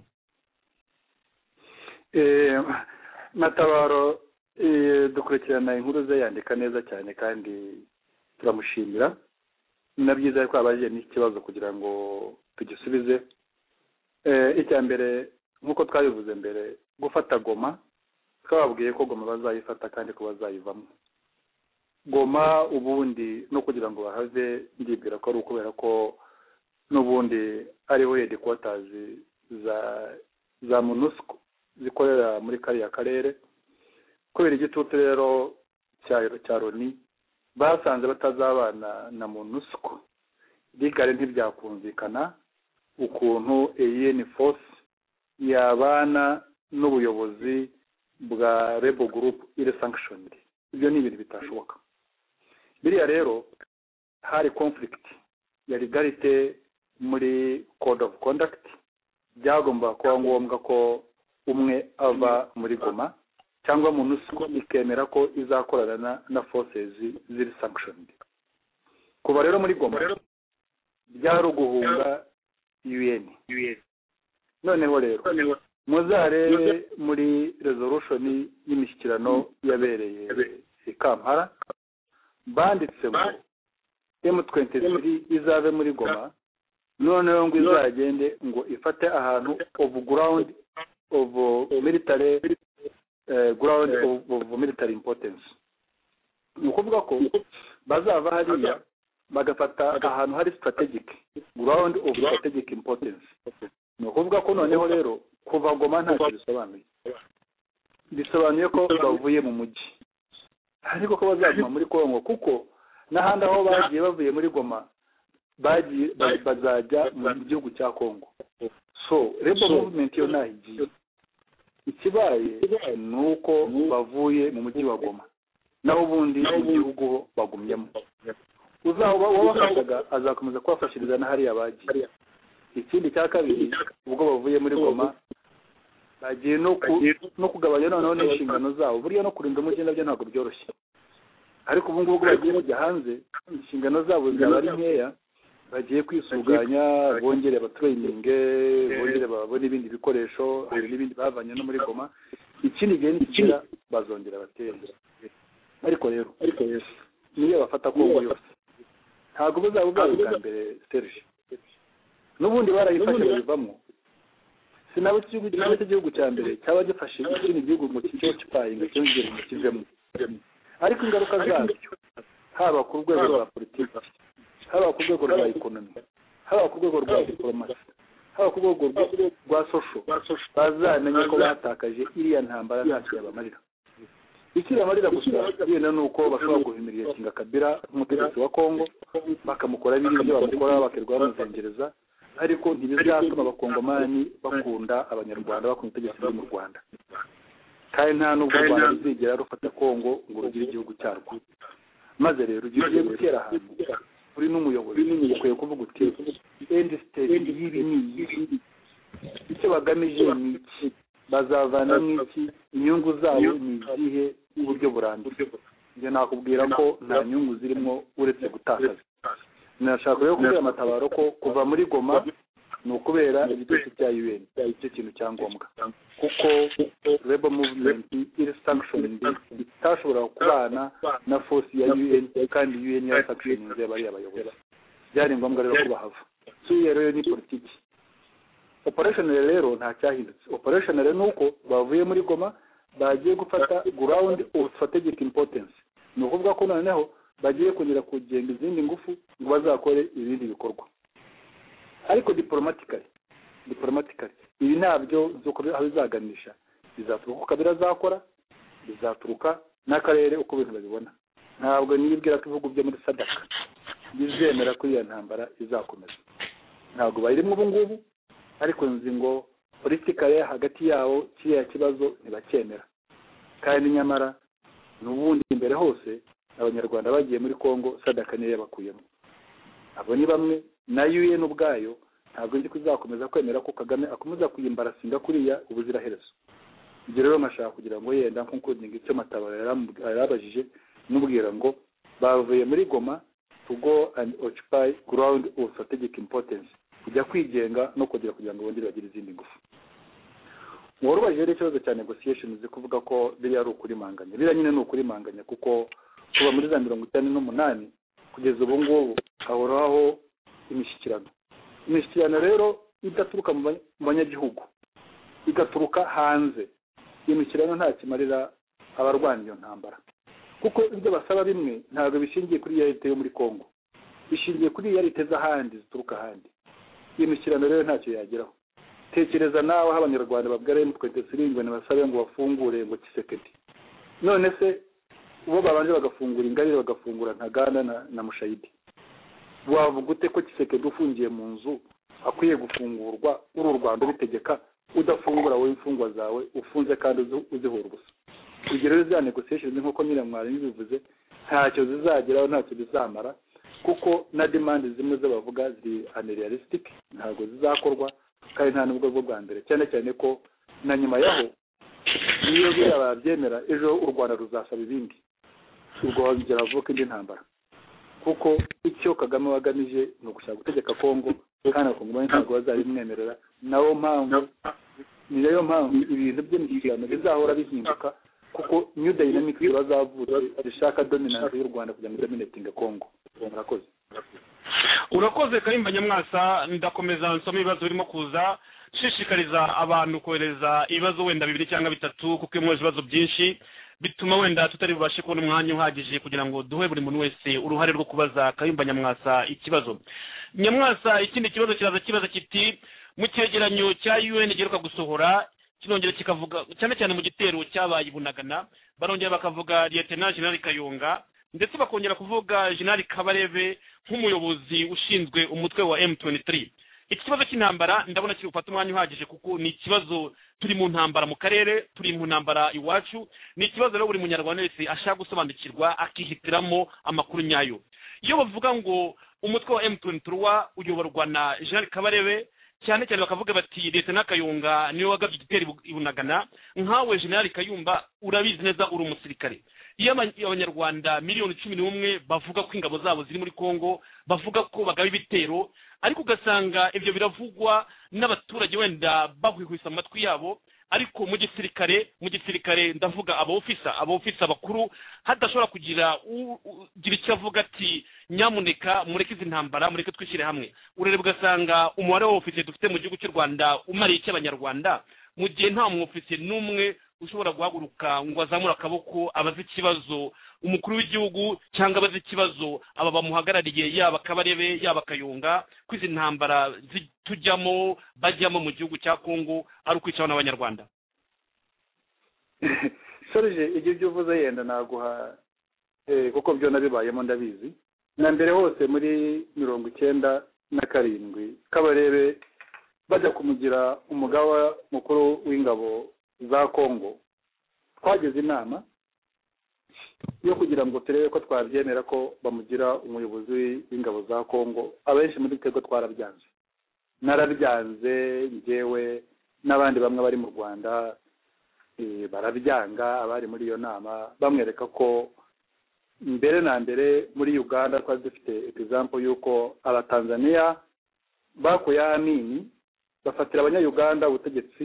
Eh, matabaro eh, dukurikirana inkuru ze yandika neza cyane kandi turamushimira ni na byiza ko abajije n'ikibazo kugira ngo tugisubize Eh, icya mbere nk'uko twabivuze mbere gufata goma twababwiye ko goma bazayifata kandi ko bazayivamo goma ubundi no kugira ngo bahave ndibwira ko ari ukubera ko n'ubundi ariho hedikotazi za za monusco zikorera muri kariya karere kubera igitutu rero cya cya loni basanze batazabana na monusco rigare ntibyakumvikana ukuntu AN force yabana n'ubuyobozi bwa rebel group iri sanctioned ibyo ni ibintu bitashoboka biriya rero hari conflict ya legalite muri code of conduct byagomba kuba ngombwa ko umwe ava muri goma cyangwa monusco ikemera ko izakorana na- na forces ziri sanctioned kuva rero muri goma byari uguhunga un noneho rero muzarebe muri resolution y'imishyikirano yabereye i kampala banditsemo m23 izave muri goma noneho ngo izagende ngo ifate ahantu of ground of military eh, ground of, of military importance ni ukuvuga ko bazava hariya bagafata ahantu hari strategic ground of strategic importance ni ukuvuga ko noneho rero kuva goma ntacyo bisobanuye bisobanuye ko bavuye mu mujyi ariko ko bazaguma muri kongo kuko n'ahandi aho bagiye bavuye muri goma bagiye ba- bazajya mu gihugu cya kongo so rebo movement yo ntaho igiye ikibaye ni uko bavuye mu mujyi wa goma naho ubundi mu gihugu ho bagumyemo uzaba wabafashaga azakomeza kubafashiriza na hariya bagiye ikindi cya kabiri ubwo bavuye muri goma bagiye no ku- no kugabanya noneho n'inshingano zabo buriya no kurinda umujyi nabyo ntabwo byoroshye ariko ubu ngubu ubwo bagiye bajya hanze inshingano zabo zaba ari nkeya bagiye kwisuganya bongere abatraininge bongere babone ibindi bikoresho hari n'ibindi bavanye no muri goma ikindi gihe nikigera bazongera batere ariko rero niyo bafata kongo yose ntabwo buzaba ubwabo bwa mbere serge n'ubundi barayifashe bayivamo sinaba igihugu kimwe cy'igihugu cya mbere cyaba gifashe ikindi gihugu ngo kijye kipayinga cyongere ngo kivemo ariko ingaruka zabyo haba ku rwego rwa politiki haba ku rwego rwa ekonomi haba ku rwego rwa diporomasi haba ku rwego rwa- rwa sosho bazamenya ko batakaje iriya ntambara ntacyo yabamarira icyo yabamarira gusa yenda ni uko bashobora guhimirira kinga kabira nk'umutegetsi wa kongo bakamukora biriya ibyo bamukora bakirirwa bamuzengereza ariko ntibizatuma abakongomani bakunda abanyarwanda bakunda ubutegetsi bwo mu rwanda kandi nta n'ubwo u rwanda ruzigera rufata kongo ngo rugire igihugu cyarwo maze rero igihe ugiye gutera ahantu uri n'umuyobozi ukwiye kuvuga uti endi siteti y'ibi ni iyi icyo bagamije ni iki bazavana n'iki inyungu zabo ni izihe uburyo burambye njye nakubwira ko nta nyungu zirimo uretse gutakaza nashaka rero kubwira amatabaro ko kuva muri goma ni ukubera igitutsi cya un icyo kintu cya ngombwa kuko rebo muvumenti iri sankishoningi itashobora kubana na fosi ya un kandi un yarasankishoninze bariya bayobozi byari ngombwa rero ko bahava kiriya rero ni politiki operationally rero nta cyahindutse operationally ni uko bavuye muri goma bagiye gufata ground of strategic importance ni ukuvuga ko noneho bagiye kongera kugenga izindi ngufu ngo bazakore ibindi bikorwa ariko diporomatikari diporomatikari ibi ntabyo nzi uko aho bizaganisha bizaturuka uko kabira azakora bizaturuka n'akarere uko ibintu babibona ntabwo nibwira ko ibihugu byo muri sadaka bizemera ko iyo ntambara izakomeza ntabwo bayirimo ubu ngubu ariko nzi ngo politikare hagati yabo kiriya kibazo ntibacyemera kandi nyamara n'ubundi imbere hose abanyarwanda bagiye muri kongo sadaka niyo yabakuyemo abo ni bamwe na un ubwayo ntabwo nzi ko izakomeza kwemera ko kagame akomeza kuyimbarasinga kuriya ubuziraherezo ibyo rero nkashaka kugira ngo yenda nk'ukundinga icyo matabaro yaramubwi- yarabajije n'ubwira ngo bavuye muri goma to go and occupy ground of strategic importance kujya kwigenga no kongera kugira ngo bongere bagire izindi ngufu warubaje rero ikibazo cya negotiation zo kuvuga ko biriya ari ukurimanganya biriya nyine ni ukurimanganya kuko kuva muri za mirongo itanu n'umunani kugeza ubu ngubu hahoraho imishyikirano imishyikirano rero idaturuka mu banya- mu banyagihugu igaturuka hanze iyo mishyikirano nta kimarira abarwanya iyo ntambara kuko ibyo basaba bimwe ntabwo bishingiye kuri yarite yo muri kongo bishingiye kuri yarite z'ahandi zituruka ahandi iyo mishyikirano rero ntacyo yageraho tekereza nawe aho abanyarwanda babwira emutwete siringwe ntibasabe ngo bafungure ngo kisekedi none se bo babanje bagafungura ingabire bagafungura ntaganda na, na mushayidi wavuga ute ko kisekedi ufungiye mu nzu akwiye gufungurwa uri u rwanda ubitegeka udafungura wowe imfungwa zawe ufunze kandi uzi- uzihora ubusa ibyo rero za negotiation nk'uko nyiramwari bivuze ntacyo zizageraho ntacyo bizamara kuko na demand zimwe z'abavuga ziri unrealistic ntabwo zizakorwa kandi nta n'ubwo bwo bwa mbere cyane cyane ko na nyuma yaho iyo biriya babyemera ejo u rwanda ruzasaba ibindi ubwo hazongera havuka indi ntambara kuko icyo kagame wagamije ni ugushaka gutegeka kongo kandi abakongomani ntabwo bazabimwemerera nabo mpamvu ni nayo mpamvu ibintu by'imishyikirano bizahora bihinduka kuko new dynamic bazavutse zishaka dominance y'u rwanda kugira ngo dominatinge kongo murakoze urakoze karimba nyamwasa ndakomeza nsoma ibibazo birimo kuza nshishikariza abantu kohereza ibibazo wenda bibiri cyangwa bitatu kuko iyo mwoheje ibibazo byinshi bituma wenda tutari bubashe kubona umwanya uhagije kugira ngo duhe buri muntu wese uruhare rwo kubaza kayumba nyamwasa ikibazo nyamwasa ikindi kibazo kiraza kibaza kiti mu cyegeranyo cya un giheruka gusohora kinongera kikavuga cyane cyane mu gitero cyabaye i bunagana barongera bakavuga liyetena jenerali kayonga ndetse bakongera kuvuga jenerali kabarebe nk'umuyobozi ushinzwe umutwe wa m23 iki kibazo cy'intambara ndabona kiri gufata umwanya uhagije kuko ni ikibazo turi mu ntambara mu karere turi mu ntambara iwacu ni ikibazo rero buri munyarwanda wese ashaka gusobanukirwa akihitiramo amakuru nyayo iyo bavuga ngo umutwe wa emutiyeni turuwa uyoborwa na jean kabarebe cyane cyane bakavuga bati leta n'akayunga niwe wagabye igitero i bunagana nkawe jenerali kayumba urabizi neza uri umusirikare iyo aba- abanyarwanda miliyoni cumi n'umwe bavuga ko ingabo zabo ziri muri congo bavuga ko bagaba ibitero ariko ugasanga ibyo biravugwa n'abaturage wenda bahwihwisa mu matwi yabo ariko mu gisirikare mu gisirikare ndavuga aba ofisa aba ofisa bakuru hadashobora kugira u- ugira icyo avuga ati nyamuneka mureke izi ntambara mureke twishyire hamwe urareba ugasanga umubare w'abofisiye dufite mu gihugu cy'u rwanda umariye iki abanyarwanda mu gihe nta mwofisiye n'umwe ushobora guhaguruka ngo azamure akaboko abaze ikibazo umukuru w'igihugu cyangwa abaze ikibazo aba bamuhagarariye yaba kabarebe yaba kayunga ko izi ntambara zi- tujyamo bajyamo mu gihugu cya kongo ari ukwicaho n'abanyarwanda sorije ibyo ibyo uvuze yenda naguha eh, kuko byo nabibayemo ndabizi na mbere hose muri mirongo icyenda na karindwi kabarebe bajya kumugira umugaba mukuru w'ingabo za kongo twageze inama yo kugira ngo turebe ko twabyemera ko bamugira umuyobozi w'ingabo za kongo abenshi muri twebwe twarabyanze narabyanze njyewe n'abandi bamwe bari mu rwanda eh, barabyanga abari muri iyo nama bamwereka ko mbere na mbere muri uganda twari dufite egizampo y'uko abatanzaniya bakuye amini bafatira abanyayuganda ubutegetsi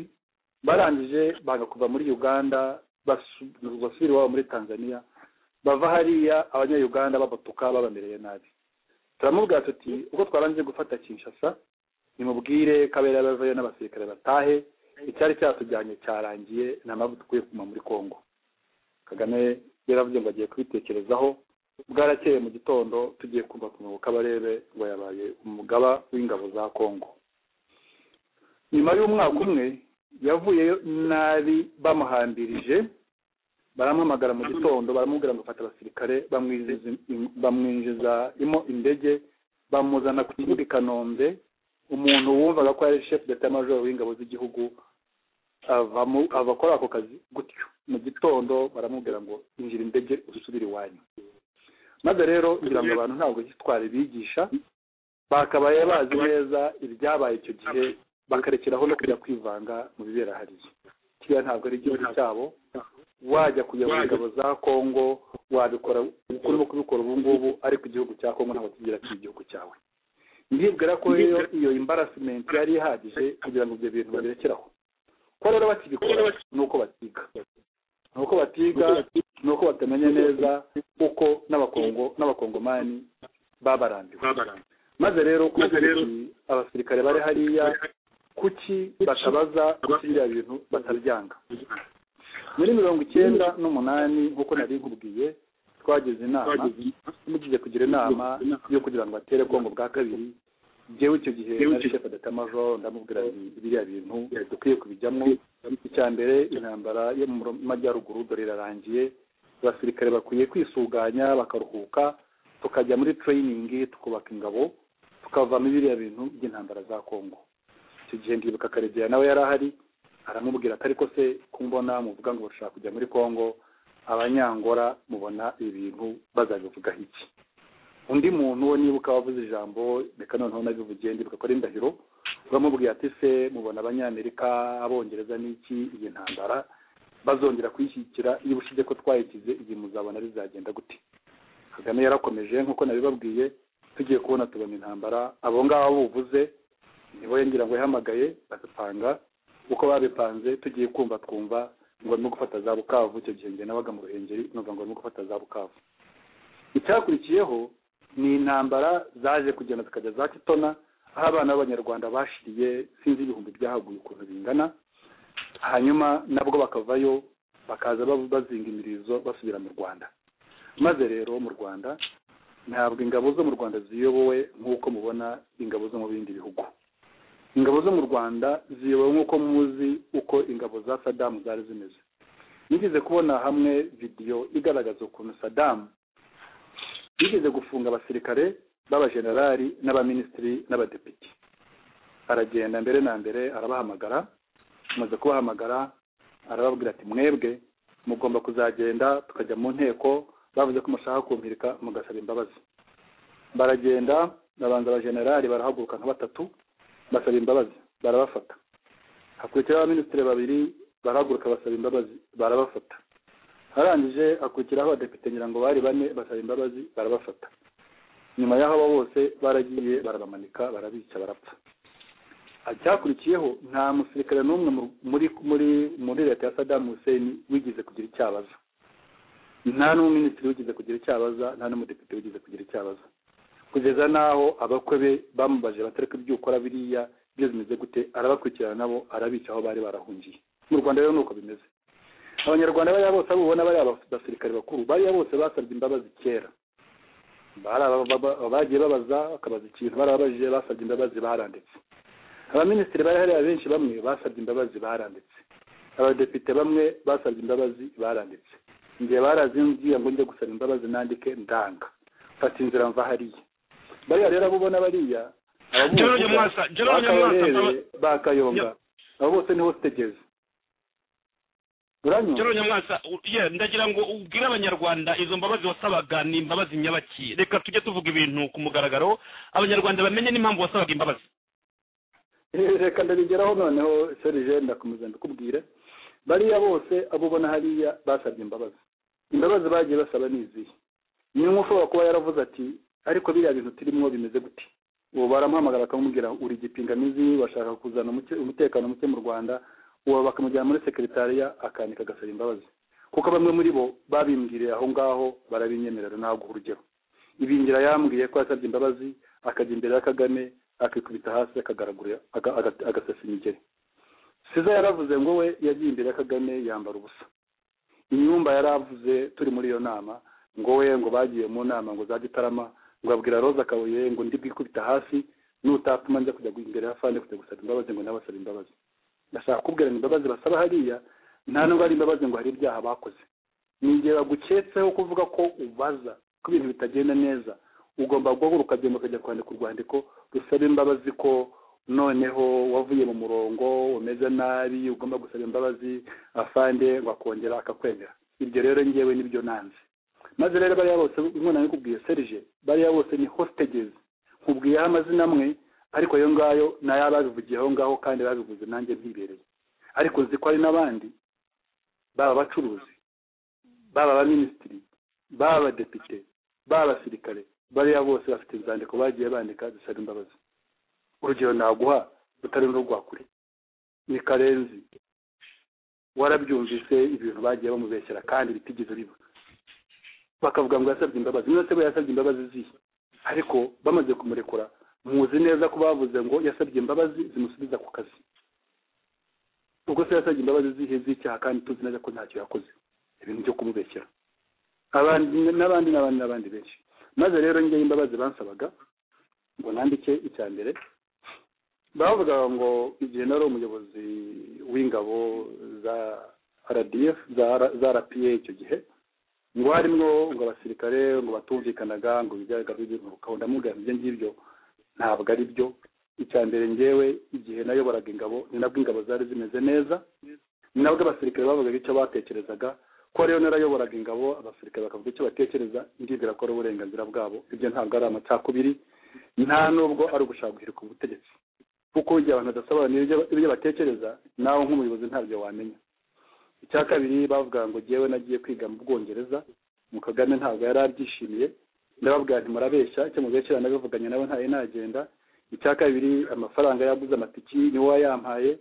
barangije banga kuva muri uganda basu- basubira iwabo muri tanzania bava hariya abanyayuganda babatuka babamereye nabi turamubwira tuti ubwo twarangije gufata kinshasa nimubwire kabera bavayo n'abasirikare batahe icyari cyatujyanye cyarangiye nta mpamvu dukwiye kuguma muri congo kagame yaravuze ngo agiye kubitekerezaho bwarakeye mu gitondo tugiye kumva ku kabarebe ngo yabaye umugaba w'ingabo za congo nyuma y'umwaka umwe yavuyeyo nabi bamuhambirije baramuhamagara mu gitondo baramubwira ngo fata abasirikare bamwinjiza bamwinjiza imo indege bamuzana ku kibuga i kanombe umuntu wumvaga ko yari shefu d'etat major w'ingabo z'igihugu avamo ava akora ako kazi gutyo mu gitondo baramubwira ngo injira indege usubire iwanyu maze rero ngira ngo abantu ntabwo gitwara bigisha bakabaye bazi neza ibyabaye icyo gihe bakarekeraho no kujya kwivanga mu bibera hariya kiriya ntabwo ari igihugu cyabo wajya kujya mu ngabo za kongo wabikora uko urimo kubikora ubu ngubu ariko igihugu cya kongo ntabwo kigira ati igihugu cyawe ndibwira ko rero iyo imbarasimenti yari ihagije kugira ngo ibyo bintu babirekeraho ko rero bakibikora ni uko batiga ni uko batiga ni uko batamenya neza uko n'abakongo n'abakongomani babarambiwe maze rero kuko abasirikare bari hariya kuki batabaza kuki biriya bintu batabyanga muri mirongo icyenda n'umunani nk'uko nari nkubwiye twagize inama mugiye kugira inama yo kugira ngo batere kongo bwa kabiri njyewe icyo gihe nari shefa data major ndamubwira nti biriya bintu dukwiye kubijyamo icya mbere intambara yo mu majyaruguru dore irarangiye abasirikare bakwiye kwisuganya bakaruhuka tukajya muri training tukubaka ingabo tukavamo biriya bintu by'intambara za kongo icyo gihe ndibuka karegeya nawe yari ahari aramubwira ati ariko se kumbona muvuga ngo bashaka kujya muri kongo abanyangora mubona ibi bintu bazabivugaho iki undi muntu we nibuka wavuze ijambo reka noneho nabivugiye ndibuka ko ari indahiro uramubwira ati se mubona abanyamerika abongereza n'iki iyi ntambara bazongera kuyishyigikira iyo ubushize ko twayigize igihe muzabona bizagenda gute kagame yarakomeje nk'uko nabibabwiye tugiye kubona tubona intambara abo ngabo buvuze nibo ngira ngo yahamagaye badupanga uko babipanze tugiye kumva twumva ngo barimo gufata za bukavu icyo gihe njye nabaga mu ruhengeri numva ngo barimo gufata za bukavu icyakurikiyeho ni intambara zaje kugenda zikajya za kitona aho abana b'abanyarwanda bashiriye sinzi ibihumbi byahaguye ukuntu bingana hanyuma nabwo bakavayo bakaza bav- bazinga imirizo basubira mu rwanda maze rero mu rwanda ntabwo ingabo zo mu rwanda ziyobowe nk'uko mubona ingabo zo mu bindi bihugu ingabo zo mu rwanda ziyobowe nk'uko muzi uko ingabo za sadamu zari zimeze nigeze kubona hamwe vidiyo igaragaza ukuntu sadamu yigeze gufunga abasirikare b'abajenerali n'abaminisitiri n'abadepite aragenda mbere na mbere arabahamagara amaze kubahamagara arababwira ati mwebwe mugomba kuzagenda tukajya mu nteko bavuze ko mushaka kumpirika mugasaba imbabazi baragenda babanza abajenerali barahaguruka nka batatu basaba imbabazi barabafata hakurikiraho abaminisitiri babiri barahaguruka basaba imbabazi barabafata arangije akurikiraho abadepite ngira ngo bari bane basaba imbabazi barabafata nyuma y'aho abo bose baragiye barabamanika barabica barapfa icyakurikiyeho nta musirikare n'umwe mu- muri muri muri leta ya sadamu hussein wigize kugira icyo abaza nta n'umuminisitiri wigeze kugira icyo abaza nta n'umudepite wigeze kugira icyo abaza kugeza n'aho abakwe be bamubaje batareka ibyo ukora biriya byo bimeze gute arabakurikirana nabo arabica aho bari barahungiye mu rwanda rero ni uko bimeze abanyarwanda bariya bose abo ubona bariya basirikare bakuru bariya bose basabye imbabazi kera Bari aba- aba- aba- bagiye babaza bakabaza ikintu barababajije basabye imbabazi baranditse abaminisitiri bari hariya benshi bamwe basabye imbabazi baranditse abadepite bamwe basabye imbabazi baranditse njye barazingiye ngo njye gusaba imbabazi nandike ndanga mfata inzira mva hariya bariya rero abo ubona bariya ababumva, Jerome Mwasa, Jerome bakabarebe, Mwasa, bakayonga abo bose niho utegeze uranyumva Jerome Nyamwasa, u- yeah, ndagira ngo ubwire abanyarwanda izo mbabazi wasabaga ni imbabazi nyabaki reka tujye tuvuga ibintu ku mugaragaro abanyarwanda bamenye n'impamvu wasabaga imbabazi reka ndabigeraho noneho serije ndakomeza ndakubwire bariya bose abo ubona hariya basabye imbabazi imbabazi bagiye basaba ni izihe ni umwe ushobora kuba yaravuze ati ariko biriya bintu turimo bimeze gute ubu baramuhamagara bakamubwira uri igipingamizi bashaka kuzana umuke- umutekano muke mu rwanda uwo bakamujyana muri sekretariya akanika agasaba imbabazi kuko bamwe muri bo babimbwiriye aho ngaho barabinyemerera ntabwo urugero ibingira yambwiye ko yasabye imbabazi akajya imbere ya kagame akikubita hasi akagaragura aga- aga- agasasa imigeri siza yaravuze ngo we yagiye imbere ya kagame yambara ubusa inyumba yaravuze turi muri iyo nama ngo we ngo bagiye mu nama ngo za gitarama ngo abwira roza kabuye ngo ndi bwikubita hasi nutatuma njya kujya imbere ya fande kujya gusaba imbabazi ngo nawe asaba imbabazi ndashaka kubwira ngo imbabazi basaba hariya nta nubwo ari imbabazi ngo hari ibyaha bakoze ni igihe baguketseho kuvuga ko ubaza ko ibintu bitagenda neza ugomba guhaguruka ukagenda ukajya kwandika urwandiko rusaba imbabazi ko noneho wavuye mu murongo umeze nabi ugomba gusaba imbabazi afande ngo akongera akakwemera ibyo rero ngewe nibyo nanze maze rero bariya bose inkwena nikubwiye serije bariya bose ni hostages nkubwiyeho amazina amwe ariko ayo ngayo ni ay'ababivugiye aho ngaho kandi babivuze nanjye mpibereye ariko nzi ko hari n'abandi baba abacuruzi baba abaminisitiri baba abadepite baba abasirikare bariya bose bafite inzandiko bagiye bandika zisaba imbabazi urugero naguha rutari n'urwa kure ni karenzi warabyumvise ibintu bagiye bamubeshyera kandi bitigeze biba bakavuga ngo yasabye imbabazi niba se we yasabye imbabazi zihe ariko bamaze kumurekura muzi neza ko bavuze ngo yasabye imbabazi zimusubiza ku kazi ubwo se yasabye imbabazi zihe z'icyaha kandi tuzi neza ko ntacyo yakoze ibintu byo kumubeshyera abandi n'abandi n'abandi n'abandi benshi maze rero njyewe imbabazi bansabaga ngo nandike icya mbere bavugaga ngo igihe nari umuyobozi w'ingabo za rdf za R- za rpa icyo gihe ngo harimwo ngo abasirikare ngo batumvikanaga ngo ibigaragara by'inturuka ndamubwira nti ibyo ngibyo ntabwo ari byo icya mbere ngewe igihe nayoboraga ingabo ni nabwo ingabo zari zimeze neza ni nabwo abasirikare bavugaga icyo batekerezaga ko rero narayoboraga ingabo abasirikare bakavuga icyo batekereza ndibwira ko ari uburenganzira bwabo ibyo ntabwo ari amacakubiri nta nubwo ari ugushaka guhirika ubutegetsi kuko igihe abantu badasobanura ibyo batekereza nawe nk'umuyobozi ntabyo wamenya icya kabiri bavuga ngo jyewe nagiye kwiga mu bwongereza mu kagame ntabwo yari abyishimiye ndababwira nti murabeshya icyo mubeshyira nabivuganye nawe ntayo nagenda icya kabiri amafaranga yaguze amatiki niwe wayampaye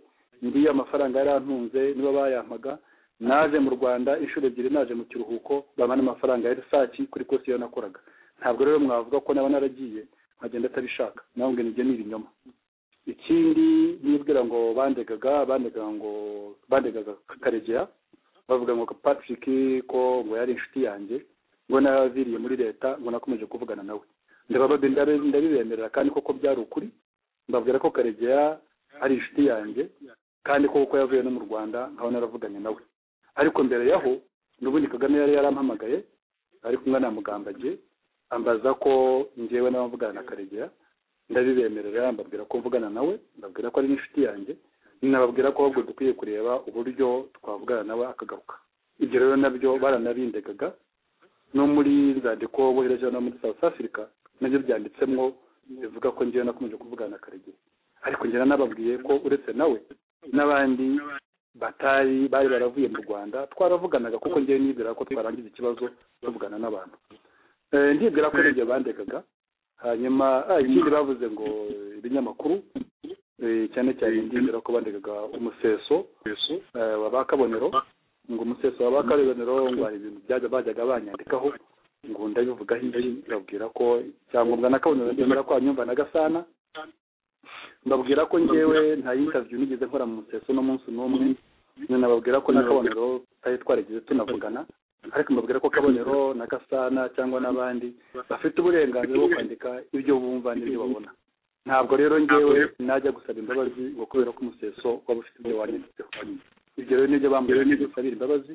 ndiyo amafaranga yari antunze nibo bayampaga naje mu rwanda inshuro ebyiri naje mu kiruhuko bamana amafaranga ya risaki kuri kosi iyo nakoraga ntabwo rero mwavuga ko naba naragiye nkagenda atabishaka nawe ngo nibyo ni ibinyoma ikindi nibwira ngo bandegaga bandegaga ngo bandegaga karegera bavuga ngo patrick ko ngo yari inshuti yanjye ngo naraviriye muri leta ngo nakomeje kuvugana nawe ndabababe ndabe- ndabibemerera kandi koko byari ukuri mbabwira ko karegeya ari inshuti yanjye kandi ko kuko yavuye no mu rwanda nkaba naravuganye nawe ariko mbere yaho n'ubundi kagame yari yarampamagaye ari kumwe na mugambagiye ambaza ko njyewe n'abavugana na karegeya ndabibemerera mbabwira ko mvugana nawe ndabwira ko ari n'inshuti yanjye nababwira ko ahubwo dukwiye kureba uburyo twavugana nawe akagaruka ibyo rero nabyo baranabindegaga no muri nzandiko bohereje no muri south africa nabyo byanditsemo bivuga ko ngewe nakomeje kuvugana na karegeya ariko ngira nababwiye ko uretse nawe n'abandi batari bari baravuye mu rwanda twaravuganaga kuko ngewe nibwira ko twarangiza ikibazo tuvugana n'abantu Eh, ndibwira ko nibyo bandekaga hanyuma ah, ikindi bavuze ngo eh, ibinyamakuru eh, cyane cyane ndibwira ko bandekaga umuseso eh, wa ba kabonero ngo umuseso wa ba kabonero ngo hari ibintu byajya bajyaga banyandikaho ngo ndabivugaho iki babwira ko icyangombwa na kabonero ndemera ko hanyumva na gasana mbabwira ko ngewe nta interview nigeze nkora mu museso n'umunsi n'umwe nyine nababwira ko na kabonero tutari twarigeze tunavugana ariko mbabwira ko kabonero na gasana cyangwa n'abandi bafite uburenganzira bwo kwandika ibyo bumva n'ibyo babona ntabwo rero ngewe najya gusaba imbabazi ngo kubera ko umuseso waba ufite ibyo wanyanditseho ibyo rero nibyo bambwira nibyo busabira imbabazi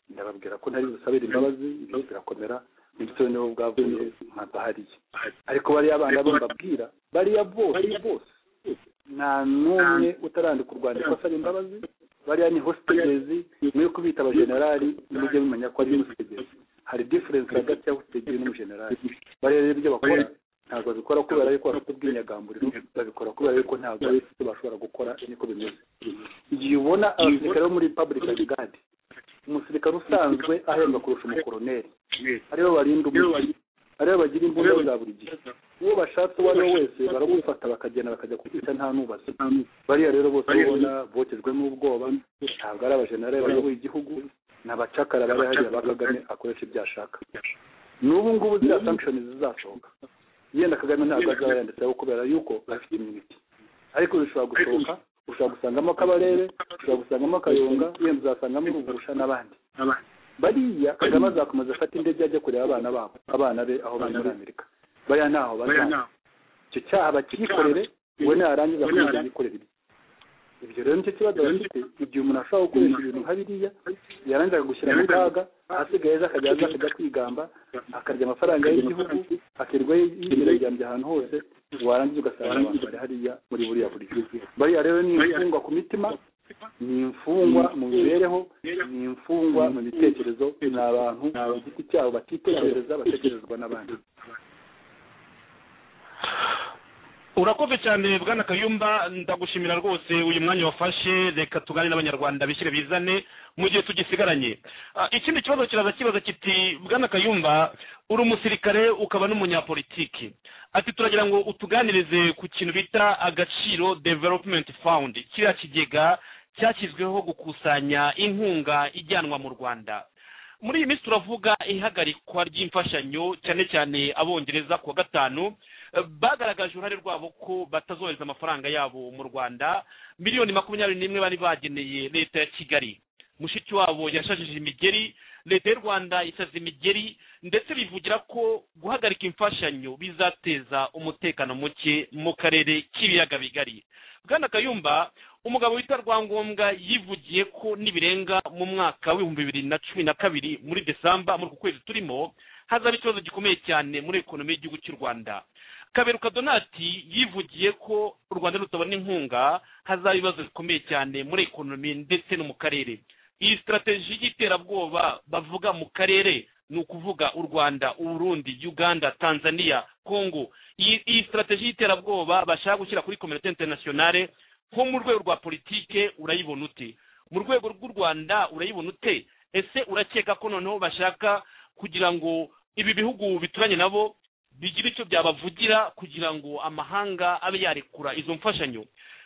ndababwira ko ntari busabire imbabazi ibyo birakomera ndetse nibo bwavuye nkadahariye ariko bariya bana bo mbabwira bariya bose bose nta n'umwe utarandika urwandiko asaba imbabazi bariya ni hositegezi mwe kubita abajenerali mujye mumenya ko ari hositegezi hari diferensi hagati ya hositegezi n'umujenerali bariya rero ibyo bakora ntabwo babikora kubera yuko bafite ubwinyagamburiro babikora kubera yuko ntabwo bafite icyo bashobora gukora niko bimeze igihe ubona abasirikare bo muri republic gadi umusirikare usanzwe ahembwa kurusha umukoroneri aribo barinda umugi aribo bagira imbunda za buri gihe uwo bashatse uwo ari we wese baragufata bakagenda bakajya kukwica nta nubaza bariya rero bose ubona bokejwe n'ubwoba ntabwo ari abajenerali bayoboye igihugu ni abacakara bari hariya ba kagame akoresha ibyo ashaka n'ubu ngubu ziriya sankishoni zizasohoka yenda kagame ntabwo azaba yanditseho kubera yuko afite imiti ariko bishobora gusohoka ushobora gusangamo kabarebe ushobora gusangamo akayonga yenda uzasangamo urugusha n'abandi bariya kagame azakomeza afata indege ajya kureba abana babo abana be aho bari muri amerika bariya ntaho bazana icyo cyaha bakikorere we narangiza kuza yikorera ibye ibyo rero nicyo kibazo bafite igihe umuntu ashobora gukoresha ibintu nka biriya yarangiza gushyira mu kaga ahasigaye aza akajya aza akajya kwigamba akarya amafaranga y'igihugu akirirwa yigeragambye ahantu hose warangiza ugasanga abantu bari hariya muri buriya buryo bariya rero ni imfungwa ku mitima ni imfungwa mu mibereho ni imfungwa mu bitekerezo ni abantu ku giti cyabo batitekereza batekerezwa n'abandi urakoze cyane bwana kayumba ndagushimira rwose uyu mwanya wafashe reka tugane n'abanyarwanda bishyire bizane mu gihe tugisigaranye Ah, ikindi kibazo kiraza kibaza kiti bwana kayumba uri umusirikare ukaba n'umunyapolitiki ati turagira ngo utuganirize ku kintu bita agaciro development fund kiriya kigega cyashyizweho gukusanya inkunga ijyanwa mu rwanda muri iyi minsi turavuga ihagarikwa ry'imfashanyo cyane cyane abongereza ku wa gatanu Eh, bagaragaje uruhare rwabo ko batazohereza amafaranga yabo mu rwanda miliyoni makumyabiri n'imwe bari bageneye leta ya kigali mushiki wabo yashajije imigeri leta y'u rwanda isaza imigeri ndetse bivugira ko guhagarika imfashanyo bizateza umutekano muke mu karere k'ibiyaga bigari bwana kayumba umugabo witwa rwangombwa yivugiye ko nibirenga mu mwaka w'ibihumbi bibiri na cumi na kabiri muri desamba muri uku kwezi turimo hazaba ikibazo gikomeye cyane muri ekonomi y'igihugu cy'u rwanda kaberuka donati yivugiye ko u rwanda rutabona inkunga hazaba ibibazo bikomeye cyane muri ekonomi ndetse no mu karere iyi sitarateji y'iterabwoba bavuga mu karere ni ukuvuga u rwanda uburundi uganda tanzania congo iyi iyi sitarateji y'iterabwoba bashaka gushyira kuri kominote interinasiyonale nko mu rwego rwa politike urayibona ute mu rwego rw'u rwanda urayibona ute ese urakeka ko noneho bashaka kugira ngo ibi bihugu bituranye nabo bigira icyo byabavugira kugira ngo amahanga abe yarekura izo mfashanyo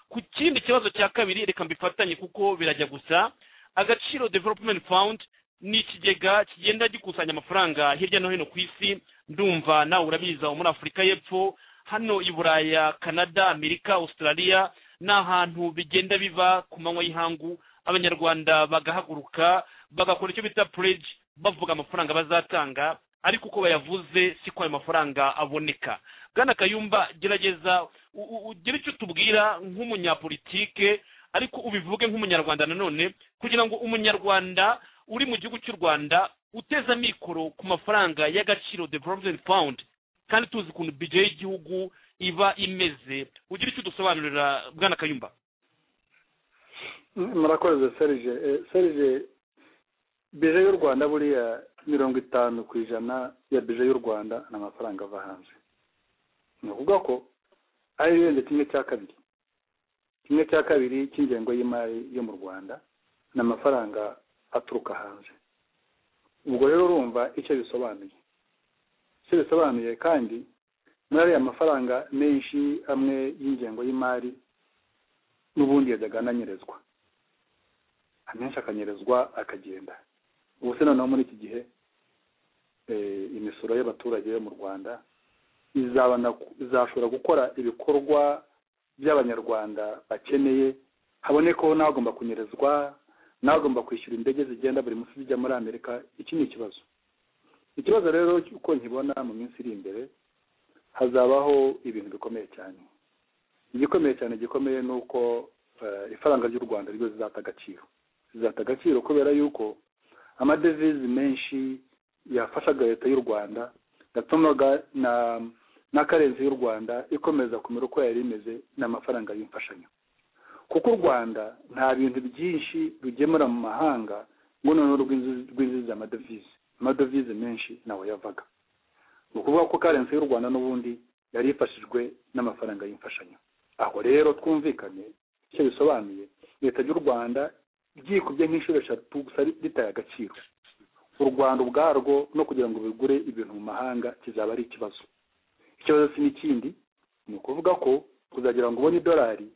ku kindi kibazo cya kabiri reka mbifatanye kuko birajya gusa agaciro development fund ni ikigega kigenda gikusanya amafaranga hirya no hino ku isi ndumva nawe urabiza muri afurika y'epfo hano i buraya canada amerika australia ni ahantu bigenda biva ku manywa y'ihangu abanyarwanda bagahaguruka bagakora icyo bita pledge bavuga amafaranga bazatanga ariko uko bayavuze siko ayo mafaranga aboneka bwana kayumba gerageza u- u- ugire icyo tubwira nk'umunyapolitike ariko ubivuge nk'umunyarwanda nanone kugira ngo umunyarwanda uri mu gihugu cy'u rwanda uteze amikoro ku mafaranga y'agaciro development fund kandi tuzi ukuntu bije y'igihugu iba imeze ugira icyo udusobanurira bwana kayumba murakoze serge Eh, serge bije y'u rwanda buriya mirongo itanu ku ijana ya bije y'u rwanda ni amafaranga ava hanze ni ukuvuga ko ari ibirenze kimwe cya kabiri kimwe cya kabiri cy'ingengo y'imari yo mu rwanda ni amafaranga aturuka hanze ubwo rero urumva icyo bisobanuye icyo bisobanuye kandi muri ariya mafaranga menshi amwe y'ingengo y'imari n'ubundi yajyaga ananyerezwa amenshi akanyerezwa akagenda ubu se noneho muri iki gihe eh, imisoro y'abaturage yo mu rwanda izabana izashobora gukora ibikorwa by'abanyarwanda bakeneye habonekeho n'abagomba kunyerezwa n'abagomba kwishyura indege zigenda buri munsi zijya muri amerika iki ni ikibazo ikibazo rero uko nkibona mu minsi iri imbere hazabaho ibintu bikomeye cyane igikomeye cyane gikomeye ni uko eh, ifaranga ry'u rwanda ryo zizata agaciro zizata agaciro kubera yuko amadevizi menshi yafashaga leta y'u rwanda yatumaga na na karenzi y'u rwanda ikomeza kumera uko yari imeze ni amafaranga y'imfashanyo kuko u rwanda nta bintu byinshi rugemura mu mahanga ngo noneho rwinjiza rwinjiza amadevize amadevize menshi nawe yavaga ni ukuvuga ko karensi y'u rwanda n'ubundi yari ifashijwe n'amafaranga y'imfashanyo aho rero twumvikane icyo bisobanuye leta y'u rwanda ryikubye nk'inshuro eshatu gusa ritaye agaciro u rwanda ubwarwo no kugira ngo bigure ibintu mu mahanga kizaba ari ikibazo ikibazo si n'ikindi ni ukuvuga ko kuzagira ngo ubone idolari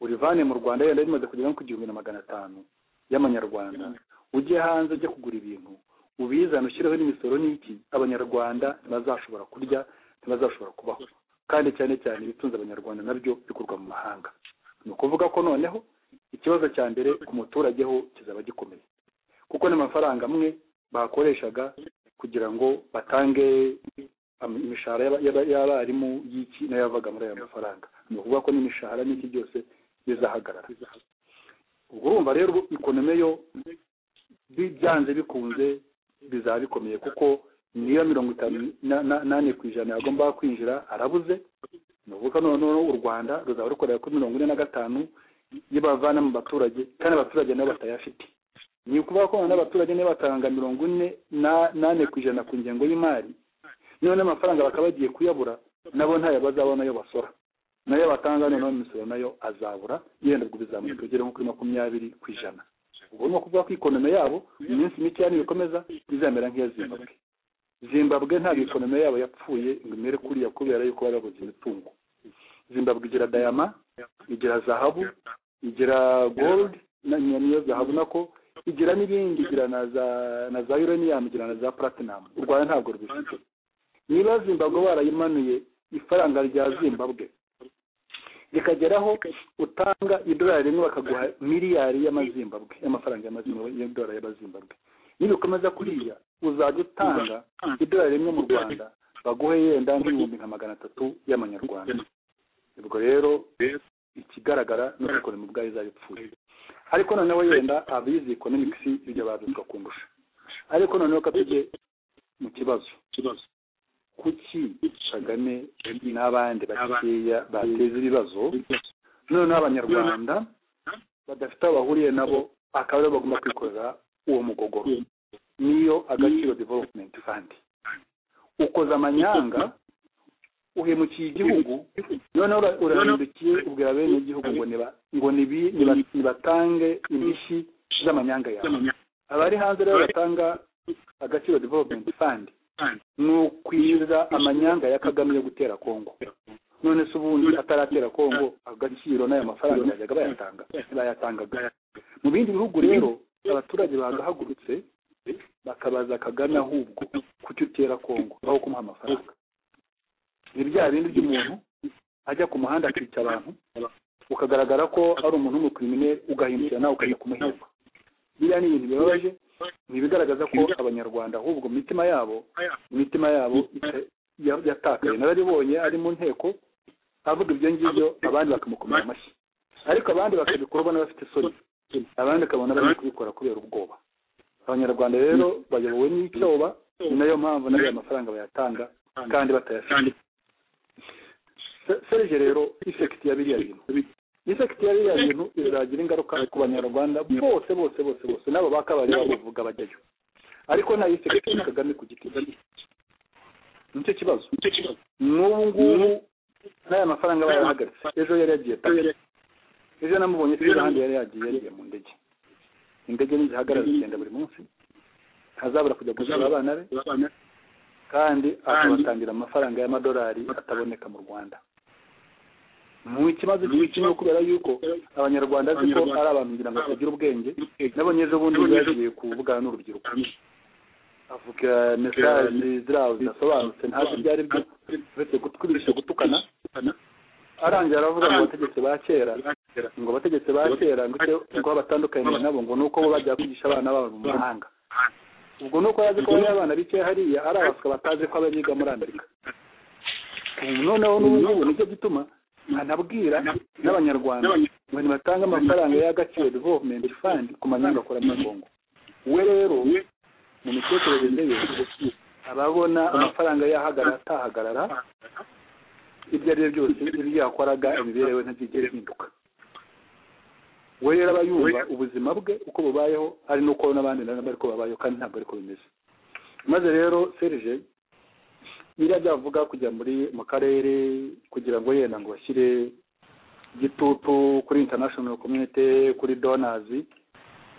urivane mu rwanda yenda rimaze kugera nko ku gihumbi na magana atanu y'amanyarwanda ujye hanze ujye kugura ibintu ubizane ushyireho n'imisoro n'iki abanyarwanda ntibazashobora kurya ntibazashobora kubaho kandi cyane cyane ibitunze abanyarwanda nabyo bikorwa mu mahanga ni ukuvuga ko noneho ikibazo cya mbere ku muturage ho kizaba gikomeye kuko n'amafaranga amwe bakoreshaga kugira ngo batange am- imishahara y'aba- y'aba- y'abarimu y'iki nayo yavaga muri ayo mafaranga ni ukuvuga ko n'imishahara n'iki byose bizahagarara ubwo urumva rero ikonomi yo bi- byanze bikunze bizaba bikomeye kuko niyo mirongo itanu na- na- n'ane ku ijana yagombaga kwinjira arabuze ni ukuvuga noneho u rwanda ruzaba rukorera kuri mirongo ine na gatanu iyo bavana mu baturage kandi abaturage nabo batayafite ni ukuvuga ko noneho abaturage niba batanga mirongo ine na- n'ane ku ijana ku ngengo y'imari niba n'amafaranga bakaba bagiye kuyabura nabo ntayo bazabona ayo basora nayo batanga noneho imisoro nayo azabura yenda ubwo bizamuka bigere nko kuri makumyabiri ku ijana ubwo ni ukuvuga ko ikonome yabo mu minsi mike yani bikomeza bizamera nk'iya zimbabwe zimbabwe ntabwo ikonome yabo yapfuye ngo imere kuriya kubera yuko bari babuze imitungo zimbabwe igira dayama igira zahabu igira gold na- na- niyo zahabu nako igira n'ibindi igira na za na za uranium igira na za platinum u rwanda ntabwo rubifite niba zimbabwe barayimanuye ifaranga rya zimbabwe rikageraho utanga idolari rimwe bakaguha miliyari y'amazimbabwe y'amafaranga y'amazimbabwe y'idolari y'abazimbabwe nibikomeza kuriya uzajya utanga idolari rimwe mu rwanda baguhe yenda nk'ibihumbi nka magana atatu y'amanyarwanda ubwo rero ikigaragara ni uko ikoroni ubwayo izaba ipfuye ariko noneho yenda abizi economics ibyo babizwa kundusha ariko noneho ka tujye mu kibazo kuki kagame n'abandi bakeya bateza ibibazo noneho abanyarwanda badafite aho bahuriye nabo akaba aribo bagomba kwikorera uwo mugogoro niyo agaciro development fund ukoza amanyanga uhemukiye igihugu noneho ura- urahindukiye ubwira bene igihugu ngo niba- ngo nibi- niba- nibatange indishyi z'amanyanga yawe abari hanze rero batanga agaciro development fund ni ukwiza amanyanga ya kagame yo gutera kongo none se ubundi ataratera kongo agaciro n'ayo mafaranga yajyaga bayatanga bayatangaga mu bindi bihugu rero abaturage bagahagurutse bakabaza kagame ahubwo kuki utera kongo aho kumuha amafaranga ni bya bindi by'umuntu ajya ku muhanda akica abantu ukagaragara ko ari umuntu w'umukirimine ugahindukira nawe ukajya kumuhemba biriya ni ibintu bibabaje ni ibigaragaza ko abanyarwanda ahubwo mu mitima yabo imitima yabo ita- ya- yatakaye nararibonye ari mu nteko avuga ibyo ngibyo abandi bakamukomera amashyi ariko abandi bakabikora ubona bafite isoni abandi ukabona bari kubikora kubera ubwoba abanyarwanda rero bayobowe n'icyoba ni nayo mpamvu n'ayo mafaranga bayatanga kandi batayafite serije rero ifekiti ya biriya bintu ifekiti ya biriya bintu izagira ingaruka ku banyarwanda bose bose bose bose n'aba bakabari babuvuga bajyayo ariko nta ifekiti ya kagame ku giti cye nicyo kibazo n'ubu ngubu n'aya mafaranga bayahagaritse ejo yari yagiye pake ejo namubonye se ahandi yari yagiye yagiye mu ndege indege ntizihagarara zigenda buri munsi ntazabura kujya gusura abana be kandi akabatangira amafaranga y'amadolari ataboneka mu rwanda mu ikibazo cy'ikirimo kubera yuko abanyarwanda azi ko ari abantu ngira ngo batagira ubwenge nabonye ejo bundi ubwo yagiye kuvugana n'urubyiruko avuga mesaje ziriya zidasobanutse ntazi ibyo ari byo uretse gutwibisha gutukana arangira aravuga ngo abategetsi ba kera ngo abategetsi ba kera ngo icyo ngo babatandukanye nabo ngo ni uko bo bajya kwigisha abana babo mu mahanga ubwo ni uko yazi ko bariya abana bikeya hariya ari abaswa batazi ko abiga muri amerika Ubu noneho n'ubu ngubu nicyo gituma anabwira n'abanyarwanda ngo ntibatange amafaranga y'agaciro development fund ku manyangakora muri kongo we rero mu mitekerereze ye ababona amafaranga yahagarara atahagarara ibyo ari byo byose ibyo yakoraga imibereho ntigire ihinduka we rero aba yumva ubuzima bwe uko bubayeho ari n'uko n'abandi nabo ariko babayeho kandi ntabwo ariko bimeze maze rero serije biriya byavuga kujya muri mu karere kugira ngo yenda ngo bashyire igitutu kuri international community kuri donors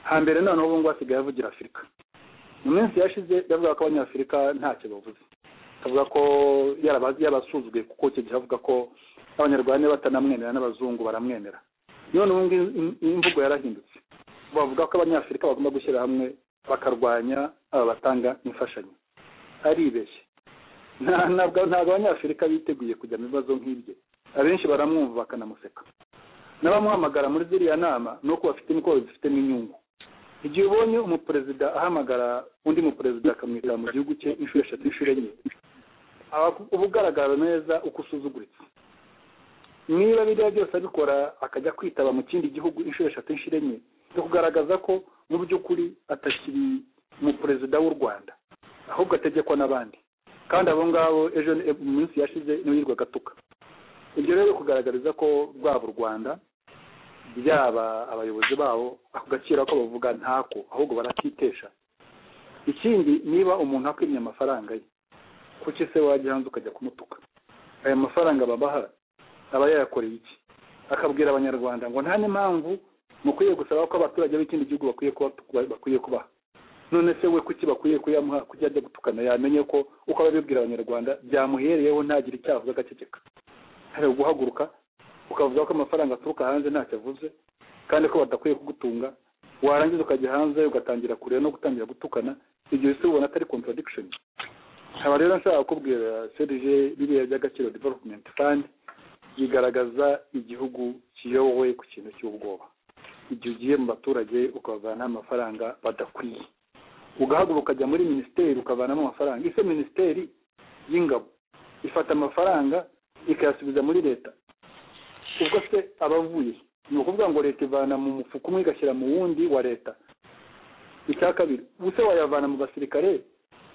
hambere noneho ubu ngubu asigaye avugira afurika mu minsi yashize yavuga ko abanyafurika ntacyo bavuze akavuga ko yarabazi yabasuzwe kuko icyo gihe avuga ko abanyarwanda batanamwemera n'abazungu baramwemera none ubu ngubu imvugo yarahindutse bavuga ko abanyafurika bagomba gushyira hamwe bakarwanya aba batanga imfashanyo aribeshye ntabwo abanyafurika biteguye kujya mu bibazo nk'ibyo abenshi baramwumva bakanamuseka n'abamuhamagara muri ziriya nama ni uko bafite niko babifitemo inyungu igihe ubonye umuperezida ahamagara undi muperezida akamwitaba mu gihugu cye inshuro eshatu inshuro enye uba ugaragara neza uko usuzuguritse niba biriya byose abikora akajya kwitaba mu kindi gihugu inshuro eshatu inshuro enye ni kugaragaza ko mu by'ukuri atakiri umuperezida w'u rwanda ahubwo ategekwa n'abandi kandi abo ngabo ejo mu minsi yashize niba agatuka ibyo rero kugaragariza ko rwaba u rwanda byaba abayobozi babo ako gaciro ko bavuga ntako ahubwo barakitesha ikindi niba umuntu akwimye amafaranga ye kuki se wajya hanze ukajya kumutuka aya mafaranga babaha aba yayakoreye iki akabwira abanyarwanda ngo nta n'impamvu mukwiye gusaba ko abaturage b'ikindi gihugu bakwiye kuba bakwiye kubaha none se we kuki bakwiye kuyamuha kuki ajya gutukana yamenye ko uko ababibwira abanyarwanda byamuhereyeho ntagire icyaha avuga agaceceka hari uguhaguruka ukavuga ko amafaranga aturuka hanze ntacyo avuze kandi ko badakwiye kugutunga warangiza ukajya hanze ugatangira kureba no gutangira gutukana ibyo bisa ubona atari contradiction nkaba rero nshaka kukubwira serije biriya by'agaciro development fund bigaragaza igihugu kiyobowe ku kintu cy'ubwoba igihe ugiye mu baturage ukabavanamo amafaranga badakwiye ugahaguruka ukajya muri minisiteri ukavanamo amafaranga ese minisiteri y'ingabo ifata amafaranga ikayasubiza muri leta ubwo se abavuye ni ukuvuga ngo leta ivana mu mufuka umwe igashyira mu wundi wa leta icya kabiri ubuse wayavana mu basirikare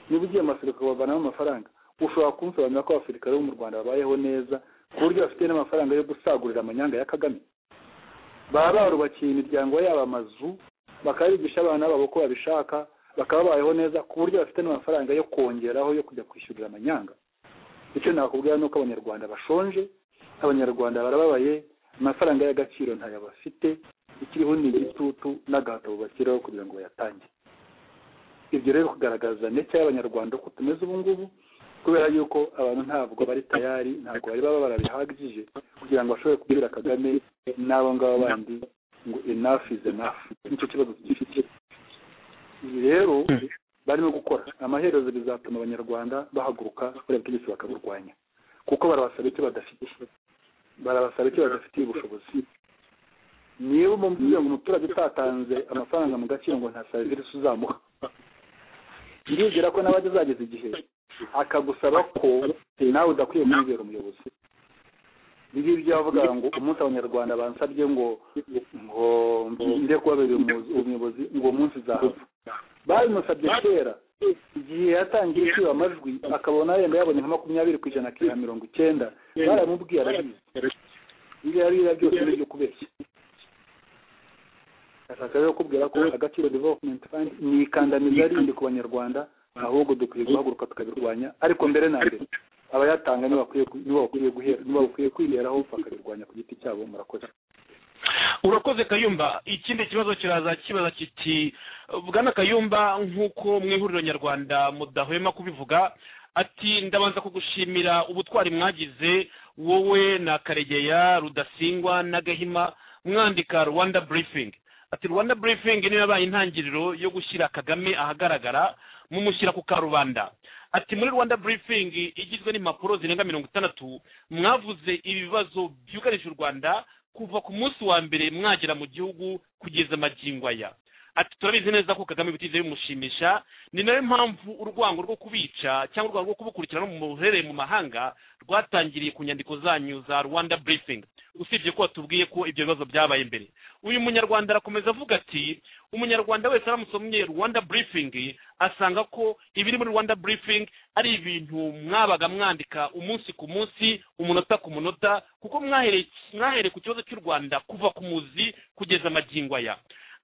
niba ugiye mu basirikare ukabavanamo amafaranga ushobora kunsobanurira ko abasirikare bo mu rwanda babayeho neza ku buryo bafite n'amafaranga yo gusagurira amanyanga ya kagame baba barubakiye imiryango yabo amazu bakabigisha abana babo uko babishaka bakababayeho neza ku buryo bafite n'amafaranga yo kongeraho yo kujya kwishyurira amanyanga icyo nakubwira ni uko abanyarwanda bashonje abanyarwanda barababaye amafaranga y'agaciro ntayo bafite ikiriho ni igitutu n'agahato bashyiraho kugira ngo bayatange ibyo rero kugaragaza ndetse y'abanyarwanda uko tumeze ubu ngubu kubera yuko abantu ntabwo bari tayari ntabwo bari baba barabihagije kugira ngo bashobore kubwira kagame n'abo ngabo bandi ngo enough is enough nicyo kibazo gifite ibi rero barimo gukora amaherezo bizatuma abanyarwanda bahaguruka buriya butegetsi bakaburwanya kuko barabasaba icyo badafite barabasaba icyo badafitiye ubushobozi niba umubwira ngo umuturage utatanze amafaranga mu gaciro ngo nta serivisi uzamuha ndizera ko nawe azageza igihe akagusaba ko nawe udakwiye kumubera umuyobozi ibi ngibyo bavuga ngo umunsi abanyarwanda bansabye ngo ngo njye kubabera umuyobozi ngo uwo munsi uzahava babimusabye kera igihe yatangiye kwiba amajwi akabona yenda yabonye nka makumyabiri ku ijana akira mirongo icyenda baramubwiye arabizi ibyo yariya byose ni ibyo kubeshya ashaka rero kubwira ko agaciro development fund ni ikandamiza rindi ku banyarwanda ahubwo dukwiye guhaguruka tukabirwanya ariko mbere na mbere abayatanga nibo bakwiye gu- nibo bakwiye guhera nibo bakwiye kwiheraho bakarirwanya ku giti cyabo murakoze urakoze kayumba ikindi kibazo kiraza kibaza kiti bwana kayumba nk'uko mu ihuriro nyarwanda mudahwema kubivuga ati ndabanza kugushimira ubutwari mwagize wowe na karegeya rudasingwa na gahima mwandika rwanda briefing ati rwanda briefing niyo yabaye intangiriro yo gushyira kagame ahagaragara mumushyira ku karubanda ati muri rwanda briefing igizwe n'impapuro zirenga mirongo itandatu mwavuze ibibazo byugarije u rwanda kuva ku munsi wa mbere mwagera mu gihugu kugeza amagingo aya ati turabizi neza ko kagame bitigeze bimushimisha ni nayo mpamvu urwango rwo kubica cyangwa urwango rwo kubukurikirana mu ruherereye mu mahanga rwatangiriye ku nyandiko zanyu za rwanda briefing usibye ko watubwiye ko ibyo bibazo byabaye mbere uyu munyarwanda arakomeza avuga ati umunyarwanda wese aramusomye rwanda briefing asanga ko ibiri muri rwanda briefing ari ibintu mwabaga mwandika umunsi ku munsi umunota ku munota kuko mwahereye mwahereye ku kibazo cy'u rwanda kuva ku muzi kugeza amagingo aya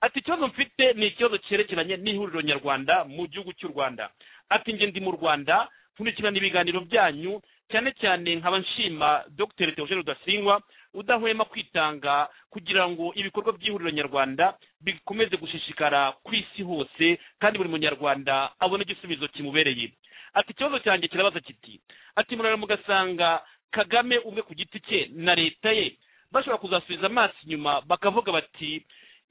ati ikibazo mfite ni ikibazo cyerekeranye n'ihuriro nyarwanda mu gihugu cy'u rwanda ati njye ndi mu rwanda nkurikirana ibiganiro byanyu cyane cyane nkaba nshima dr theogene rudasingwa udahwema kwitanga kugira ngo ibikorwa by'ihuriro nyarwanda bikomeze gushishikara ku isi hose kandi buri munyarwanda abone igisubizo kimubereye ati ikibazo cyanjye kirabaza kiti ati murara mugasanga kagame ubwe ku giti cye na leta ye bashobora kuzasubiza amaso inyuma bakavuga bati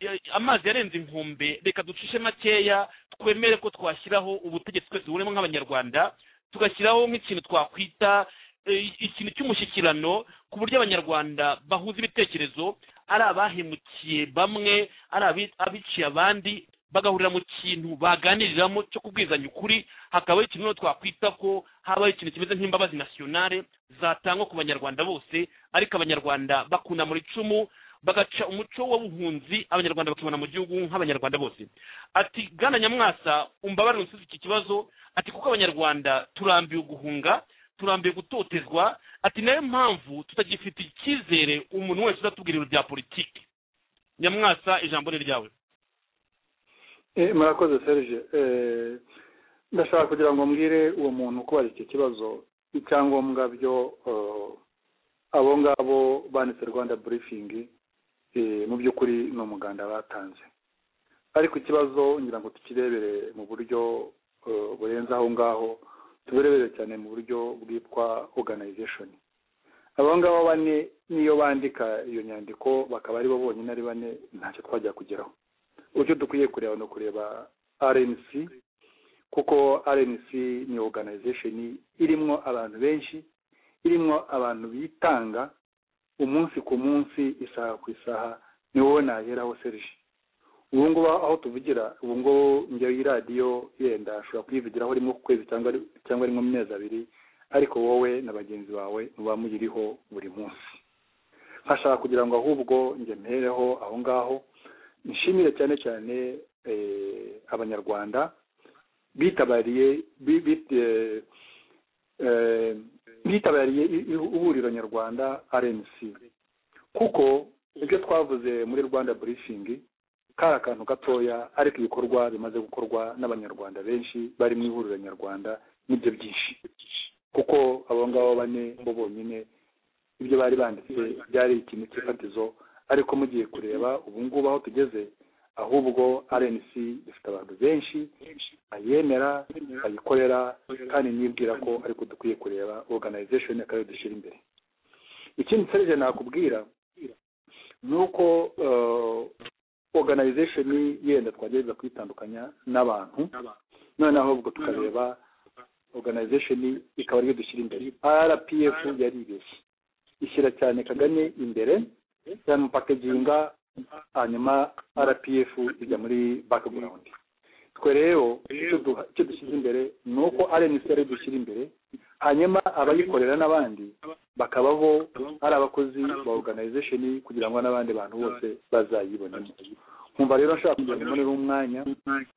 "Eh, amazi yarenze inkombe reka ducishe makeya twemere ko twashyiraho ubutegetsi twese burimo nk'abanyarwanda tugashyiraho nk'ikintu twakwita eh, ikintu cy'umushyikirano ku buryo abanyarwanda bahuza ibitekerezo ari abahemukiye bamwe ari abi- abiciye abandi bagahurira mu kintu baganiriramo cyo kubwizanya ukuri hakabaho ikintu rero twakwita ko habaho ikintu kimeze nk'imbabazi nasiyonale zatangwa ku banyarwanda bose ariko abanyarwanda bakunamura icumu bagaca umuco w'ubuhunzi abanyarwanda bakibona mu gihugu nk'abanyarwanda bose ati bwana nyamwasa umbabarire unsubize iki kibazo ati kuko abanyarwanda turambiwe guhunga turambiwe gutotezwa ati nayo mpamvu tutagifite icyizere umuntu wese uzatubwirira ibya politiki nyamwasa ijambo ni ryawe Eh, murakoze serge Eh, ndashaka kugira ngo mbwire uwo muntu kubaza iki kibazo icyangombwa byo eh, abo ngabo banditse rwanda briefing eh, mu by'ukuri ni umuganda batanze ariko ikibazo ngira ngo tukirebere mu buryo eh, burenze aho ngaho tubirebere cyane mu buryo bwitwa organization abo ngabo bane niyo bandika iyo nyandiko bakaba ari bo bonyine ari bane ntacyo twajya kugeraho uburyo dukwiye kureba ni ukureba rnc kuko rnc ni organization irimo abantu benshi irimo abantu bitanga umunsi ku munsi isaha ku isaha ni wowe naheraho serge ubu ngubu aho tuvugira ubu ngubu njyewe iyi radiyo yenda ashobora kuyivugiraho rimwe ku kwezi cyangwa ri- cyangwa rimwe mu mezi abiri ariko wowe na bagenzi bawe muba muyiriho buri munsi hashaka kugira ngo ahubwo njye mpereho aho ngaho nshimire cyane cyane eh, abanyarwanda bitabariye bi- bit- eh, eh, bitabariye i- i- ihuriro nyarwanda rnc kuko ibyo twavuze muri rwanda briefing kari akantu gatoya ariko ibikorwa bimaze gukorwa n'abanyarwanda benshi bari mu ihuriro nyarwanda nibyo byinshi kuko abo ngabo bane bo bonyine ibyo bari banditse byari ikintu cy'ifatizo ariko mugiye kureba ubu ngubu aho tugeze ahubwo rnc ifite abantu benshi ayemera ayikorera kandi nibwira ko ariko dukwiye kureba organization akarere dushyira imbere ikindi serije nakubwira ni uko eh, organization yenda twagerageza kuyitandukanya n'abantu none ahubwo tukareba organization ikaba ariyo dushyira imbere rpf yaribeshye ishyira cyane kagame imbere yamupakeginga hanyuma rpf ijya muri background twe rero icyo duha- icyo dushyize imbere ni uko rnc ari dushyira imbere hanyuma abayikorera n'abandi bakaba bo ari abakozi ba organization kugira ngo n'abandi bantu bose bazayibonemo nkumva rero nshaka kugira ngo mbonere umwanya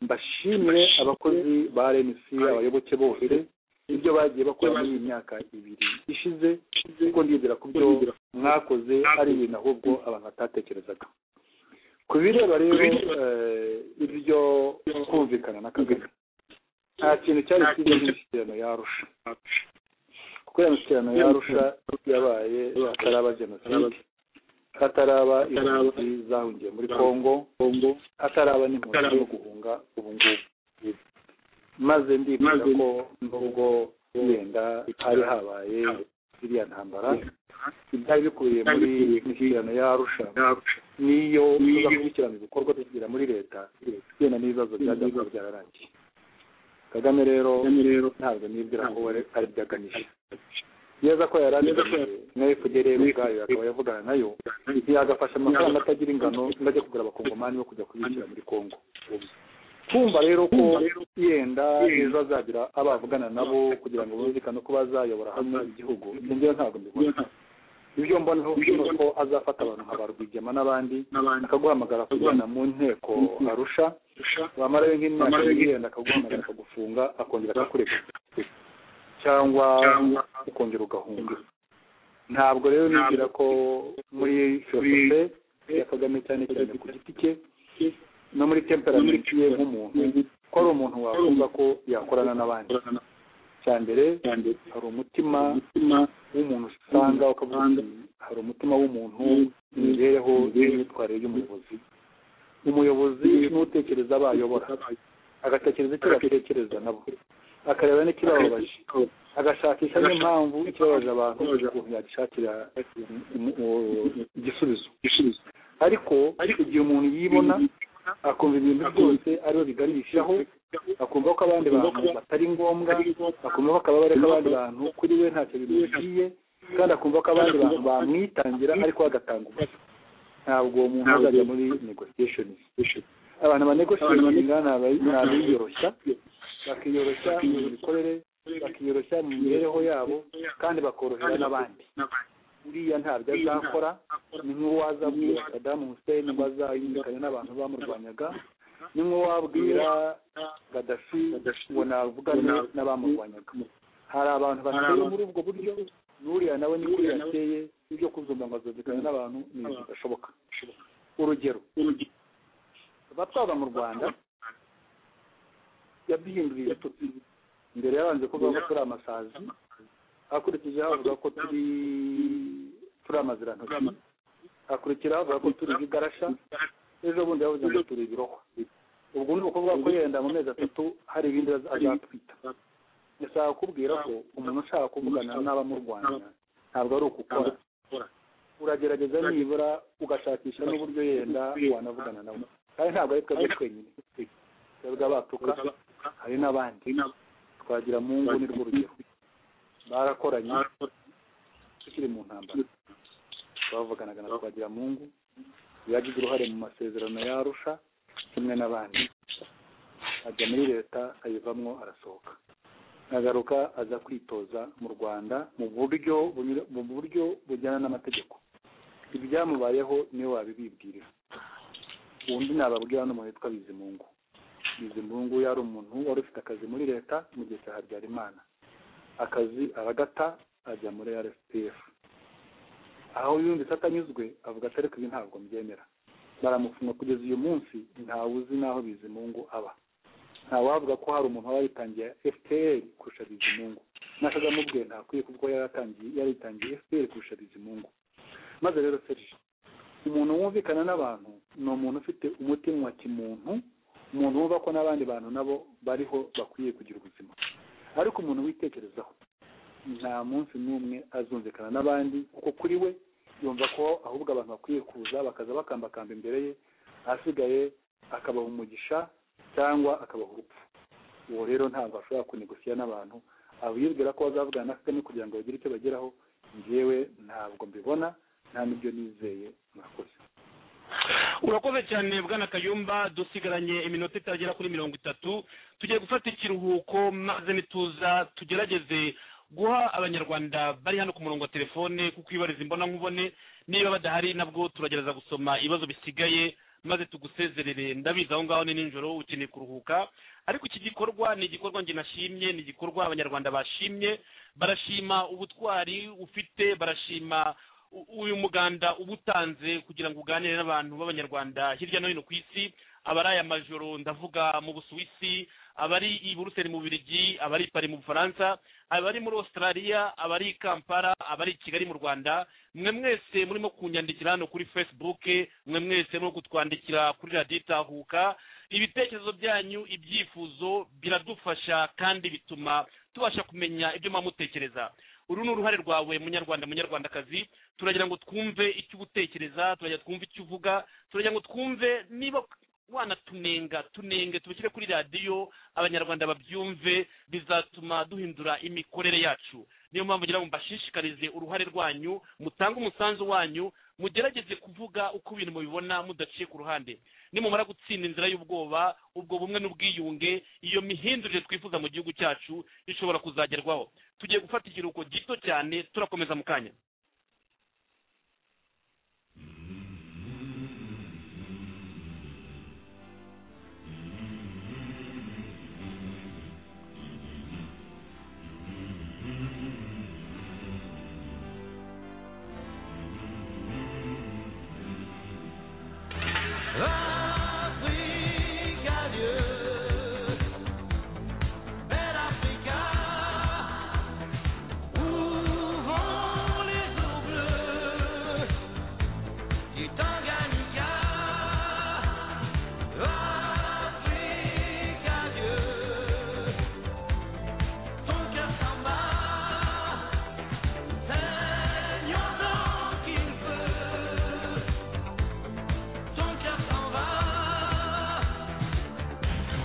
mbashimire abakozi ba rnc abayoboke bose ibyo bagiye bakora muri iyi myaka ibiri ishize kuko ndizera ku byo mwakoze ari ibintu ahubwo abantu batatekerezaga ku bireba rero eh, ibyo kumvikana na kagame nta kintu cyari cyiza nk'imishyikirano yarusha kuko iyo mishyikirano yarusha yabaye hataraba jenoside hataraba impunzi zahungiye muri kongo hataraba n'impunzi zo guhunga ubu ngubu maze ndifuza ko nubwo yenda hari habaye iriya ntambara ibyari bikubiye muri mishyikirano yarusha niyo tuzakurikirana ibikorwa tugira muri leta yenda n'ibibazo byajya kuba byararangiye kagame rero ntabwo nibwira ko we ari byo aganisha yeza ko yari abizi na fpr ubwayo akaba yavugana nayo yagafasha amafaranga atagira ingano ngo kugura abakongomani bo kujya kubishyira muri kongo kumva rero ko yenda ejo azagira abo avugana nabo kugira ngo bumvikane ko bazayobora hamwe igihugu ibyo ngewe ntabwo mbibona ibyo mbona ni uko azafata abantu nka rwigema n'abandi akaguhamagara kujyana mu nteko arusha wamara we nk'imyaka ibiri yenda akaguhamagara akagufunga akongera akakureka cyangwa ukongera ugahunga ntabwo rero nibwira ko muri filosofe ya kagame cyane cyane ku giti cye no muri temperamenti ye nk'umuntu ko ari umuntu wakumva ko yakorana n'abandi cya mbere hari umutima w'umuntu usanga ukavuga uti hari umutima w'umuntu imibereho n'imyitwarire y'umuyobozi umuyobozi n'utekereza abo ayobora agatekereza icyo batekereza nabo akareba n'ikibababaje agashakisha n'impamvu ikibabaje abantu ukuntu yagishakira igisubizo ariko igihe umuntu yibona akumva ibintu byose ariwe biganishaho akumva ko abandi bantu batari ngombwa akumva ko akaba bareka abandi bantu kuri we ntacyo bimugiye kandi akumva ko abandi bantu bamwitangira ariko bagatanga umusa ntabwo uwo muntu azajya muri negotiation abantu banegotiatinga ni abiyoroshya bakiyoroshya mu mikorere bakiyoroshya mu mibereho yabo kandi bakorohera n'abandi uriya ntabyo azakora ni nk'uwazabwira Saddam Hussein ngo azayumvikane n'abantu bamurwanyaga ni nk'uwabwira Gaddafi ngo navugane n'abamurwanyaga hari abantu bateye muri ubwo buryo n'uriya nawe ni kuriya ateye ibyo kuzumva ngo azumvikane n'abantu ni ibintu bidashoboka urugero batwaba mu rwanda yaduhinduriye tutsi mbere yabanje kuvuga ko turi amasazi akurikijeho avuga ko turi turi amazirantoki akurikiraho avuga ko turi ibigarasha ejo bundi yavuze ngo turi ibirohwa ubwo ni ukuvuga ko yenda mu mezi atatu hari ibindi azatwita ndashaka kukubwira ko umuntu ushaka kuvugana n'abamurwanya ntabwo ari ukukora uragerageza nibura ugashakisha n'uburyo yenda wanavugana nabo kandi ntabwo ari twebwe twenyine twebwe abatuka hari n'abandi twagira mu ngo ni rwo rugero barakoranye tukiri mu ntambara bavuganaga na twagira mu ngo yagize uruhare mu masezerano yarusha kimwe n'abandi ajya muri leta ayivamo arasohoka agaruka aza kwitoza mu rwanda mu buryo bunyura- mu buryo bujyana n'amategeko ibyamubayeho niwe wabibibwirira undi nababwira hano umuntu witwa bizimungu bizimungu yari umuntu wari ufite akazi muri leta mu gihe cya habyarimana akazi aragata ajya muri rsdf aho yumvise atanyuzwe avuga ati ariko ibi ntabwo mbyemera baramufunga kugeza uyu munsi ntawe uzi n'aho bizimungu aba ntawavuga ko hari umuntu waba yitangiye fpr kurusha bizimungu n'akagamubwe ntakwiye kuko yari atangiye yaritangiye fpr kurusha bizimungu maze rero serge umuntu wumvikana n'abantu ni umuntu ufite umutima wa kimuntu umuntu wumva ko n'abandi bantu nabo bariho bakwiye kugira ubuzima ariko umuntu witekerezaho nta munsi n'umwe azumvikana n'abandi kuko kuri we yumva ko ahubwo abantu bakwiye kuza bakaza bakambakamba imbere ye asigaye akabaha umugisha cyangwa akabaha urupfu uwo rero ntabwo ashobora kunegosiya n'abantu abibwira ko bazavugana na kagame kugira ngo bagire icyo bageraho njyewe ntabwo mbibona nta n'ibyo nizeye murakoze urakoze cyane bwana kayumba dusigaranye iminota itagera kuri mirongo itatu tugiye gufata ikiruhuko maze nituza tugerageze guha abanyarwanda bari hano ku murongo wa telefone kuko ibariza imbona nkubone niba badahari nabwo turagerageza gusoma ibibazo bisigaye maze tugusezerere ndabizi aho ngaho ni nijoro ukeneye kuruhuka ariko iki gikorwa ni igikorwa njye nashimye ni igikorwa abanyarwanda bashimye barashima ubutwari ufite barashima u- uyu muganda uba utanze kugira ngo uganire n'abantu b'abanyarwanda hirya no hino ku isi abari aya majoro ndavuga mu busuwisi abari i buruseli mu birigi abari i pari mu bufaransa abari muri australia abari i kampala abari i kigali mu rwanda mwe mwese murimo kunyandikira hano kuri facebook mwe mwese murimo kutwandikira kuri radiyo itahuka ibitekerezo byanyu ibyifuzo biradufasha kandi bituma tubasha kumenya ibyo muba mutekereza uru ni uruhare rwawe munyarwanda munyarwandakazi turagira ngo twumve icyo uba utekereza turagira twumve icyo uvuga turagira ngo twumve niba wanatumenga tunenge tubishyire kuri radiyo abanyarwanda babyumve bizatuma duhindura imikorere yacu niyo mpamvu ngira ngo mbashishikarize uruhare rwanyu mutange umusanzu wanyu mugerageze kuvuga uko ibintu mubibona mudaciye ku ruhande nimumara gutsinda inzira y'ubwoba ubwo bumwe n'ubwiyunge iyo mihindurire twifuza mu gihugu cyacu ishobora kuzagerwaho tugiye gufata ikiruhuko gito cyane turakomeza mu kanya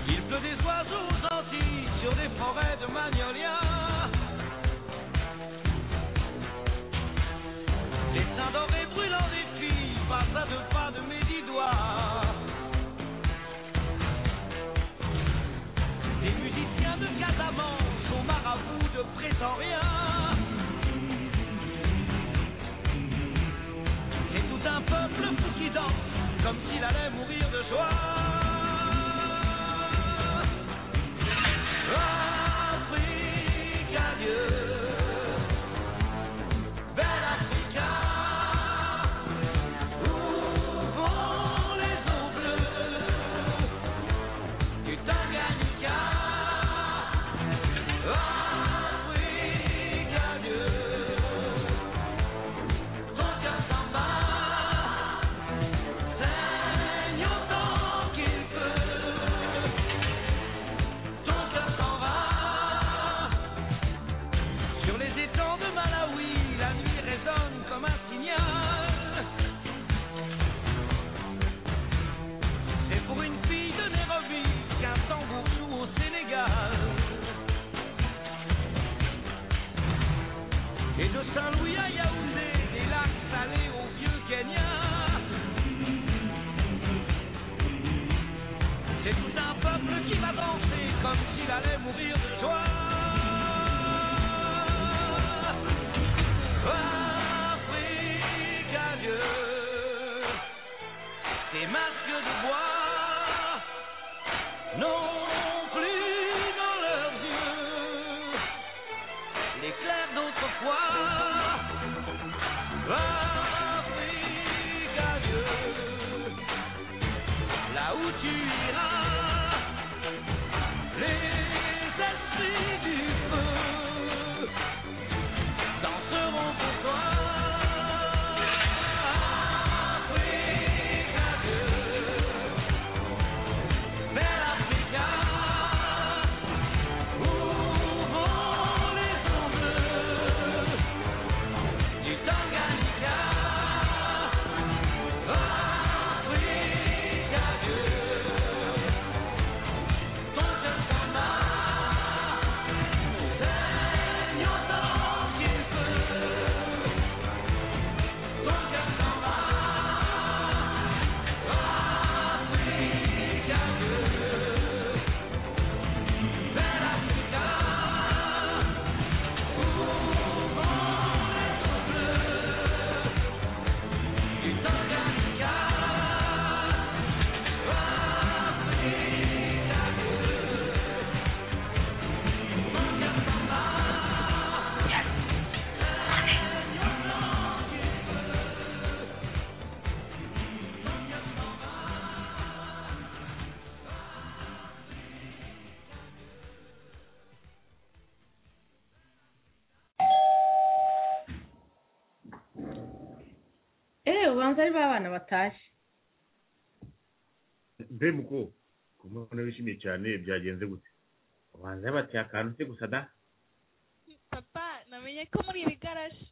Il pleut des oiseaux gentils sur des forêts de magnolia. Les seins dorés brûlants des filles passent à deux pas de mes dix doigts. Les musiciens de Casamance sont marabouts de prétoriens. C'est tout un peuple fou qui danse comme s'il allait mourir de joie. Afrique, adieu. Belle Africa, où vont les eaux bleues du Tanganyika? Afrique, adieu. Ton cœur s'en va, saigne autant qu'il peut. Ton cœur s'en va. Sur les étangs de Malawi, la nuit résonne comme un signal. C'est pour une fille de Nairobi qu'un tambour joue au Sénégal. Et de Saint-Louis à Yaoundé, des lacs salés au vieux Kenya. C'est tout un peuple qui va danser comme s'il allait mourir de joie. Afrique, adieu. Tes masques de bois n'ont plus dans leurs yeux l'éclair d'autrefois. Afrique, adieu. Là où tu iras, les esprits basanze ari ba bana batashye mbe muko ku mbona wishimiye cyane byagenze gute ubanza yabateye akantu se gusa da papa namenye ko muri ibi garaje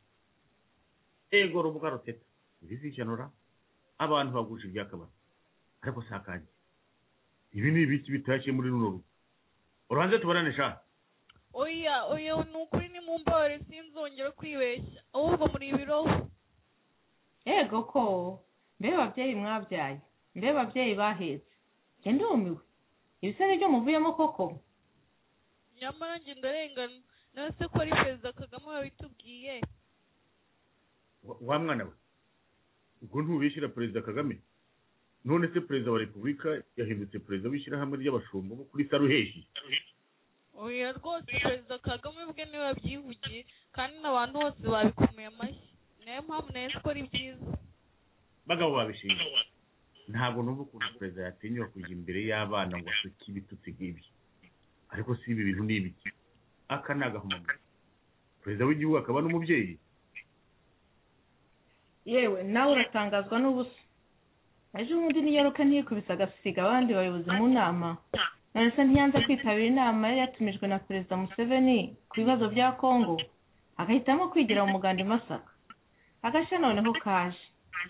ego rubuga ruteta ibizicanura abantu bagusha ibyakabari ariko si akanjye ibi ni ibiki bitashye muri runo rugo urubanza tubarane sha oya oya ni ukuri ni mu mbabare sinzongera kwibeshya ahubwo muri ibiroho yego ko mbe babyeyi mwabyaye mbe babyeyi bahetse njye ndumiwe ibisebe byo muvuyemo koko nyamara njye ndarengana nawe se ko ari perezida kagame wabitubwiye Wa- wa mwana we ubwo ntubishyira perezida kagame none se perezida wa repubulika yahindutse perezida w'ishyirahamwe ry'abashumba bo kuri saruheshi oya rwose perezida kagame ubwe niwe wabyivugiye kandi n'abantu bose babikomeye amashyi nayo mpamvu nayo nzi ko ari byiza bagabo babishinzwe ntabwo numva ukuntu perezida yatinyura kujya imbere y'abana ngo asuke ibitutsi nk'ibi ariko si ibi bintu ni ibiki aka ni agahomamunwa perezida w'igihugu akaba n'umubyeyi yewe nawe uratangazwa n'ubusa ejo bundi New York ntiyikubise agasiga abandi bayobozi mu nama none se ntiyanze kwitabira inama yari yatumijwe na perezida museveni ku bibazo bya kongo agahitamo kwigira mu muganda i masaka agashya noneho kaje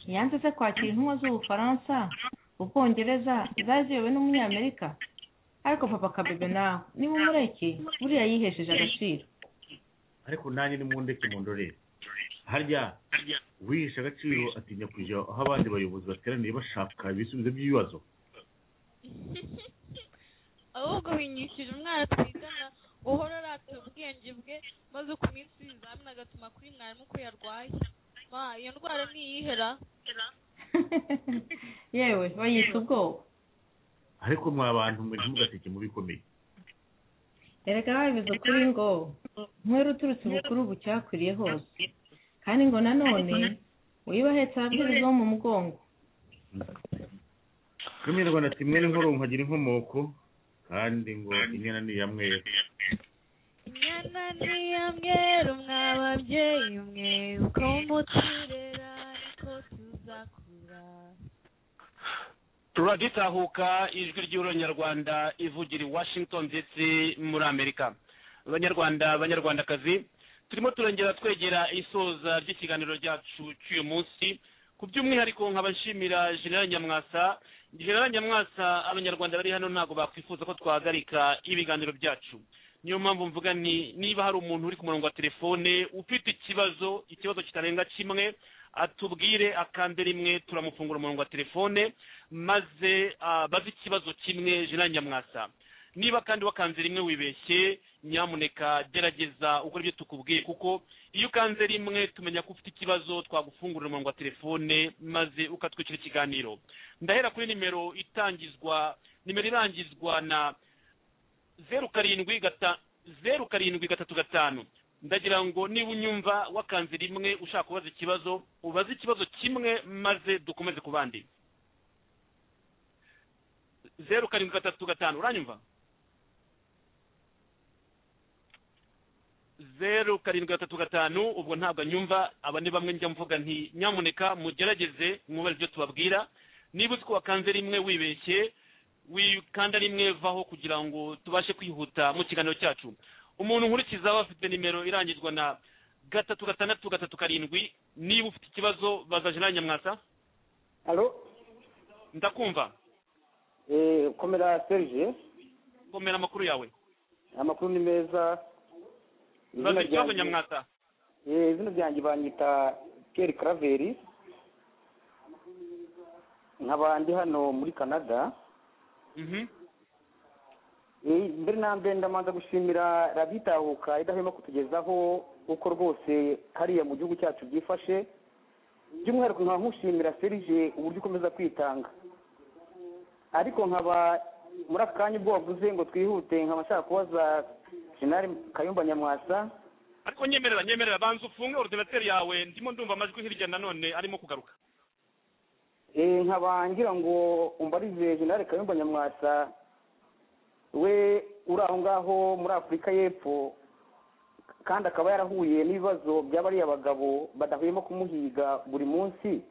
ntiyanze se kwakira intumwa z'ubufaransa ubwongereza zari ziyobowe n'umunyamerika ariko papa kabebe nawe niba umureke buriya yihesheje agaciro ariko nanjye ni mundeke mu ndorere harya uwihesha agaciro atinya kujya aho abandi bayobozi bateraniye bashaka ibisubizo by'ibibazo ahubwo winyishije umwana twigana guhora arata ubwenge bwe maze ku minsi y'ibizamini agatuma kuri mwarimu ko yarwaye ma iyo ndwara ntiyihera yewe bayita ubwoba ariko mwa bantu mwe ntimugaseke mu bikomeye erega babivuze ukuri ngo nkwere uturutse ubukuru bucyakuriye hose kandi ngo nanone wibahetse ababyeyi bo mu mugongo kaminuza ati mwene nkoro nkagira inkomoko kandi ngo inyana ni iya mwera inyana niya mweru mwa babyeyi mwe uko muturera niko tuzakura turagitahuka ijwi ry'uronyarwanda ivugira i washington ndetse muri amerika abanyarwanda abanyarwandakazi turimo turongera twegera isoza ry'ikiganiro cyacu cy'uyu munsi ku by'umwihariko nkabashimira general nyamwasa general nyamwasa abanyarwanda bari hano ntabwo bakwifuza ko twahagarika ibiganiro byacu niyo mpamvu mvuga ni niba hari umuntu uri ku murongo wa telefone ufite ikibazo ikibazo kitarenga kimwe atubwire akande rimwe turamufungura umurongo wa telefone maze baze ikibazo kimwe general nyamwasa niba kandi wakanze rimwe wibeshye nyamuneka gerageza ukora ibyo tukubwiye kuko iyo ukanze rimwe tumenya ko ufite ikibazo twagufungurira umurongo wa telefone maze ukatwikira ikiganiro ndahera kuri nimero itangizwa nimero irangizwa na zeru karindwi gata zeru karindwi gatatu gatanu ndagira ngo niba unyumva wakanze rimwe ushaka kubaza ikibazo ubaze ikibazo kimwe maze dukomeze ku bandi zeru karindwi gatatu gatanu uranyumva zeru karindwi gatatu gatanu ubwo ntabwo anyumva aba ni bamwe njya mvuga nti nyamuneka mugerageze mwubare ibyo tubabwira niba uzi ko wakanze rimwe wibeshye wikanda rimwe vaho kugira ngo tubashe kwihuta mu kiganiro cyacu umuntu nkurikiza aba afite nimero irangizwa na gatatu gatandatu gatatu karindwi niba ufite ikibazo baza jenali nyamwasa halo ndakumva eh, komera serge komera amakuru yawe amakuru ni meza Izina baza ikibazo ryanjye- nyamwasa eh, izina ryanjye banyita pierre craveri nkaba ndi hano muri canada Mhm. Eh, mbere na mbere ndamanza gushimira rabitahuka idahwema kutugezaho uko rwose hariya mu gihugu cyacu byifashe by'umwihariko nkaba nkushimira serge uburyo ukomeza kwitanga ariko nkaba muri aka kanya ubwo wavuze ngo twihute nkaba nshaka kubaza jenali kayumba nyamwasa ariko nyemerera nyemerera banza ufunge orudinateri yawe ndimo ndumva amajwi hirya nanone arimo kugaruka Eh, nkaba ngira ngo umbarize jenali kayumba nyamwasa we uri aho ngaho muri afurika y'epfo kandi akaba yarahuye n'ibibazo by'abariya bagabo badahwema kumuhiga buri munsi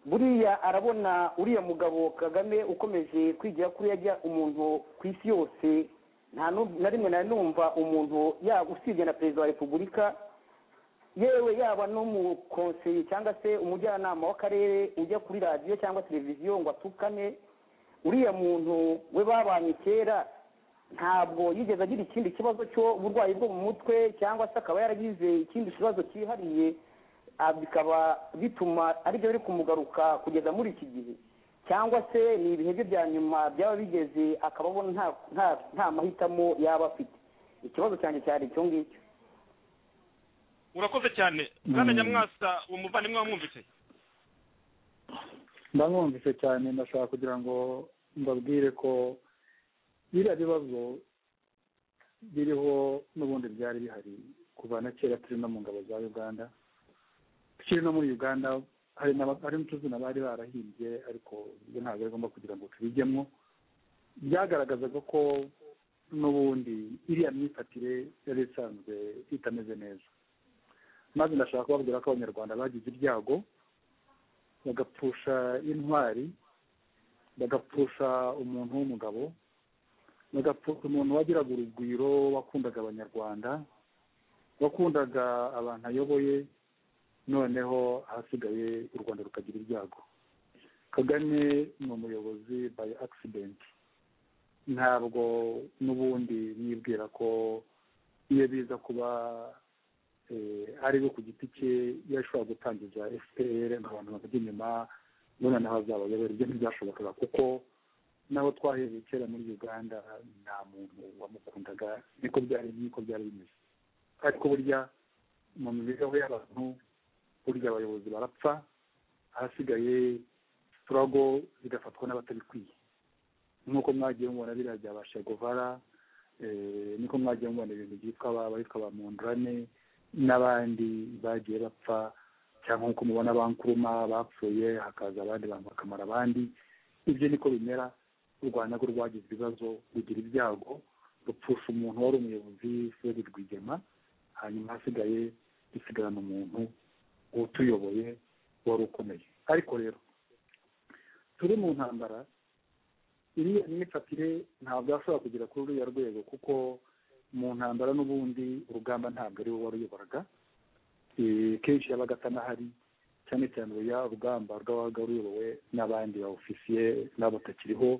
buriya arabona uriya mugabo kagame ukomeje kwigira kuri yajya umuntu ku isi yose nta nu- na rimwe nari numva umuntu yaba usibye na perezida wa repubulika yewe yaba n'umukonseye cyangwa se umujyanama w'akarere ujya kuri radiyo cyangwa televiziyo ngo atukane uriya muntu we babanye kera ntabwo yigeze agira ikindi kibazo cy'uburwayi bwo mu mutwe cyangwa se akaba yaragize ikindi kibazo cyihariye ah, bikaba bituma aribyo biri kumugaruka kugeza muri iki gihe cyangwa se ni ibihe bye bya nyuma byaba bigeze akaba abona nta- nta- nta mahitamo yaba afite ikibazo cyanjye cyari icyo ngicyo urakoze cyane bwana nyamwasa uwo muvandimwe wamwumvise ndamwumvise cyane ndashaka kugira ngo mbabwire ko biriya bibazo biriho n'ubundi byari bihari kuva na kera turi no mu ngabo za uganda tukiri no muri uganda hari n'aba- hari n'utuzina bari barahimbye ariko ibyo ntabwo bigomba kugira ngo tubijyemo byagaragazaga ko n'ubundi iriya myifatire yari isanzwe itameze neza maze ndashaka kubabwira ko abanyarwanda bagize ibyago bagapfusha intwari bagapfusha umuntu w'umugabo bagapfusha umuntu wagiraga urugwiro wakundaga abanyarwanda wakundaga abantu ayoboye noneho ahasigaye u rwanda rukagira ibyago kagame ni umuyobozi by accident ntabwo n'ubundi nibwira ko iyo biza kuba eh, ari we ku giti cye yashobora gutangiza fpr ngo abantu bakajya inyuma mbona naho azabayobora ibyo ntibyashobokaga kuko n'abo twahereye kera muri uganda nta muntu wamukundaga niko byari niko byari bimeze ariko burya mu mibereho y'abantu burya abayobozi barapfa ahasigaye turago zigafatwa n'abatabikwiye nk'uko mwagiye mubona biriya bya ba shegovara niko mwagiye mubona ibintu byitwa ba bitwa ba mundrane n'abandi bagiye bapfa cyangwa nk'uko mubona bankuruma bapfuye hakaza abandi bantu bakamara abandi ibyo niko bimera u rwanda rwo rwagize ibibazo rugira ibyago rupfusha umuntu wari umuyobozi fred rwigema hanyuma hasigaye dusigarana umuntu utuyoboye wari ukomeye ariko rero turi mu ntambara iriya myifatire ntabwo yashobora kugera kuri ruriya rwego kuko mu ntambara n'ubundi urugamba ntabwo ari we waruyoboraga Eh, kenshi yabaga atanahari cyane cyane uruya rugamba rwabaga ruyobowe n'abandi ba ofisiye n'abo takiriho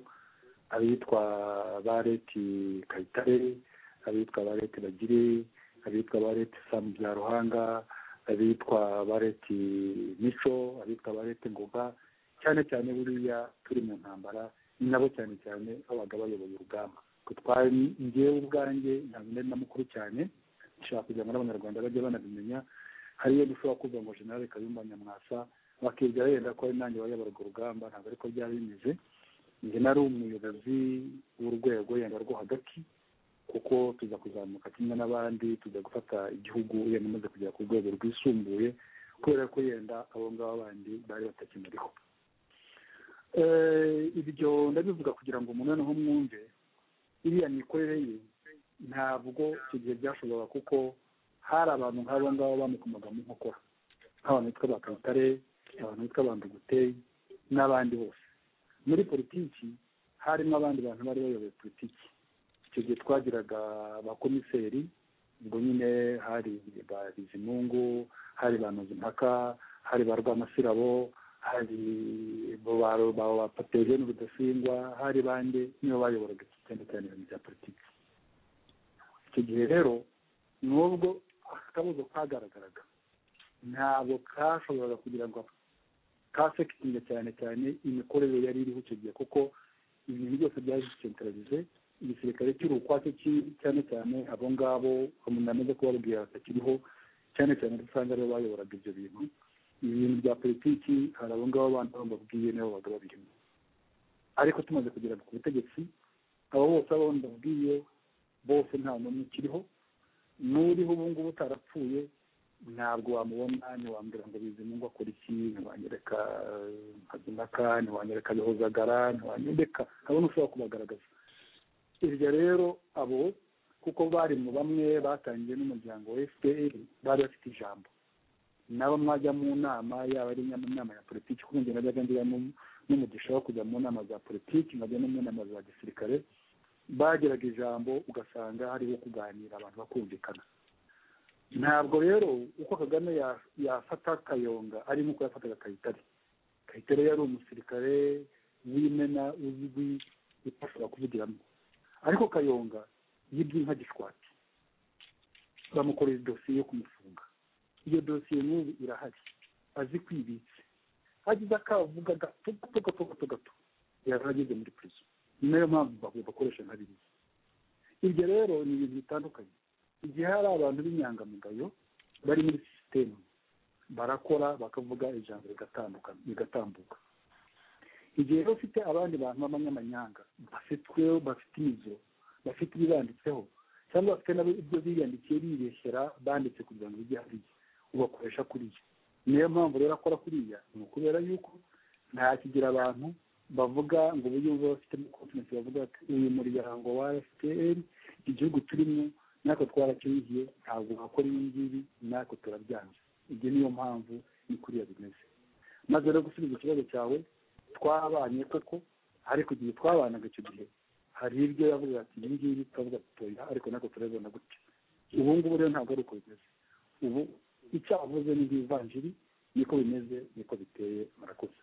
abitwa ba reti kayitare abitwa ba reti bagire abitwa ba reti samu bya ruhanga abitwa ba reti mico abitwa ba reti ngoga cyane cyane buriya turi mu ntambara ni nabo cyane cyane babaga bayoboye urugamba twari ngewe ubwanjye ntabwo nari na mukuru cyane nshaka kugira ngo n'abanyarwanda bajye banabimenya hari iyo dushobora kuvuga ngo generale kayumba nyamwasa bakibwira yenda ko ari nanjye wayoboraga urugamba ntabwo ariko byari bimeze njye nari umuyobozi w'urwego yenda rwo hagati kuko tuza kuzamuka kimwe n'abandi tuza gufata igihugu yenda umaze kugera ku rwego rwisumbuye kubera ko yenda abo ngabo bandi bari batakimuriho Eh, ibyo ndabivuga kugira ngo umuntu noneho mwumve iriya mikorere ye ntabwo icyo gihe byashoboraga kuko hari abantu nk'abo ngabo bamukomaga mu nkokora nk'abantu bitwa ba kayitare abantu bitwa ba nduguteye n'abandi bose muri politiki harimo abandi bantu bari bayoboye politiki icyo gihe twagiraga abakomiseri ubwo nyine hari ba bizimungu hari ba nozimpaka hari ba rwamasirabo hari bo ba ba ba patogene rudasingwa hari bande nibo bayoboraga iki cyane cyane ibintu bya politiki icyo gihe rero nubwo akabuzo kagaragaraga ntabwo kashoboraga kugira ngo kasekitinga cyane cyane imikorere yari iriho icyo gihe kuko ibintu byose byari bisentralize igisirikare kiri ukwacyo ki- cyane cyane abo ngabo namaze kubabwira batakiriho cyane cyane usanga aribo bayoboraga ibyo bintu ibintu bya politiki hari abo ngabo bandi bamubabwiye nibo babaga babirimo ariko tumaze kugera ku butegetsi abo bose abo ndabwiye bose nta n'umwe ukiriho n'uriho ubu ngubu utarapfuye ntabwo wamubona ntiwambwira ngo bizimungu akora iki ntiwanyereka eh, nkazinaka ntiwanyereka bihozagara ntiwanyereka ntabona ushobora kubagaragaza iryo rero abo kuko bari mu bamwe batangiye n'umuryango wa fpr bari bafite ijambo nabo mwajya mu nama yaba ari mu nama ya politiki kuko njye najyaga njya no- n'umugisha wo kujya mu nama za politiki nkajya no mu nama za gisirikare bagiraga ijambo ugasanga hariho kuganira abantu bakumvikana ntabwo rero uko kagame ya- yafata kayonga ari nk'uko yafataga kayitare kayitare yari umusirikare w'imena uzwi utashobora kuvugiramo ariko kayonga yibye inka gishwati bamukorera idosiye yo kumufunga iyo dosiye n'ubu irahari azi kwibitse hagize akavuga gato gato gato gato gato yarageze muri prison ni nayo mpamvu ba- bakoresha nka biriya ibyo rero ni ibintu bitandukanye igihe hari abantu b'inyangamugayo bari muri sisitemu barakora bakavuga ijambo rigatandukana rigatambuka igihe rero ufite abandi bantu b'abanyamanyanga bafitweho bafite imizo bafite ibibanditseho cyangwa bafite nabo ibyo biyandikiye bibeshyera banditse kugira ngo bijye hariya ubakoresha kuriya niyo mpamvu rero akora kuriya ni ukubera yuko nta kigira abantu bavuga ngo ubu yumva bafitemo konfidensi bavuga ati uyu muryango wa fpr igihugu turimo natwe twarakiriye ntabwo wakora ibi ngibi natwe turabyanze ibyo niyo mpamvu ni kuriya bimeze maze rero gusubiza ikibazo cyawe twabanye koko ariko igihe twabanaga icyo gihe hari ibyo yavuga ati ibi ngibi twavuga tutoya ariko natwe turabibona gutya ubu ngubu rero ntabwo ari uko bimeze ubu icyo avuze ni nk'ivanjiri niko bimeze niko biteye murakoze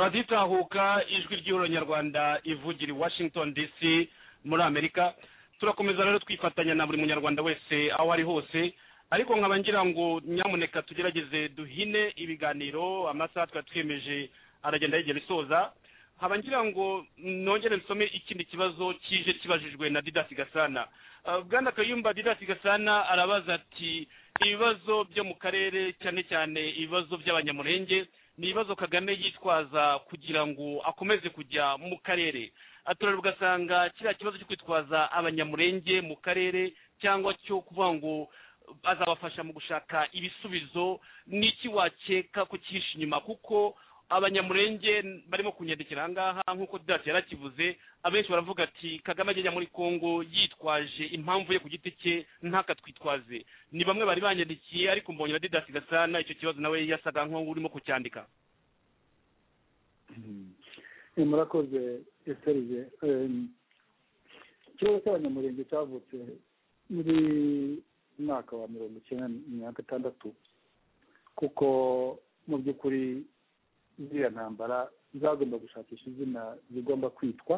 radiyo itahuka ijwi ry'ihuriro nyarwanda ivugira i washington dc muri amerika turakomeza rero twifatanya na buri munyarwanda wese aho ari hose ariko nkaba ngira ngo nyamuneka tugerageze duhine ibiganiro amasaha twari twemeje aragenda yegera isoza nkaba ngira ngo nongere nsome ikindi kibazo kije kibajijwe na didasi gasana Ah, bwana kayumba didasi gasana arabaza ati ibibazo byo mu karere cyane cyane ibibazo by'abanyamurenge ni ibibazo kagame yitwaza kugira ngo akomeze kujya mu karere aturarwa ugasanga kiriya kibazo cyo kwitwaza abanyamurenge mu karere cyangwa cyo kuvuga ngo azabafasha mu gushaka ibisubizo ni iki wakeka ko cyihishe inyuma kuko abanyamurenge barimo kunyandikira ahangaha nk'uko didasi yarakivuze abenshi baravuga ati kagame agenda muri kongo yitwaje impamvu ye ku giti cye ntakatwitwaze ni bamwe bari banyandikiye ariko mbonye na didasi gasana icyo kibazo nawe yasaga nk'aho urimo kucyandika Eh, murakoze eserije ikibazo cy'abanyamurenge cyavutse muri mwaka wa mirongo icyenda na mirongo itandatu kuko mu by'ukuri ziriya ntambara zagomba gushakisha izina zigomba kwitwa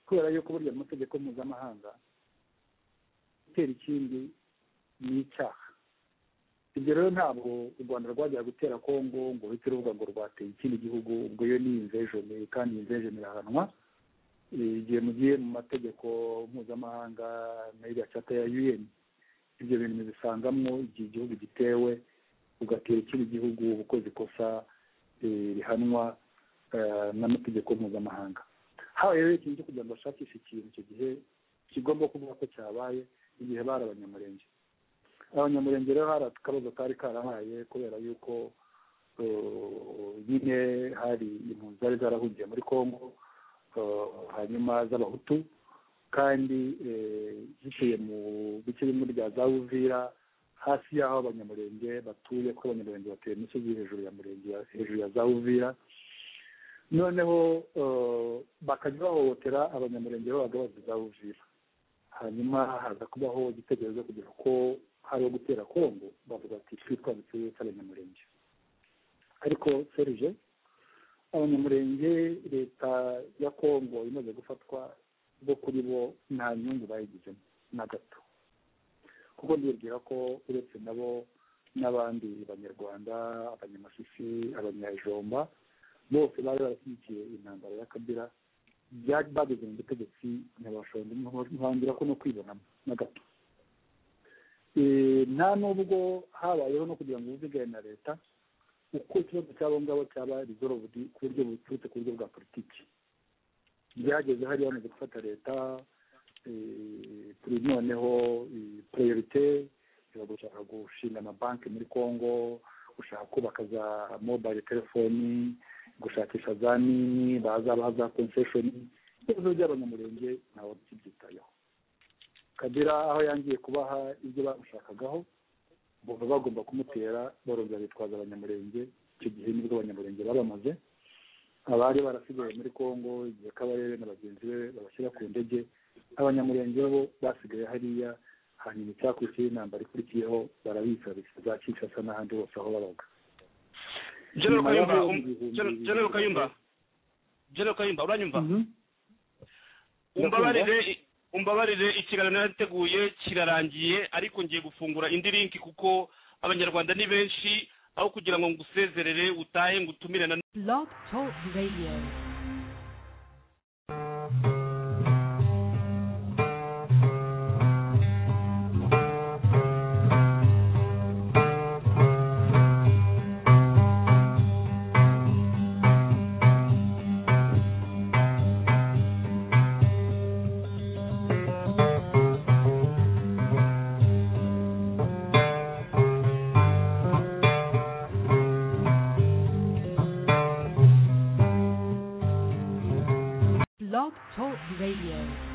kubera yuko burya mu mategeko mpuzamahanga gutera ikindi ni icyaha ibyo rero ntabwo u rwanda rwajyaga gutera kongo ngo uhite uruvuga ngo rwateye ikindi gihugu ubwo yo ni imvejeni kandi imvejeni irahanwa Eh, igihe mugiye mu mategeko mpuzamahanga na iriya cata ya un ibyo bintu mubisangamo igihe igihugu gitewe ugatera ikindi gihugu uba ukoze ikosa eh, rihanwa eh, n'amategeko mpuzamahanga habaye rero ikintu cyo kugira ngo bashakishe ikintu icyo gihe kigomba kuvuga ko cyabaye igihe bari abanyamurenge abanyamurenge rero hari akabazo kari karahaye kubera yuko eh, nyine hari impunzi zari zarahungiye muri congo eh, hanyuma z'abahutu kandi eh, ziciye mu bice bimwe bya za uvira hafi y'aho abanyamurenge batuye kuko abanyamurenge batuye mu misozi iri hejuru ya murenge ya- hejuru ya za uvira noneho eh, bakajya bahohotera abanyamurenge babaga bazi za uvira hanyuma haza kubaho igitekerezo cyo kugira ko hari uwo gutera kongo bavuga ati twitwanditse cy'abanyamurenge ariko serije abanyamurenge leta ya kongo imaze gufatwa bo kuri bo nta nyungu bayigizemo na gato kuko ndibwira ko uretse nabo n'abandi banyarwanda abanyamashyishi abanyajomba bose bari barashyigikiye intambara ya kabira byari bageze mu butegetsi ntibashonje ntibangira ko no kwibonamo na gato Eh, nta nubwo habayeho no kugira ngo ubuzigane na leta uko ikibazo cy'abo ngabo cyaba rizorovudi ku buryo buturutse ku buryo bwa politiki byageze hariya bamaze gufata leta eh, kuri noneho eh, priorite iba gushaka gushinga amabanki muri congo gushaka kubaka za mobile telefoni gushakisha za nini bazaba za concession ibibazo by'abanyamurenge ntawe ukibyitayeho kabira aho yangiye kubaha ibyo bamushakagaho bumva bagomba kumutera barongera bitwaza abanyamurenge icyo gihe nibwo abanyamurenge babamaze abari barasigaye muri kongo igihe kabarebe na bagenzi be babashyira ku ndege abanyamurenge bo basigaye hariya hanyuma icyakurikiyeho intambara ikurikiyeho barabica za kinshasa n'ahandi hose aho babaga General Nyuma y'aho Kayumba, um- ibihumbi- General- General Kayumba, General Kayumba, uranyumva? Ndakumva. Umbabarire, umbabarire ikiganiro narateguye kirarangiye ariko ngiye gufungura indi link kuko abanyarwanda ni benshi aho kugira ngo ngusezerere utahe ngutumire na Blog Talk Radio. Blog Talk Radio.